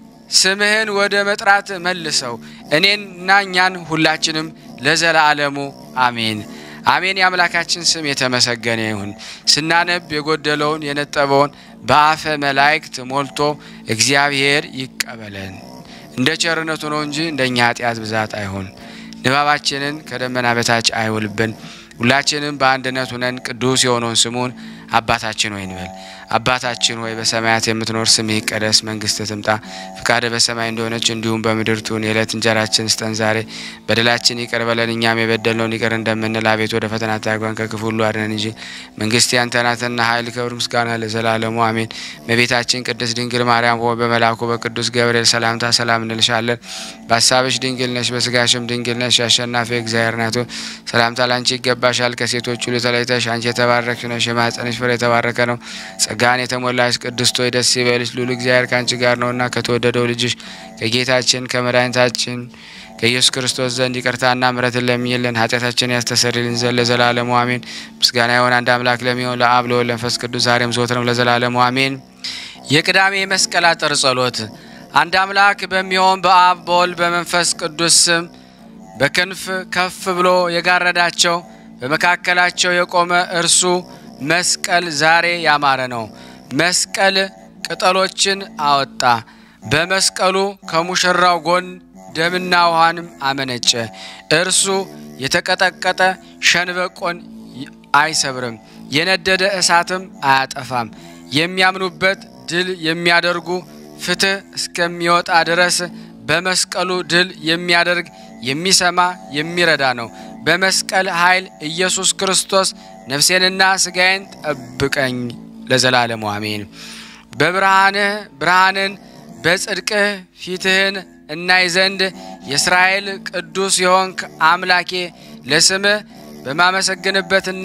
ስምህን ወደ መጥራት መልሰው እኔንና እኛን ሁላችንም ለዘላለሙ አሜን አሜን። የአምላካችን ስም የተመሰገነ ይሁን። ስናነብ የጎደለውን የነጠበውን በአፈ መላእክት ሞልቶ እግዚአብሔር ይቀበለን። እንደ ቸርነቱ ነው እንጂ እንደኛ ኃጢአት ብዛት አይሁን። ንባባችንን ከደመና በታች አይውልብን። ሁላችንም በአንድነት ሁነን ቅዱስ የሆነውን ስሙን አባታችን ሆይ እንበል። አባታችን ሆይ በሰማያት የምትኖር ስምህ ይቀደስ፣ መንግስትህ ትምጣ፣ ፍቃድህ በሰማይ እንደሆነች እንዲሁም በምድር ትሁን። የዕለት እንጀራችን ስጠን ዛሬ፣ በደላችን ይቅር በለን እኛም የበደልነውን ይቅር እንደምንል፣ አቤቱ ወደ ፈተና አታግባን ከክፉ ሁሉ አድነን እንጂ መንግስት ያንተ ናትና ኃይል፣ ክብር፣ ምስጋና ለዘላለሙ አሜን። እመቤታችን ቅድስት ድንግል ማርያም ሆይ በመልአኩ በቅዱስ ገብርኤል ሰላምታ ሰላም እንልሻለን። በሀሳብሽ ድንግል ነሽ፣ በስጋሽም ድንግል ነሽ። አሸናፊ እግዚአብሔር ናት ሆይ ሰላምታ ላንቺ ይገባሻል። ከሴቶች ሁሉ ተለይተሽ አንቺ የተባረክሽ ነሽ፣ የማኅፀንሽ ፍሬ የተባረከ ነው። ጸጋን የተሞላሽ ቅድስት ሆይ ደስ ይበልሽ፣ ልዑል እግዚአብሔር ከአንቺ ጋር ነውና ከተወደደው ልጅሽ ከጌታችን ከመድኃኒታችን ከኢየሱስ ክርስቶስ ዘንድ ይቅርታና ምሕረትን ለሚልን ኃጢአታችን ያስተሰርይልን ዘንድ ለዘላለሙ አሜን። ምስጋና ይሆን አንድ አምላክ ለሚሆን ለአብ ለወልድ ለመንፈስ ቅዱስ ዛሬም ዘወትርም ለዘላለሙ አሜን። የቅዳሜ መስቀል አጥር ጸሎት። አንድ አምላክ በሚሆን በአብ በወልድ በመንፈስ ቅዱስ ስም በክንፍ ከፍ ብሎ የጋረዳቸው በመካከላቸው የቆመ እርሱ መስቀል ዛሬ ያማረ ነው። መስቀል ቅጠሎችን አወጣ። በመስቀሉ ከሙሽራው ጎን ደምና ውሃንም አመነጨ። እርሱ የተቀጠቀጠ ሸንበቆን አይሰብርም፣ የነደደ እሳትም አያጠፋም። የሚያምኑበት ድል የሚያደርጉ ፍትሕ እስከሚወጣ ድረስ በመስቀሉ ድል የሚያደርግ የሚሰማ የሚረዳ ነው። በመስቀል ኃይል ኢየሱስ ክርስቶስ ነፍሴንና ስጋዬን ጠብቀኝ ለዘላለሙ አሜን። በብርሃንህ ብርሃንን በጽድቅህ ፊትህን እናይ ዘንድ የእስራኤል ቅዱስ የሆንክ አምላኬ ለስምህ በማመሰግንበትና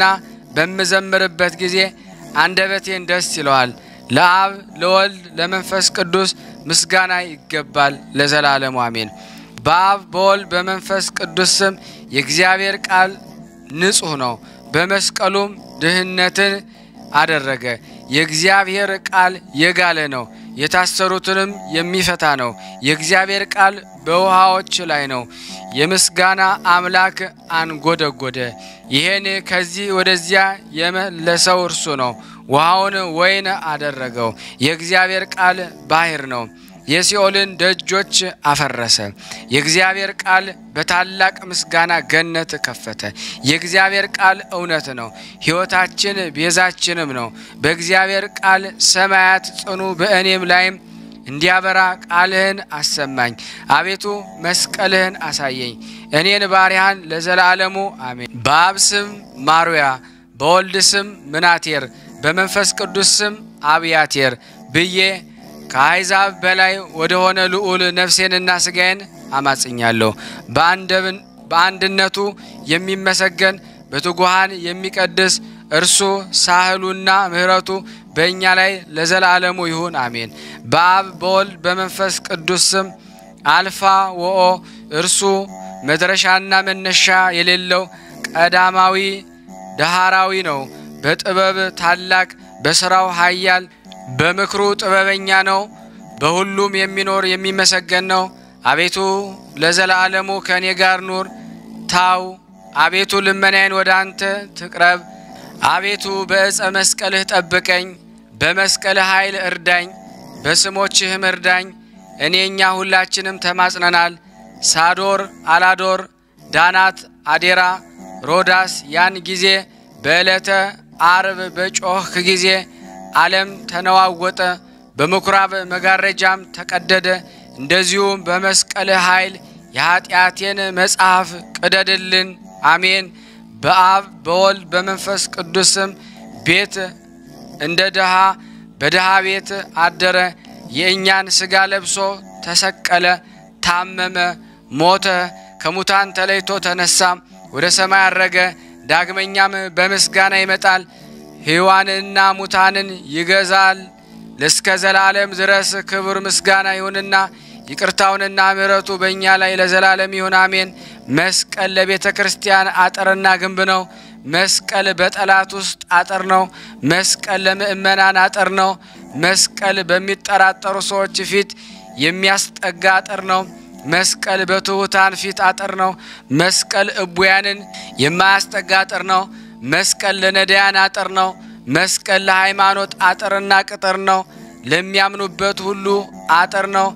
በምዘምርበት ጊዜ አንደበቴን ደስ ይለዋል። ለአብ ለወልድ ለመንፈስ ቅዱስ ምስጋና ይገባል ለዘላለሙ አሜን። በአብ በወልድ በመንፈስ ቅዱስ ስም የእግዚአብሔር ቃል ንጹሕ ነው። በመስቀሉም ድህነትን አደረገ። የእግዚአብሔር ቃል የጋለ ነው፣ የታሰሩትንም የሚፈታ ነው። የእግዚአብሔር ቃል በውሃዎች ላይ ነው። የምስጋና አምላክ አንጎደጎደ። ይህን ከዚህ ወደዚያ የመለሰው እርሱ ነው። ውሃውን ወይን አደረገው። የእግዚአብሔር ቃል ባሕር ነው። የሲኦልን ደጆች አፈረሰ። የእግዚአብሔር ቃል በታላቅ ምስጋና ገነት ከፈተ። የእግዚአብሔር ቃል እውነት ነው፣ ሕይወታችን ቤዛችንም ነው። በእግዚአብሔር ቃል ሰማያት ጽኑ፣ በእኔም ላይም እንዲያበራ ቃልህን አሰማኝ። አቤቱ መስቀልህን አሳየኝ፣ እኔን ባሪያህን ለዘላለሙ አሜን። በአብ ስም ማሩያ፣ በወልድ ስም ምናቴር፣ በመንፈስ ቅዱስ ስም አብያቴር ብዬ ከአሕዛብ በላይ ወደሆነ ልዑል ነፍሴንና ስጋዬን አማጽኛለሁ። በአንድነቱ የሚመሰገን በትጉሃን የሚቀድስ እርሱ ሳህሉና ምሕረቱ በእኛ ላይ ለዘላለሙ ይሁን አሜን። በአብ በወልድ በመንፈስ ቅዱስ ስም አልፋ ወኦ እርሱ መድረሻና መነሻ የሌለው ቀዳማዊ ዳህራዊ ነው። በጥበብ ታላቅ፣ በሥራው ኃያል፣ በምክሩ ጥበበኛ ነው። በሁሉም የሚኖር የሚመሰገን ነው። አቤቱ ለዘላለሙ ከእኔ ጋር ኑር። ታው አቤቱ ልመናዬን ወደ አንተ ትቅረብ። አቤቱ በዕፀ መስቀልህ ጠብቀኝ፣ በመስቀልህ ኃይል እርዳኝ፣ በስሞችህም እርዳኝ። እኔ እኛ ሁላችንም ተማጽነናል። ሳዶር፣ አላዶር፣ ዳናት፣ አዴራ፣ ሮዳስ ያን ጊዜ በዕለተ አርብ በጮኽክ ጊዜ ዓለም ተነዋወጠ፣ በምኵራብ መጋረጃም ተቀደደ። እንደዚሁም በመስቀልህ ኃይል የኀጢአቴን መጽሐፍ ቅደድልን። አሜን። በአብ በወልድ በመንፈስ ቅዱስም ቤት እንደ ድሃ በድሃ ቤት አደረ። የእኛን ሥጋ ለብሶ ተሰቀለ፣ ታመመ፣ ሞተ፣ ከሙታን ተለይቶ ተነሳ፣ ወደ ሰማይ አረገ። ዳግመኛም በምስጋና ይመጣል፣ ሕያዋንንና ሙታንን ይገዛል። እስከ ዘላለም ድረስ ክብር ምስጋና ይሁንና ይቅርታውንና ምሕረቱ በእኛ ላይ ለዘላለም ይሁን አሜን። መስቀል ለቤተ ክርስቲያን አጥርና ግንብ ነው። መስቀል በጠላት ውስጥ አጥር ነው። መስቀል ለምእመናን አጥር ነው። መስቀል በሚጠራጠሩ ሰዎች ፊት የሚያስጠጋ አጥር ነው። መስቀል በትሑታን ፊት አጥር ነው። መስቀል እቡያንን የማያስጠጋ አጥር ነው። መስቀል ለነዳያን አጥር ነው። መስቀል ለሃይማኖት አጥርና ቅጥር ነው። ለሚያምኑበት ሁሉ አጥር ነው።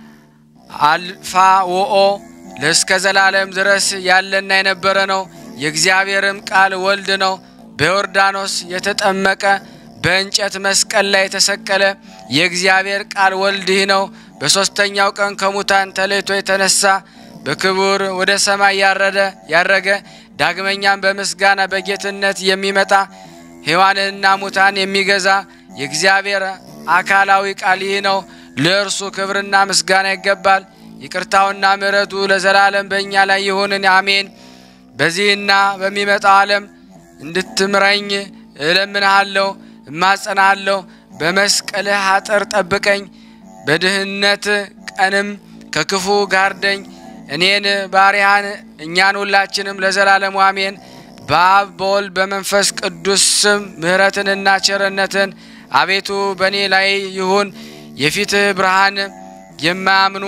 አልፋ ወኦ ለእስከ ዘላለም ድረስ ያለና የነበረ ነው። የእግዚአብሔርም ቃል ወልድ ነው። በዮርዳኖስ የተጠመቀ በእንጨት መስቀል ላይ የተሰቀለ የእግዚአብሔር ቃል ወልድ ይህ ነው። በሦስተኛው ቀን ከሙታን ተለይቶ የተነሳ በክቡር ወደ ሰማይ ያረደ ያረገ ዳግመኛም በምስጋና በጌትነት የሚመጣ ሕያዋንንና ሙታን የሚገዛ የእግዚአብሔር አካላዊ ቃል ይህ ነው። ለእርሱ ክብርና ምስጋና ይገባል። ይቅርታውና ምሕረቱ ለዘላለም በእኛ ላይ ይሁንን አሜን። በዚህና በሚመጣው ዓለም እንድትምረኝ እለምንሃለሁ፣ እማጸናሃለሁ። በመስቀልህ አጥር ጠብቀኝ፣ በድህነት ቀንም ከክፉ ጋርደኝ። እኔን ባሪያህን እኛን ሁላችንም ለዘላለሙ አሜን። በአብ በወልድ በመንፈስ ቅዱስ ስም ምሕረትንና ቸርነትን አቤቱ በእኔ ላይ ይሁን። የፊትህ ብርሃን የማያምኑ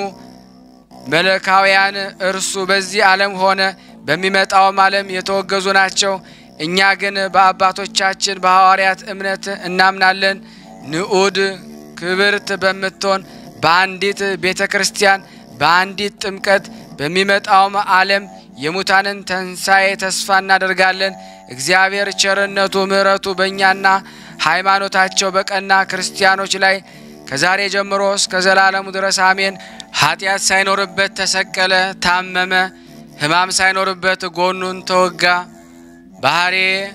መለካውያን እርሱ በዚህ ዓለም ሆነ በሚመጣውም ዓለም የተወገዙ ናቸው። እኛ ግን በአባቶቻችን በሐዋርያት እምነት እናምናለን። ንዑድ ክብርት በምትሆን በአንዲት ቤተ ክርስቲያን በአንዲት ጥምቀት በሚመጣውም ዓለም የሙታንን ትንሣኤ ተስፋ እናደርጋለን። እግዚአብሔር ቸርነቱ ምሕረቱ በእኛና ሃይማኖታቸው በቀና ክርስቲያኖች ላይ ከዛሬ ጀምሮ እስከ ዘላለሙ ድረስ አሜን። ኃጢአት ሳይኖርበት ተሰቀለ፣ ታመመ። ሕማም ሳይኖርበት ጎኑን ተወጋ። ባህሬ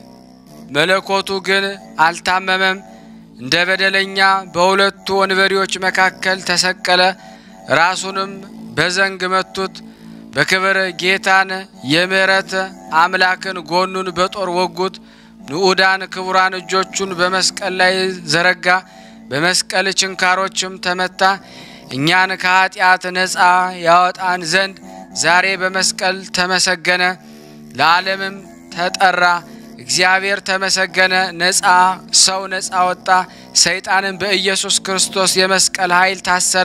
መለኮቱ ግን አልታመመም። እንደ በደለኛ በሁለቱ ወንበዴዎች መካከል ተሰቀለ። ራሱንም በዘንግ መቱት። በክብር ጌታን የምሕረት አምላክን ጎኑን በጦር ወጉት። ንዑዳን ክቡራን እጆቹን በመስቀል ላይ ዘረጋ። በመስቀል ችንካሮችም ተመታ። እኛን ከኃጢአት ነፃ ያወጣን ዘንድ ዛሬ በመስቀል ተመሰገነ፣ ለዓለምም ተጠራ። እግዚአብሔር ተመሰገነ። ነፃ ሰው ነፃ ወጣ። ሰይጣንን በኢየሱስ ክርስቶስ የመስቀል ኃይል ታሰረ።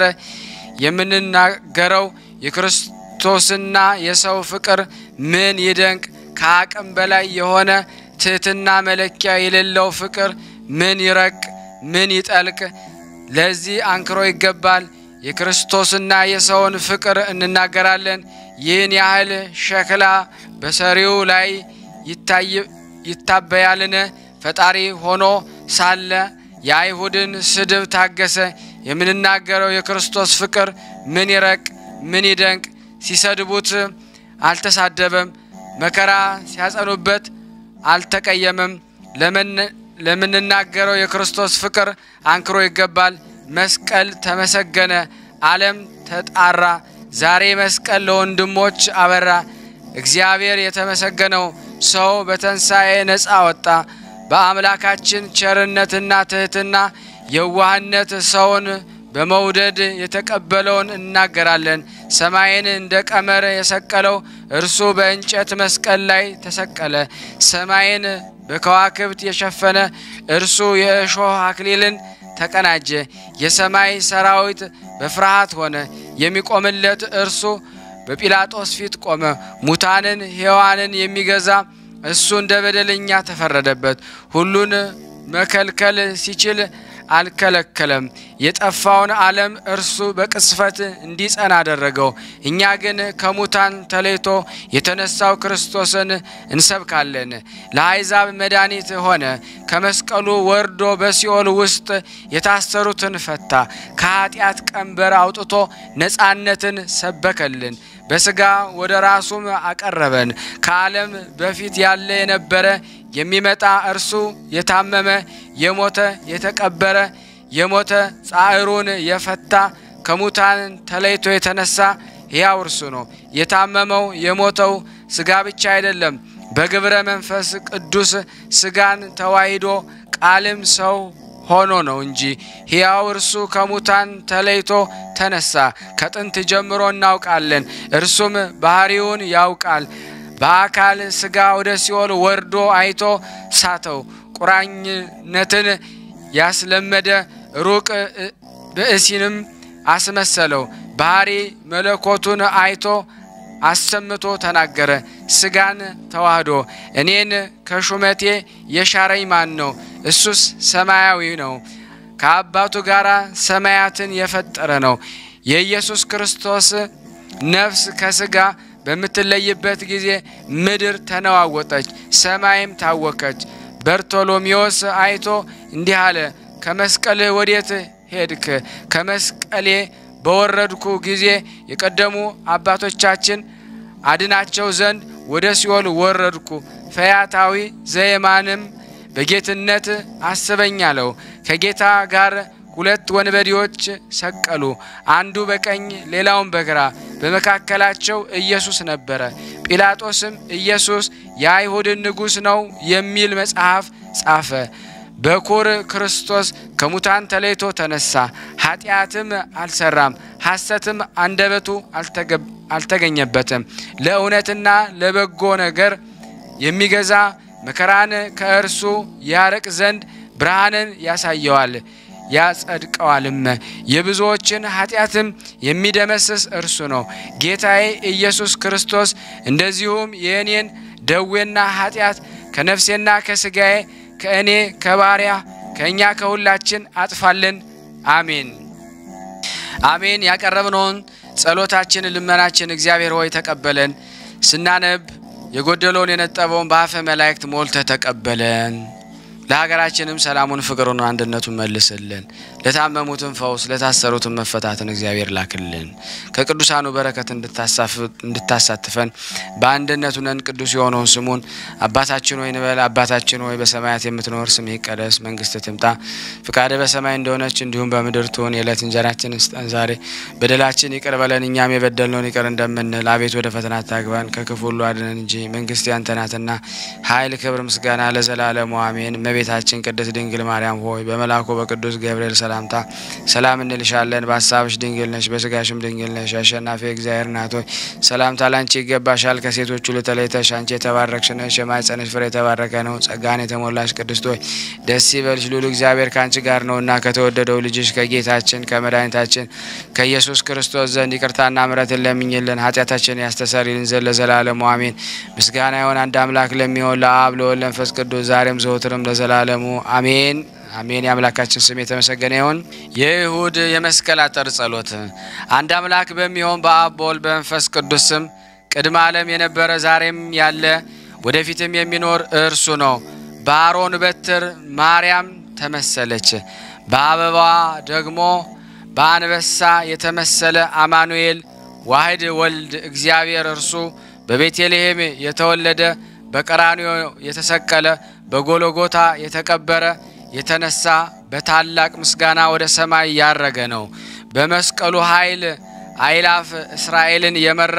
የምንናገረው የክርስቶስና የሰው ፍቅር ምን ይደንቅ! ከአቅም በላይ የሆነ ትሕትና መለኪያ የሌለው ፍቅር ምን ይረቅ! ምን ይጠልቅ! ለዚህ አንክሮ ይገባል። የክርስቶስና የሰውን ፍቅር እንናገራለን። ይህን ያህል ሸክላ በሰሪው ላይ ይታበያልን? ፈጣሪ ሆኖ ሳለ የአይሁድን ስድብ ታገሰ። የምንናገረው የክርስቶስ ፍቅር ምን ይረቅ! ምን ይደንቅ! ሲሰድቡት አልተሳደበም፣ መከራ ሲያጸኑበት አልተቀየመም። ለምንናገረው የክርስቶስ ፍቅር አንክሮ ይገባል። መስቀል ተመሰገነ፣ ዓለም ተጣራ። ዛሬ መስቀል ለወንድሞች አበራ። እግዚአብሔር የተመሰገነው ሰው በትንሣኤ ነፃ ወጣ። በአምላካችን ቸርነትና ትሕትና የዋህነት ሰውን በመውደድ የተቀበለውን እናገራለን። ሰማይን እንደ ቀመር የሰቀለው እርሱ በእንጨት መስቀል ላይ ተሰቀለ። ሰማይን በከዋክብት የሸፈነ እርሱ የእሾህ አክሊልን ተቀናጀ። የሰማይ ሰራዊት በፍርሃት ሆነ። የሚቆምለት እርሱ በጲላጦስ ፊት ቆመ። ሙታንን ሕያዋንን የሚገዛ እሱ እንደ በደለኛ ተፈረደበት። ሁሉን መከልከል ሲችል አልከለከለም። የጠፋውን ዓለም እርሱ በቅስፈት እንዲጸና አደረገው። እኛ ግን ከሙታን ተለይቶ የተነሳው ክርስቶስን እንሰብካለን። ለአሕዛብ መድኃኒት ሆነ። ከመስቀሉ ወርዶ በሲኦል ውስጥ የታሰሩትን ፈታ። ከኃጢአት ቀንበር አውጥቶ ነፃነትን ሰበከልን። በሥጋ ወደ ራሱም አቀረበን። ከዓለም በፊት ያለ የነበረ የሚመጣ እርሱ የታመመ የሞተ የተቀበረ የሞተ ጻዕሩን የፈታ ከሙታን ተለይቶ የተነሳ ሕያው እርሱ ነው። የታመመው የሞተው ሥጋ ብቻ አይደለም፣ በግብረ መንፈስ ቅዱስ ሥጋን ተዋሂዶ ቃልም ሰው ሆኖ ነው እንጂ ሕያው እርሱ ከሙታን ተለይቶ ተነሳ። ከጥንት ጀምሮ እናውቃለን፣ እርሱም ባህሪውን ያውቃል። በአካል ሥጋ ወደ ሲኦል ወርዶ አይቶ ሳተው። ቁራኝነትን ያስለመደ ሩቅ ብእሲንም አስመሰለው። ባህሪ መለኮቱን አይቶ አሰምቶ ተናገረ። ሥጋን ተዋህዶ እኔን ከሹመቴ የሻረኝ ማን ነው? እሱስ ሰማያዊ ነው፣ ከአባቱ ጋር ሰማያትን የፈጠረ ነው። የኢየሱስ ክርስቶስ ነፍስ ከሥጋ በምትለይበት ጊዜ ምድር ተነዋወጠች፣ ሰማይም ታወከች። በርቶሎሜዎስ አይቶ እንዲህ አለ፣ ከመስቀልህ ወዴት ሄድክ? ከመስቀሌ በወረድኩ ጊዜ የቀደሙ አባቶቻችን አድናቸው ዘንድ ወደ ሲኦል ወረድኩ። ፈያታዊ ዘየማንም በጌትነት አስበኝ አለው። ከጌታ ጋር ሁለት ወንበዴዎች ሰቀሉ፣ አንዱ በቀኝ ሌላውን በግራ። በመካከላቸው ኢየሱስ ነበረ። ጲላጦስም ኢየሱስ የአይሁድን ንጉሥ ነው የሚል መጽሐፍ ጻፈ። በኩር ክርስቶስ ከሙታን ተለይቶ ተነሳ፣ ኃጢአትም አልሰራም፣ ሐሰትም አንደበቱ አልተገኘበትም። ለእውነትና ለበጎ ነገር የሚገዛ መከራን ከእርሱ ያርቅ ዘንድ ብርሃንን ያሳየዋል ያጸድቀዋልም። የብዙዎችን ኃጢአትም የሚደመስስ እርሱ ነው ጌታዬ ኢየሱስ ክርስቶስ። እንደዚሁም የእኔን ደዌና ኃጢአት ከነፍሴና ከሥጋዬ ከእኔ ከባሪያ ከእኛ ከሁላችን አጥፋልን። አሜን አሜን። ያቀረብነውን ጸሎታችን ልመናችን እግዚአብሔር ሆይ ተቀበለን። ስናነብ የጎደለውን የነጠበውን በአፈ መላእክት ሞልተ ተቀበለን። ለሀገራችንም ሰላሙን፣ ፍቅሩን፣ አንድነቱን መልስልን። ለታመሙትን ፈውስ፣ ለታሰሩትን መፈታትን እግዚአብሔር ላክልን። ከቅዱሳኑ በረከት እንድታሳትፈን በአንድነቱ ነን ቅዱስ የሆነውን ስሙን አባታችን ሆይ እንበል። አባታችን ሆይ በሰማያት የምትኖር ስምህ ይቀደስ፣ መንግስት ትምጣ፣ ፍቃድ በሰማይ እንደሆነች እንዲሁም በምድር ትሁን። የዕለት እንጀራችን ስጠን ዛሬ፣ በደላችን ይቅር በለን እኛም የበደልነውን ይቅር እንደምንል፣ አቤት ወደ ፈተና አታግባን ከክፉ ሁሉ አድነን እንጂ መንግስት ያንተ ናትና ኃይል፣ ክብር፣ ምስጋና ለዘላለሙ አሜን። እመቤታችን ቅድስት ድንግል ማርያም ሆይ በመልአኩ በቅዱስ ገብርኤል ሰላምታ ሰላም እንልሻለን። በሀሳብሽ ድንግል ነሽ፣ በስጋሽም ድንግል ነሽ። አሸናፊ እግዚአብሔር ናት ሆይ ሰላምታ ላንቺ ይገባሻል። ከሴቶች ሁሉ ተለይተሽ አንቺ የተባረክሽ ነሽ፣ የማኅፀንሽ ፍሬ የተባረከ ነው። ጸጋን የተሞላሽ ቅድስት ሆይ ደስ ይበልሽ፣ ልዑል እግዚአብሔር ከአንቺ ጋር ነውና ከተወደደው ልጅሽ ከጌታችን ከመድኃኒታችን ከኢየሱስ ክርስቶስ ዘንድ ይቅርታና ምሕረትን ለምኝልን ኃጢአታችን ያስተሰርይልን ዘንድ ለዘላለሙ አሜን። ምስጋና ይሁን አንድ አምላክ ለሚሆን ለአብ ለወልድ ለመንፈስ ቅዱስ ዛሬም ዘወትርም ለዘላለሙ አሜን አሜን። የአምላካችን ስም የተመሰገነ ይሁን። የይሁድ የመስቀል አጠር ጸሎት። አንድ አምላክ በሚሆን በአብ በወልድ በመንፈስ ቅዱስ ስም ቅድመ ዓለም የነበረ ዛሬም ያለ ወደፊትም የሚኖር እርሱ ነው። በአሮን በትር ማርያም ተመሰለች፣ በአበባዋ ደግሞ በአንበሳ የተመሰለ አማኑኤል ዋህድ ወልድ እግዚአብሔር እርሱ በቤተልሔም የተወለደ በቀራንዮ የተሰቀለ በጎሎጎታ የተቀበረ የተነሳ በታላቅ ምስጋና ወደ ሰማይ ያረገ ነው። በመስቀሉ ኃይል አይላፍ እስራኤልን የመራ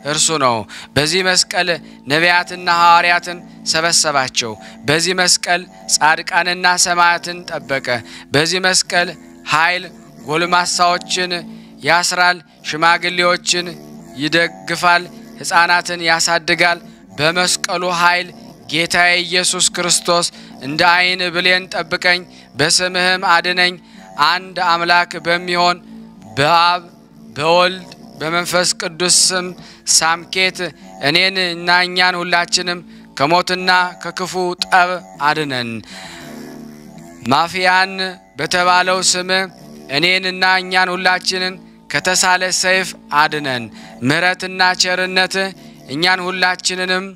እርሱ ነው። በዚህ መስቀል ነቢያትና ሐዋርያትን ሰበሰባቸው። በዚህ መስቀል ጻድቃንና ሰማያትን ጠበቀ። በዚህ መስቀል ኃይል ጎልማሳዎችን ያስራል፣ ሽማግሌዎችን ይደግፋል፣ ሕፃናትን ያሳድጋል። በመስቀሉ ኃይል ጌታዬ ኢየሱስ ክርስቶስ እንደ ዓይን ብሌን ጠብቀኝ፣ በስምህም አድነኝ። አንድ አምላክ በሚሆን በአብ በወልድ በመንፈስ ቅዱስ ስም ሳምኬት እኔን እና እኛን ሁላችንም ከሞትና ከክፉ ጠብ አድነን። ማፊያን በተባለው ስም እኔንና እኛን ሁላችንን ከተሳለ ሰይፍ አድነን። ምሕረትና ቸርነት እኛን ሁላችንንም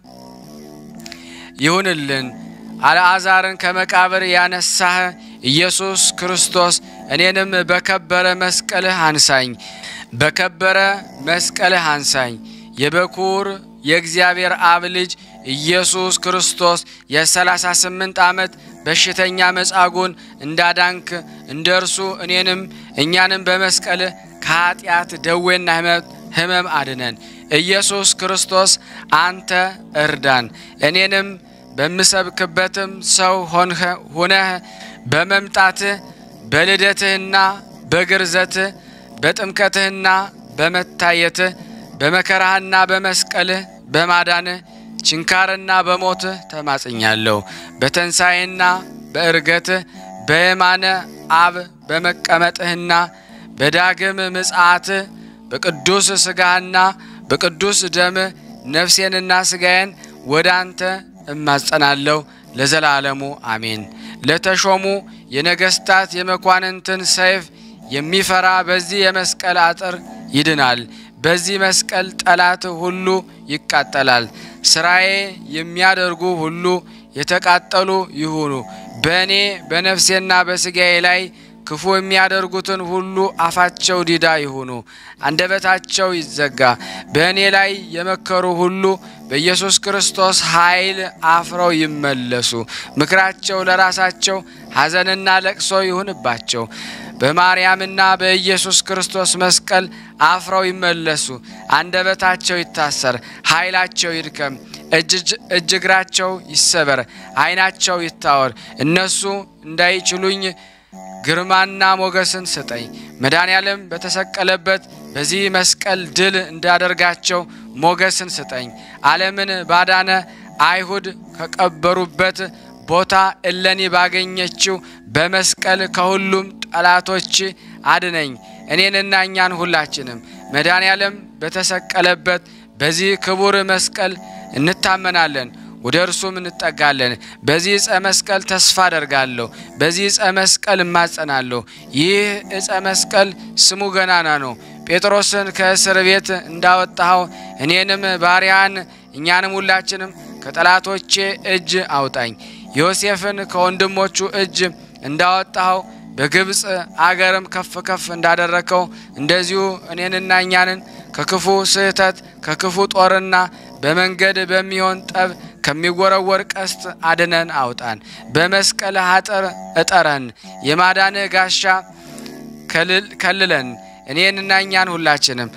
ይሁንልን። አልዓዛርን ከመቃብር ያነሳህ ኢየሱስ ክርስቶስ እኔንም በከበረ መስቀልህ አንሳኝ፣ በከበረ መስቀልህ አንሳኝ። የበኩር የእግዚአብሔር አብ ልጅ ኢየሱስ ክርስቶስ የሰላሳ ስምንት ዓመት በሽተኛ መጻጉን እንዳዳንክ እንደ እርሱ እኔንም እኛንም በመስቀልህ ከኀጢአት ደዌና ሕመም አድነን። ኢየሱስ ክርስቶስ አንተ እርዳን። እኔንም በምሰብክበትም ሰው ሁነህ በመምጣትህ በልደትህና በግርዘትህ በጥምቀትህና በመታየትህ በመከራህና በመስቀልህ በማዳንህ ችንካርና በሞትህ ተማጽኛለሁ። በተንሣኤና በእርገትህ በየማነ አብ በመቀመጥህና በዳግም ምጽአትህ በቅዱስ ሥጋህና በቅዱስ ደምህ ነፍሴንና ሥጋዬን ወደ አንተ እማጸናለሁ ለዘላለሙ አሜን። ለተሾሙ የነገሥታት የመኳንንትን ሰይፍ የሚፈራ በዚህ የመስቀል አጥር ይድናል። በዚህ መስቀል ጠላት ሁሉ ይቃጠላል። ስራዬ የሚያደርጉ ሁሉ የተቃጠሉ ይሁኑ። በእኔ በነፍሴና በሥጋዬ ላይ ክፉ የሚያደርጉትን ሁሉ አፋቸው ዲዳ ይሁኑ፣ አንደበታቸው ይዘጋ። በእኔ ላይ የመከሩ ሁሉ በኢየሱስ ክርስቶስ ኃይል አፍረው ይመለሱ። ምክራቸው ለራሳቸው ሐዘንና ለቅሶ ይሁንባቸው። በማርያምና በኢየሱስ ክርስቶስ መስቀል አፍረው ይመለሱ። አንደበታቸው ይታሰር፣ ኃይላቸው ይድከም፣ እጅ እግራቸው ይሰበር፣ ዓይናቸው ይታወር። እነሱ እንዳይችሉኝ ግርማና ሞገስን ስጠኝ። መድኃኔዓለም በተሰቀለበት በዚህ መስቀል ድል እንዳደርጋቸው ሞገስን ስጠኝ። ዓለምን ባዳነ አይሁድ ከቀበሩበት ቦታ እለኒ ባገኘችው በመስቀል ከሁሉም ጠላቶች አድነኝ። እኔንና እኛን ሁላችንም መድኃኔዓለም በተሰቀለበት በዚህ ክቡር መስቀል እንታመናለን፣ ወደ እርሱም እንጠጋለን። በዚህ ዕፀ መስቀል ተስፋ አደርጋለሁ፣ በዚህ ዕፀ መስቀል እማጸናለሁ። ይህ ዕፀ መስቀል ስሙ ገናና ነው። ጴጥሮስን ከእስር ቤት እንዳወጣኸው እኔንም ባሪያን እኛንም ሁላችንም ከጠላቶቼ እጅ አውጣኝ። ዮሴፍን ከወንድሞቹ እጅ እንዳወጣኸው በግብፅ አገርም ከፍ ከፍ እንዳደረከው እንደዚሁ እኔንና እኛንን ከክፉ ስህተት ከክፉ ጦርና በመንገድ በሚሆን ጠብ ከሚወረወር ቀስት አድነን አውጣን። በመስቀል አጥር እጠረን፣ የማዳንህ ጋሻ ከልለን እኔንና እኛን ሁላችንም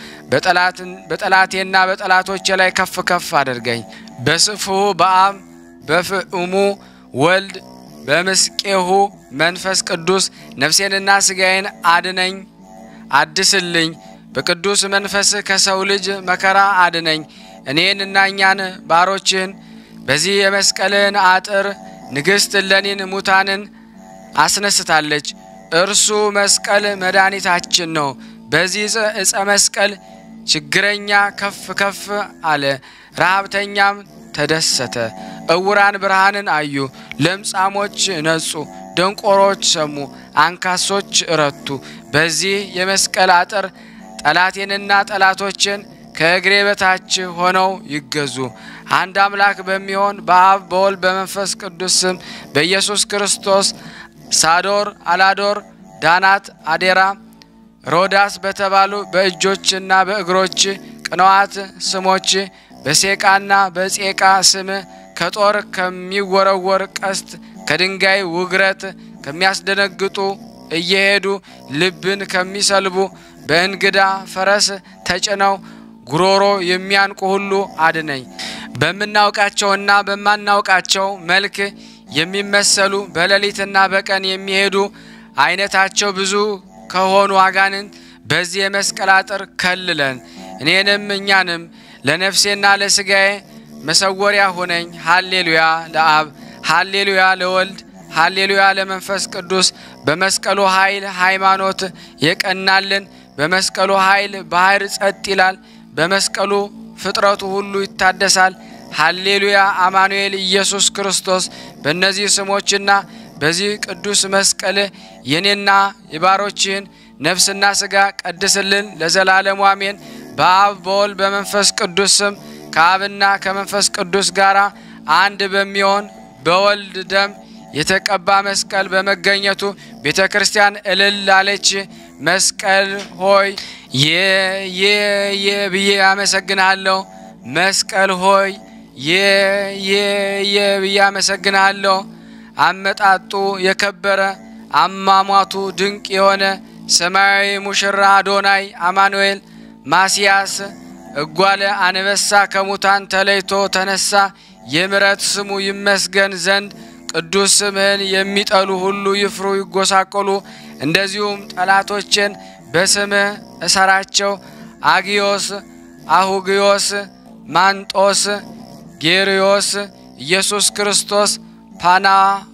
በጠላቴና በጠላቶቼ ላይ ከፍ ከፍ አድርገኝ። በስፍሁ በአብ በፍዑሙ ወልድ በምስቄሁ መንፈስ ቅዱስ ነፍሴንና ሥጋዬን አድነኝ አድስልኝ። በቅዱስ መንፈስ ከሰው ልጅ መከራ አድነኝ። እኔንና እኛን ባሮችህን በዚህ የመስቀልህን አጥር ንግሥት እሌኒን ሙታንን አስነስታለች። እርሱ መስቀል መድኃኒታችን ነው። በዚህ ዕፀ መስቀል ችግረኛ ከፍ ከፍ አለ፣ ረሃብተኛም ተደሰተ። እውራን ብርሃንን አዩ፣ ለምጻሞች ነጹ፣ ደንቆሮች ሰሙ፣ አንካሶች እረቱ። በዚህ የመስቀል አጥር ጠላቴንና ጠላቶችን ከእግሬ በታች ሆነው ይገዙ። አንድ አምላክ በሚሆን በአብ በወልድ በመንፈስ ቅዱስ ስም በኢየሱስ ክርስቶስ ሳዶር፣ አላዶር፣ ዳናት፣ አዴራ፣ ሮዳስ በተባሉ በእጆችና በእግሮች ቅንዋት ስሞች በሴቃና በጼቃ ስም ከጦር ከሚወረወር ቀስት ከድንጋይ ውግረት ከሚያስደነግጡ እየሄዱ ልብን ከሚሰልቡ በእንግዳ ፈረስ ተጭነው ጉሮሮ የሚያንቁ ሁሉ አድነኝ። በምናውቃቸውና በማናውቃቸው መልክ የሚመሰሉ በሌሊትና በቀን የሚሄዱ አይነታቸው ብዙ ከሆኑ አጋንንት በዚህ የመስቀል አጥር ከልለን እኔንም እኛንም ለነፍሴና ለስጋዬ መሰወሪያ ሁነኝ። ሃሌሉያ ለአብ፣ ሃሌሉያ ለወልድ፣ ሃሌሉያ ለመንፈስ ቅዱስ። በመስቀሉ ኃይል ሃይማኖት የቀናልን፣ በመስቀሉ ኃይል ባህር ጸጥ ይላል፣ በመስቀሉ ፍጥረቱ ሁሉ ይታደሳል። ሃሌሉያ አማኑኤል ኢየሱስ ክርስቶስ። በእነዚህ ስሞችና በዚህ ቅዱስ መስቀል የኔና የባሮችህን ነፍስና ስጋ ቀድስልን ለዘላለሙ አሜን። በአብ በወልድ በመንፈስ ቅዱስ ስም ከአብና ከመንፈስ ቅዱስ ጋር አንድ በሚሆን በወልድ ደም የተቀባ መስቀል በመገኘቱ ቤተ ክርስቲያን እልል አለች። መስቀል ሆይ የ የ የ ብዬ አመሰግናለሁ። መስቀል ሆይ የ የ የ ብዬ አመሰግናለሁ። አመጣጡ የከበረ አሟሟቱ ድንቅ የሆነ ሰማያዊ ሙሽራ አዶናይ አማኑኤል ማስያስ እጓለ አንበሳ ከሙታን ተለይቶ ተነሳ። የምሕረት ስሙ ይመስገን ዘንድ ቅዱስ ስምህን የሚጠሉ ሁሉ ይፍሩ ይጎሳቆሉ። እንደዚሁም ጠላቶችን በስምህ እሰራቸው። አጊዮስ፣ አሁጊዮስ፣ ማንጦስ፣ ጌርዮስ፣ ኢየሱስ ክርስቶስ፣ ፓና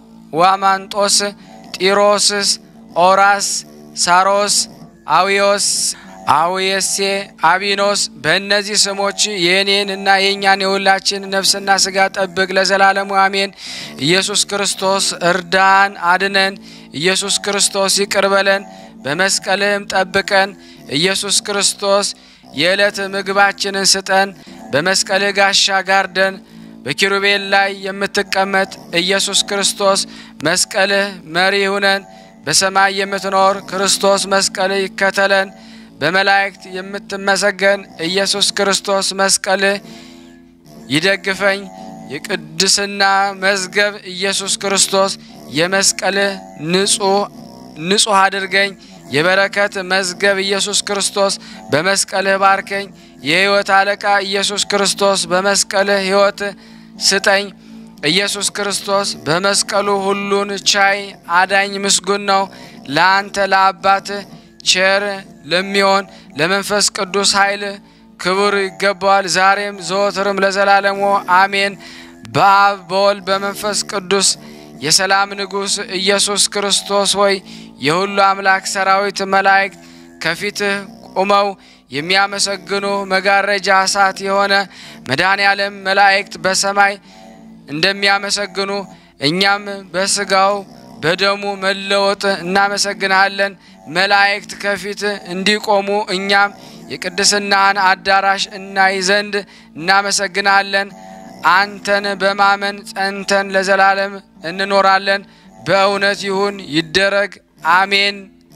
ዋማንጦስ፣ ጢሮስስ፣ ኦራስ፣ ሳሮስ፣ አዊዮስ አውየሴ አቢኖስ በእነዚህ ስሞች የእኔን እና የእኛን የሁላችን ነፍስና ስጋ ጠብቅ ለዘላለሙ አሜን። ኢየሱስ ክርስቶስ እርዳን፣ አድነን። ኢየሱስ ክርስቶስ ይቅር በለን፣ በመስቀልህም ጠብቀን። ኢየሱስ ክርስቶስ የዕለት ምግባችንን ስጠን፣ በመስቀልህ ጋሻ ጋርደን። በኪሩቤል ላይ የምትቀመጥ ኢየሱስ ክርስቶስ መስቀልህ መሪ ሁነን። በሰማይ የምትኖር ክርስቶስ መስቀልህ ይከተለን። በመላእክት የምትመሰገን ኢየሱስ ክርስቶስ መስቀልህ ይደግፈኝ። የቅድስና መዝገብ ኢየሱስ ክርስቶስ የመስቀልህ ንጹሕ አድርገኝ። የበረከት መዝገብ ኢየሱስ ክርስቶስ በመስቀልህ ባርከኝ። የሕይወት አለቃ ኢየሱስ ክርስቶስ በመስቀልህ ሕይወት ስጠኝ። ኢየሱስ ክርስቶስ በመስቀሉ ሁሉን ቻይ አዳኝ ምስጉን ነው። ለአንተ ለአባትህ ቸር ለሚሆን ለመንፈስ ቅዱስ ኃይል ክብር ይገባዋል፣ ዛሬም ዘወትርም ለዘላለሙ አሜን። በአብ በወልድ በመንፈስ ቅዱስ የሰላም ንጉሥ ኢየሱስ ክርስቶስ ሆይ የሁሉ አምላክ ሰራዊት መላእክት ከፊትህ ቁመው የሚያመሰግኑ መጋረጃ እሳት የሆነ መድኃኔ ዓለም መላእክት በሰማይ እንደሚያመሰግኑ እኛም በስጋው በደሙ መለወጥ እናመሰግንሃለን። መላእክት ከፊት እንዲቆሙ እኛም የቅድስናን አዳራሽ እናይ ዘንድ እናመሰግናለን። አንተን በማመን ጸንተን ለዘላለም እንኖራለን። በእውነት ይሁን ይደረግ፣ አሜን።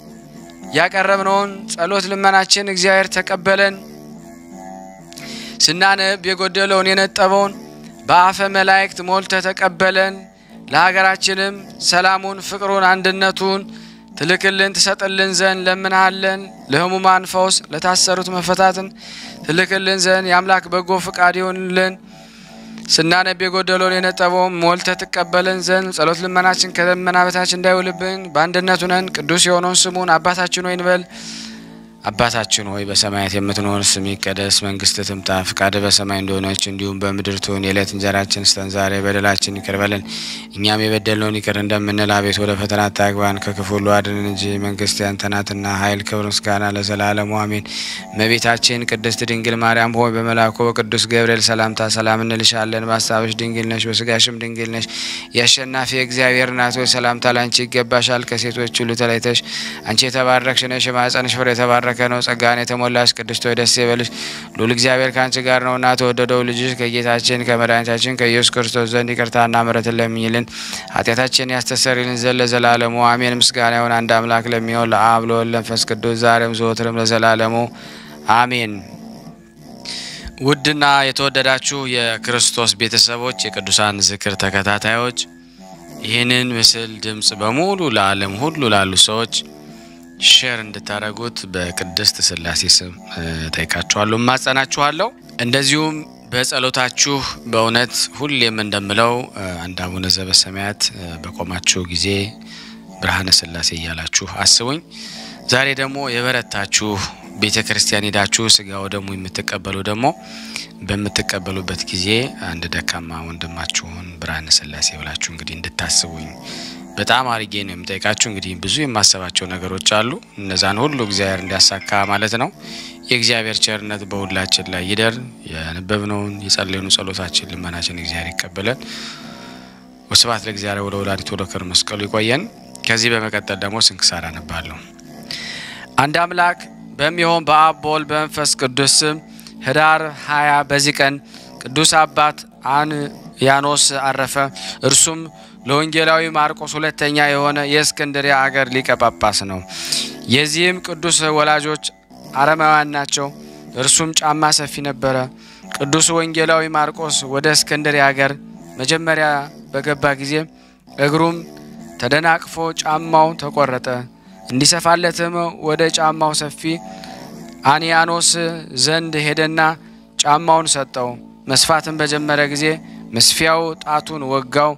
ያቀረብነውን ጸሎት ልመናችን እግዚአብሔር ተቀበለን። ስናነብ የጎደለውን የነጠበውን በአፈ መላእክት ሞልተ ተቀበለን። ለሀገራችንም ሰላሙን፣ ፍቅሩን፣ አንድነቱን ትልክልን ትሰጥልን ዘንድ ለምንሃለን። ለሕሙማን ፈውስ፣ ለታሰሩት መፈታትን ትልክልን ዘንድ የአምላክ በጎ ፍቃድ ይሆንልን። ስናነብ የጎደለውን የነጠበውን ሞልተ ትቀበለን ዘንድ ጸሎት ልመናችን ከደመና በታች እንዳይውልብን በአንድነቱ ነን። ቅዱስ የሆነውን ስሙን አባታችን ሆይ እንበል። አባታችን ሆይ በሰማያት የምትኖር ስምህ ይቀደስ፣ መንግስትህ ትምጣ፣ ፍቃድህ በሰማይ እንደሆነች እንዲሁም በምድር ትሁን። የዕለት እንጀራችን ስጠን ዛሬ፣ በደላችን ይቅር በለን እኛም የበደልነውን ይቅር እንደምንል፣ አቤት ወደ ፈተና አታግባን፣ ከክፉ ሁሉ አድነን እንጂ መንግስት ያንተ ናትና፣ ኃይል፣ ክብር፣ ምስጋና ለዘላለሙ አሜን። እመቤታችን ቅድስት ድንግል ማርያም ሆይ በመልአኩ በቅዱስ ገብርኤል ሰላምታ ሰላም እንልሻለን። በሀሳብሽ ድንግል ነሽ፣ በስጋሽም ድንግል ነሽ። የአሸናፊ እግዚአብሔር እናት ሆይ ሰላምታ ላንቺ ይገባሻል። ከሴቶች ሁሉ ተለይተሽ አንቺ የተባረክሽ ነሽ፣ የማኅፀንሽ ፍሬ የተባረከ ነው። ጸጋን የተሞላሽ ቅድስት ሆይ ደስ ይበልሽ፣ ልዑል እግዚአብሔር ከአንቺ ጋር ነውና ተወደደው ልጅሽ ከጌታችን ከመድኃኒታችን ከኢየሱስ ክርስቶስ ዘንድ ይቅርታና ምሕረትን ለምኝልን ኃጢአታችን ያስተሰርይልን ዘንድ ለዘላለሙ አሜን። ምስጋና ይሁን አንድ አምላክ ለሚሆን ለአብ ለወልድ ለመንፈስ ቅዱስ ዛሬም ዘወትርም ለዘላለሙ አሜን። ውድና የተወደዳችሁ የክርስቶስ ቤተሰቦች የቅዱሳን ዝክር ተከታታዮች ይህንን ምስል ድምፅ በሙሉ ለዓለም ሁሉ ላሉ ሰዎች ሼር እንድታደርጉት በቅድስት ስላሴ ስም ጠይቃችኋለሁ፣ እማጸናችኋለሁ። እንደዚሁም በጸሎታችሁ በእውነት ሁሌም እንደምለው አንድ አቡነ ዘበሰማያት በቆማችሁ ጊዜ ብርሃነ ስላሴ እያላችሁ አስቡኝ። ዛሬ ደግሞ የበረታችሁ ቤተ ክርስቲያን ሄዳችሁ ስጋው ደግሞ የምትቀበሉ ደግሞ በምትቀበሉበት ጊዜ አንድ ደካማ ወንድማችሁን ብርሃነ ስላሴ ብላችሁ እንግዲህ እንድታስቡኝ በጣም አርጌ ነው የምጠይቃችሁ። እንግዲህ ብዙ የማሰባቸው ነገሮች አሉ። እነዛን ሁሉ እግዚአብሔር እንዲያሳካ ማለት ነው። የእግዚአብሔር ቸርነት በሁላችን ላይ ይደር። ያነበብነውን የጸለዩን ጸሎታችን፣ ልመናችን እግዚአብሔር ይቀበለን። ወስብሐት ለእግዚአብሔር ወለ ወላዲቱ ወለክብር መስቀሉ ይቆየን። ከዚህ በመቀጠል ደግሞ ስንክሳር አነባለሁ። አንድ አምላክ በሚሆን በአብ በወልድ በመንፈስ ቅዱስ ስም ህዳር ሀያ በዚህ ቀን ቅዱስ አባት አንያኖስ አረፈ። እርሱም ለወንጌላዊ ማርቆስ ሁለተኛ የሆነ የእስክንድሪያ አገር ሊቀ ጳጳስ ነው። የዚህም ቅዱስ ወላጆች አረማውያን ናቸው። እርሱም ጫማ ሰፊ ነበረ። ቅዱስ ወንጌላዊ ማርቆስ ወደ እስክንድሪያ አገር መጀመሪያ በገባ ጊዜ እግሩም ተደናቅፎ ጫማው ተቆረጠ። እንዲሰፋለትም ወደ ጫማው ሰፊ አንያኖስ ዘንድ ሄደና ጫማውን ሰጠው። መስፋትን በጀመረ ጊዜ መስፊያው ጣቱን ወጋው።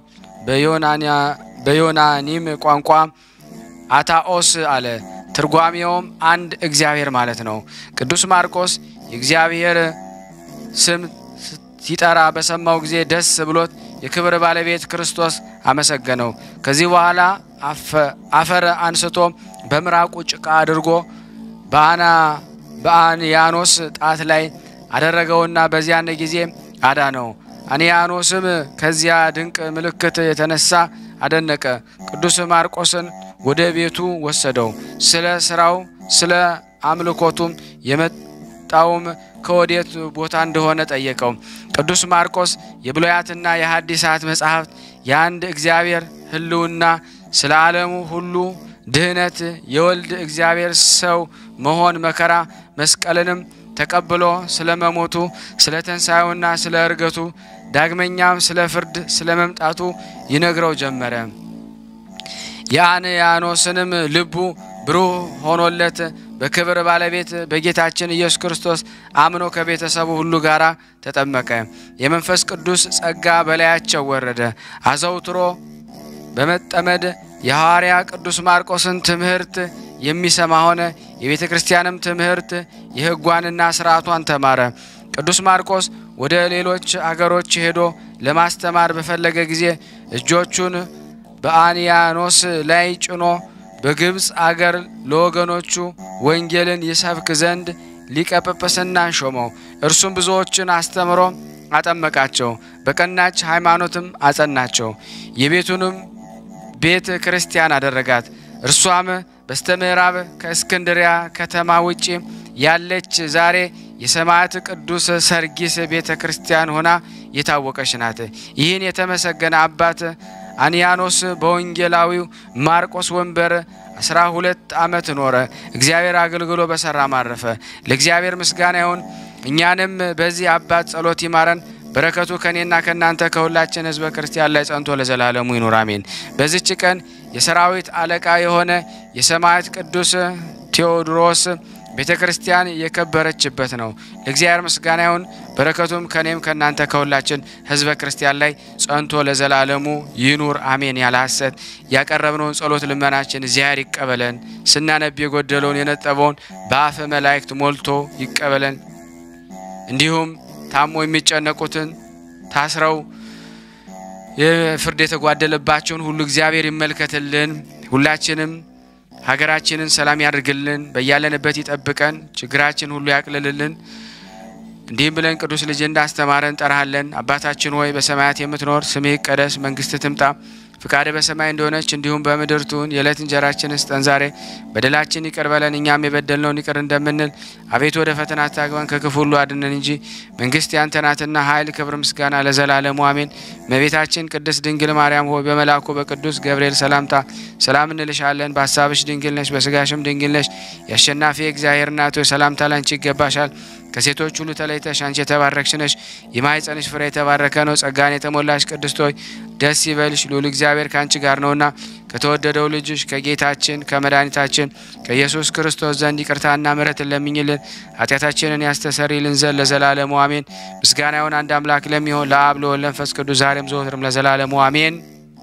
በዮናኒም ቋንቋ አታኦስ አለ። ትርጓሜውም አንድ እግዚአብሔር ማለት ነው። ቅዱስ ማርቆስ የእግዚአብሔር ስም ሲጠራ በሰማው ጊዜ ደስ ብሎት የክብር ባለቤት ክርስቶስ አመሰገነው። ከዚህ በኋላ አፈር አንስቶ በምራቁ ጭቃ አድርጎ በአና በአንያኖስ ጣት ላይ አደረገውና በዚያን ጊዜ አዳነው። አንያኖስም ከዚያ ድንቅ ምልክት የተነሳ አደነቀ። ቅዱስ ማርቆስን ወደ ቤቱ ወሰደው። ስለ ስራው ስለ አምልኮቱም የመጣውም ከወዴት ቦታ እንደሆነ ጠየቀው። ቅዱስ ማርቆስ የብሉያትና የሐዲሳት መጻሕፍት የአንድ እግዚአብሔር ሕልውና ስለ ዓለሙ ሁሉ ድህነት የወልድ እግዚአብሔር ሰው መሆን መከራ መስቀልንም ተቀብሎ ስለ መሞቱ ስለ ተንሳዩና ስለ እርገቱ ዳግመኛም ስለ ፍርድ ስለ መምጣቱ ይነግረው ጀመረ። የአንያኖስንም ልቡ ብሩህ ሆኖለት በክብር ባለቤት በጌታችን ኢየሱስ ክርስቶስ አምኖ ከቤተሰቡ ሁሉ ጋር ተጠመቀ። የመንፈስ ቅዱስ ጸጋ በላያቸው ወረደ። አዘውትሮ በመጠመድ የሐዋርያ ቅዱስ ማርቆስን ትምህርት የሚሰማ ሆነ። የቤተ ክርስቲያንም ትምህርት የሕጓንና ስርዓቷን ተማረ። ቅዱስ ማርቆስ ወደ ሌሎች አገሮች ሄዶ ለማስተማር በፈለገ ጊዜ እጆቹን በአንያኖስ ላይ ጭኖ በግብፅ አገር ለወገኖቹ ወንጌልን ይሰብክ ዘንድ ሊቀ ጵጵስናን ሾመው። እርሱም ብዙዎችን አስተምሮ አጠመቃቸው፣ በቀናች ሃይማኖትም አጸናቸው። የቤቱንም ቤተ ክርስቲያን አደረጋት። እርሷም በስተ ምዕራብ ከእስክንድሪያ ከተማ ውጪ ያለች ዛሬ የሰማዕት ቅዱስ ሰርጊስ ቤተ ክርስቲያን ሆና የታወቀች ናት። ይህን የተመሰገነ አባት አንያኖስ በወንጌላዊው ማርቆስ ወንበር አስራ ሁለት ዓመት ኖረ። እግዚአብሔር አገልግሎ በሰራ ማረፈ። ለእግዚአብሔር ምስጋና ይሁን። እኛንም በዚህ አባት ጸሎት ይማረን። በረከቱ ከእኔና ከእናንተ ከሁላችን ሕዝበ ክርስቲያን ላይ ጸንቶ ለዘላለሙ ይኑር አሜን። በዚች ቀን የሰራዊት አለቃ የሆነ የሰማዕት ቅዱስ ቴዎድሮስ ቤተ ክርስቲያን የከበረችበት ነው። ለእግዚአብሔር ምስጋና ይሁን። በረከቱም ከእኔም ከእናንተ ከሁላችን ሕዝበ ክርስቲያን ላይ ጸንቶ ለዘላለሙ ይኑር አሜን። ያለ ሐሰት ያቀረብነውን ጸሎት ልመናችን እግዚአብሔር ይቀበለን። ስናነብ የጎደለውን የነጠበውን በአፈ መላእክት ሞልቶ ይቀበለን። እንዲሁም ታሞ የሚጨነቁትን ታስረው የፍርድ የተጓደለባቸውን ሁሉ እግዚአብሔር ይመልከትልን። ሁላችንም ሀገራችንን ሰላም ያድርግልን። በያለንበት ይጠብቀን። ችግራችን ሁሉ ያቅልልልን። እንዲህም ብለን ቅዱስ ልጅ እንዳስተማረን እንጠራሃለን። አባታችን ሆይ በሰማያት የምትኖር ስምህ ይቀደስ፣ መንግስትህ ትምጣ ፍቃድ በሰማይ እንደሆነች እንዲሁም በምድር ትሁን። የዕለት እንጀራችንን ስጠን ዛሬ። በደላችን ይቅር በለን እኛም የበደልነውን ይቅር እንደምንል። አቤቱ ወደ ፈተና አታግባን ከክፉ ሁሉ አድነን እንጂ መንግስት ያንተ ናትና ኃይል፣ ክብር፣ ምስጋና ለዘላለሙ አሜን። እመቤታችን ቅድስት ድንግል ማርያም ሆይ በመልአኩ በቅዱስ ገብርኤል ሰላምታ ሰላም እንልሻለን። በሀሳብሽ ድንግል ነሽ፣ በስጋሽም ድንግል ነሽ። የአሸናፊ እግዚአብሔር እናት ሆይ ሰላምታ ላንቺ ይገባሻል። ከሴቶች ሁሉ ተለይተሽ አንቺ የተባረክሽ ነሽ፣ የማኅፀንሽ ፍሬ የተባረከ ነው። ጸጋን የተሞላሽ ቅድስት ሆይ ደስ ይበልሽ፣ ልዑል እግዚአብሔር ከአንቺ ጋር ነውና ከተወደደው ልጅሽ ከጌታችን ከመድኃኒታችን ከኢየሱስ ክርስቶስ ዘንድ ይቅርታና ምሕረትን ለምኝልን ኃጢአታችንን ያስተሰርይልን ዘንድ ለዘላለሙ አሜን። ምስጋና ይሁን አንድ አምላክ ለሚሆን ለአብ ለወልድ ለመንፈስ ቅዱስ ዛሬም ዘወትርም ለዘላለሙ አሜን።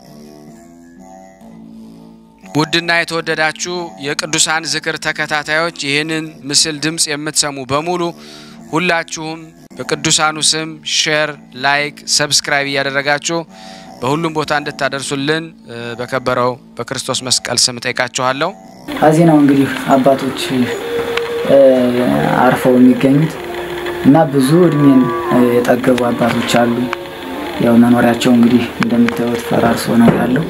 ውድና የተወደዳችሁ የቅዱሳን ዝክር ተከታታዮች ይህንን ምስል ድምፅ የምትሰሙ በሙሉ ሁላችሁም በቅዱሳኑ ስም ሼር፣ ላይክ፣ ሰብስክራይብ እያደረጋችሁ በሁሉም ቦታ እንድታደርሱልን በከበረው በክርስቶስ መስቀል ስም ጠይቃችኋለሁ። ከዚህ ነው እንግዲህ አባቶች አርፈው የሚገኙት እና ብዙ እድሜን የጠገቡ አባቶች አሉ። ያው መኖሪያቸው እንግዲህ እንደምታዩት ፈራርሶ ነው ያለው።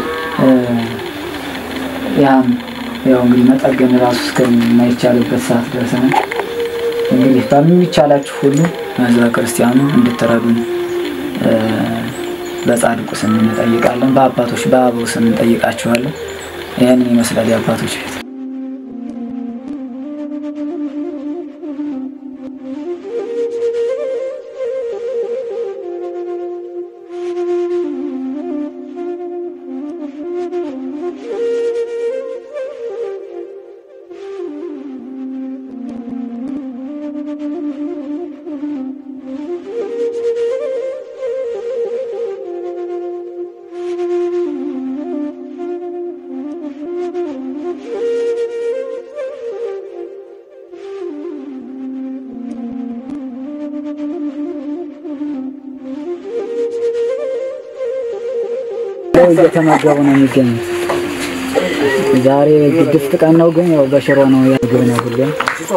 ያም ያው እንግዲህ መጠገን ራሱ እስከማይቻልበት ሰዓት ደርሰናል። እንግዲህ በሚቻላችሁ ሁሉ ህዝበ ክርስቲያኑ እንድትረዱን በጻድቁ ስም እንጠይቃለን። በአባቶች በአበው ስም እንጠይቃችኋለን። ይህንን ይመስላል የአባቶች ቤት። እየተመገቡ ነው የሚገኙት። ዛሬ ግድፍት ቀን ነው፣ ግን ያው በሽሮ ነው ያግብ ነው ሁሌም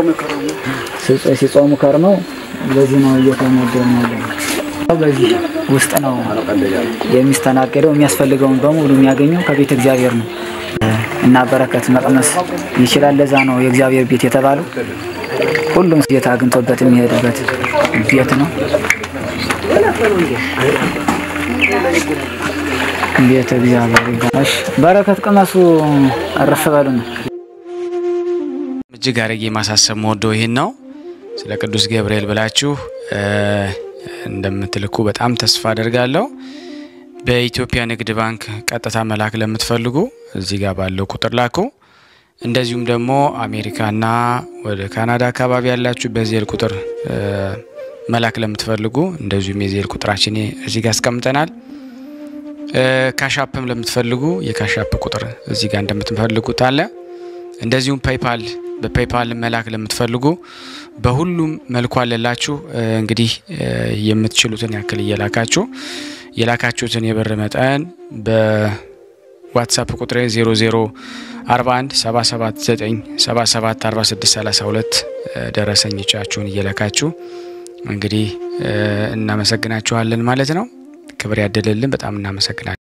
ሲጾሙ ከርመው በዚህ ነው እየተመገቡ ነው ያለ። በዚህ ውስጥ ነው የሚስተናገደው። የሚያስፈልገውን በሙሉ የሚያገኘው ከቤተ እግዚአብሔር ነው እና በረከት መቅመስ ይችላል። ለዛ ነው የእግዚአብሔር ቤት የተባለው። ሁሉም ጌታ አግኝቶበት የሚሄድበት ቤት ነው። ቤተ እግዚአብሔር ይባላል። በረከት ቅመሱ፣ እረፍ በሉ ነው። እጅግ አድርጌ ማሳሰብ መወደው ይህን ነው። ስለ ቅዱስ ገብርኤል ብላችሁ እንደምትልኩ በጣም ተስፋ አደርጋለሁ። በኢትዮጵያ ንግድ ባንክ ቀጥታ መላክ ለምትፈልጉ እዚህ ጋር ባለው ቁጥር ላኩ። እንደዚሁም ደግሞ አሜሪካና ወደ ካናዳ አካባቢ ያላችሁ በዜል ቁጥር መላክ ለምትፈልጉ እንደዚሁም የዜል ቁጥራችን እዚህ ጋር አስቀምጠናል። ካሻፕም ለምትፈልጉ የካሻፕ ቁጥር እዚህ ጋር እንደምትፈልጉት አለ። እንደዚሁም ፔይፓል በፔይፓል መላክ ለምትፈልጉ በሁሉም መልኩ አለላችሁ። እንግዲህ የምትችሉትን ያክል እየላካችሁ የላካችሁትን የብር መጠን በዋትሳፕ ቁጥሬ 0041 779 77 46 32 ደረሰኞቻችሁን እየላካችሁ እንግዲህ እናመሰግናችኋለን ማለት ነው። ክብር ያደለልን። በጣም እናመሰግናለን።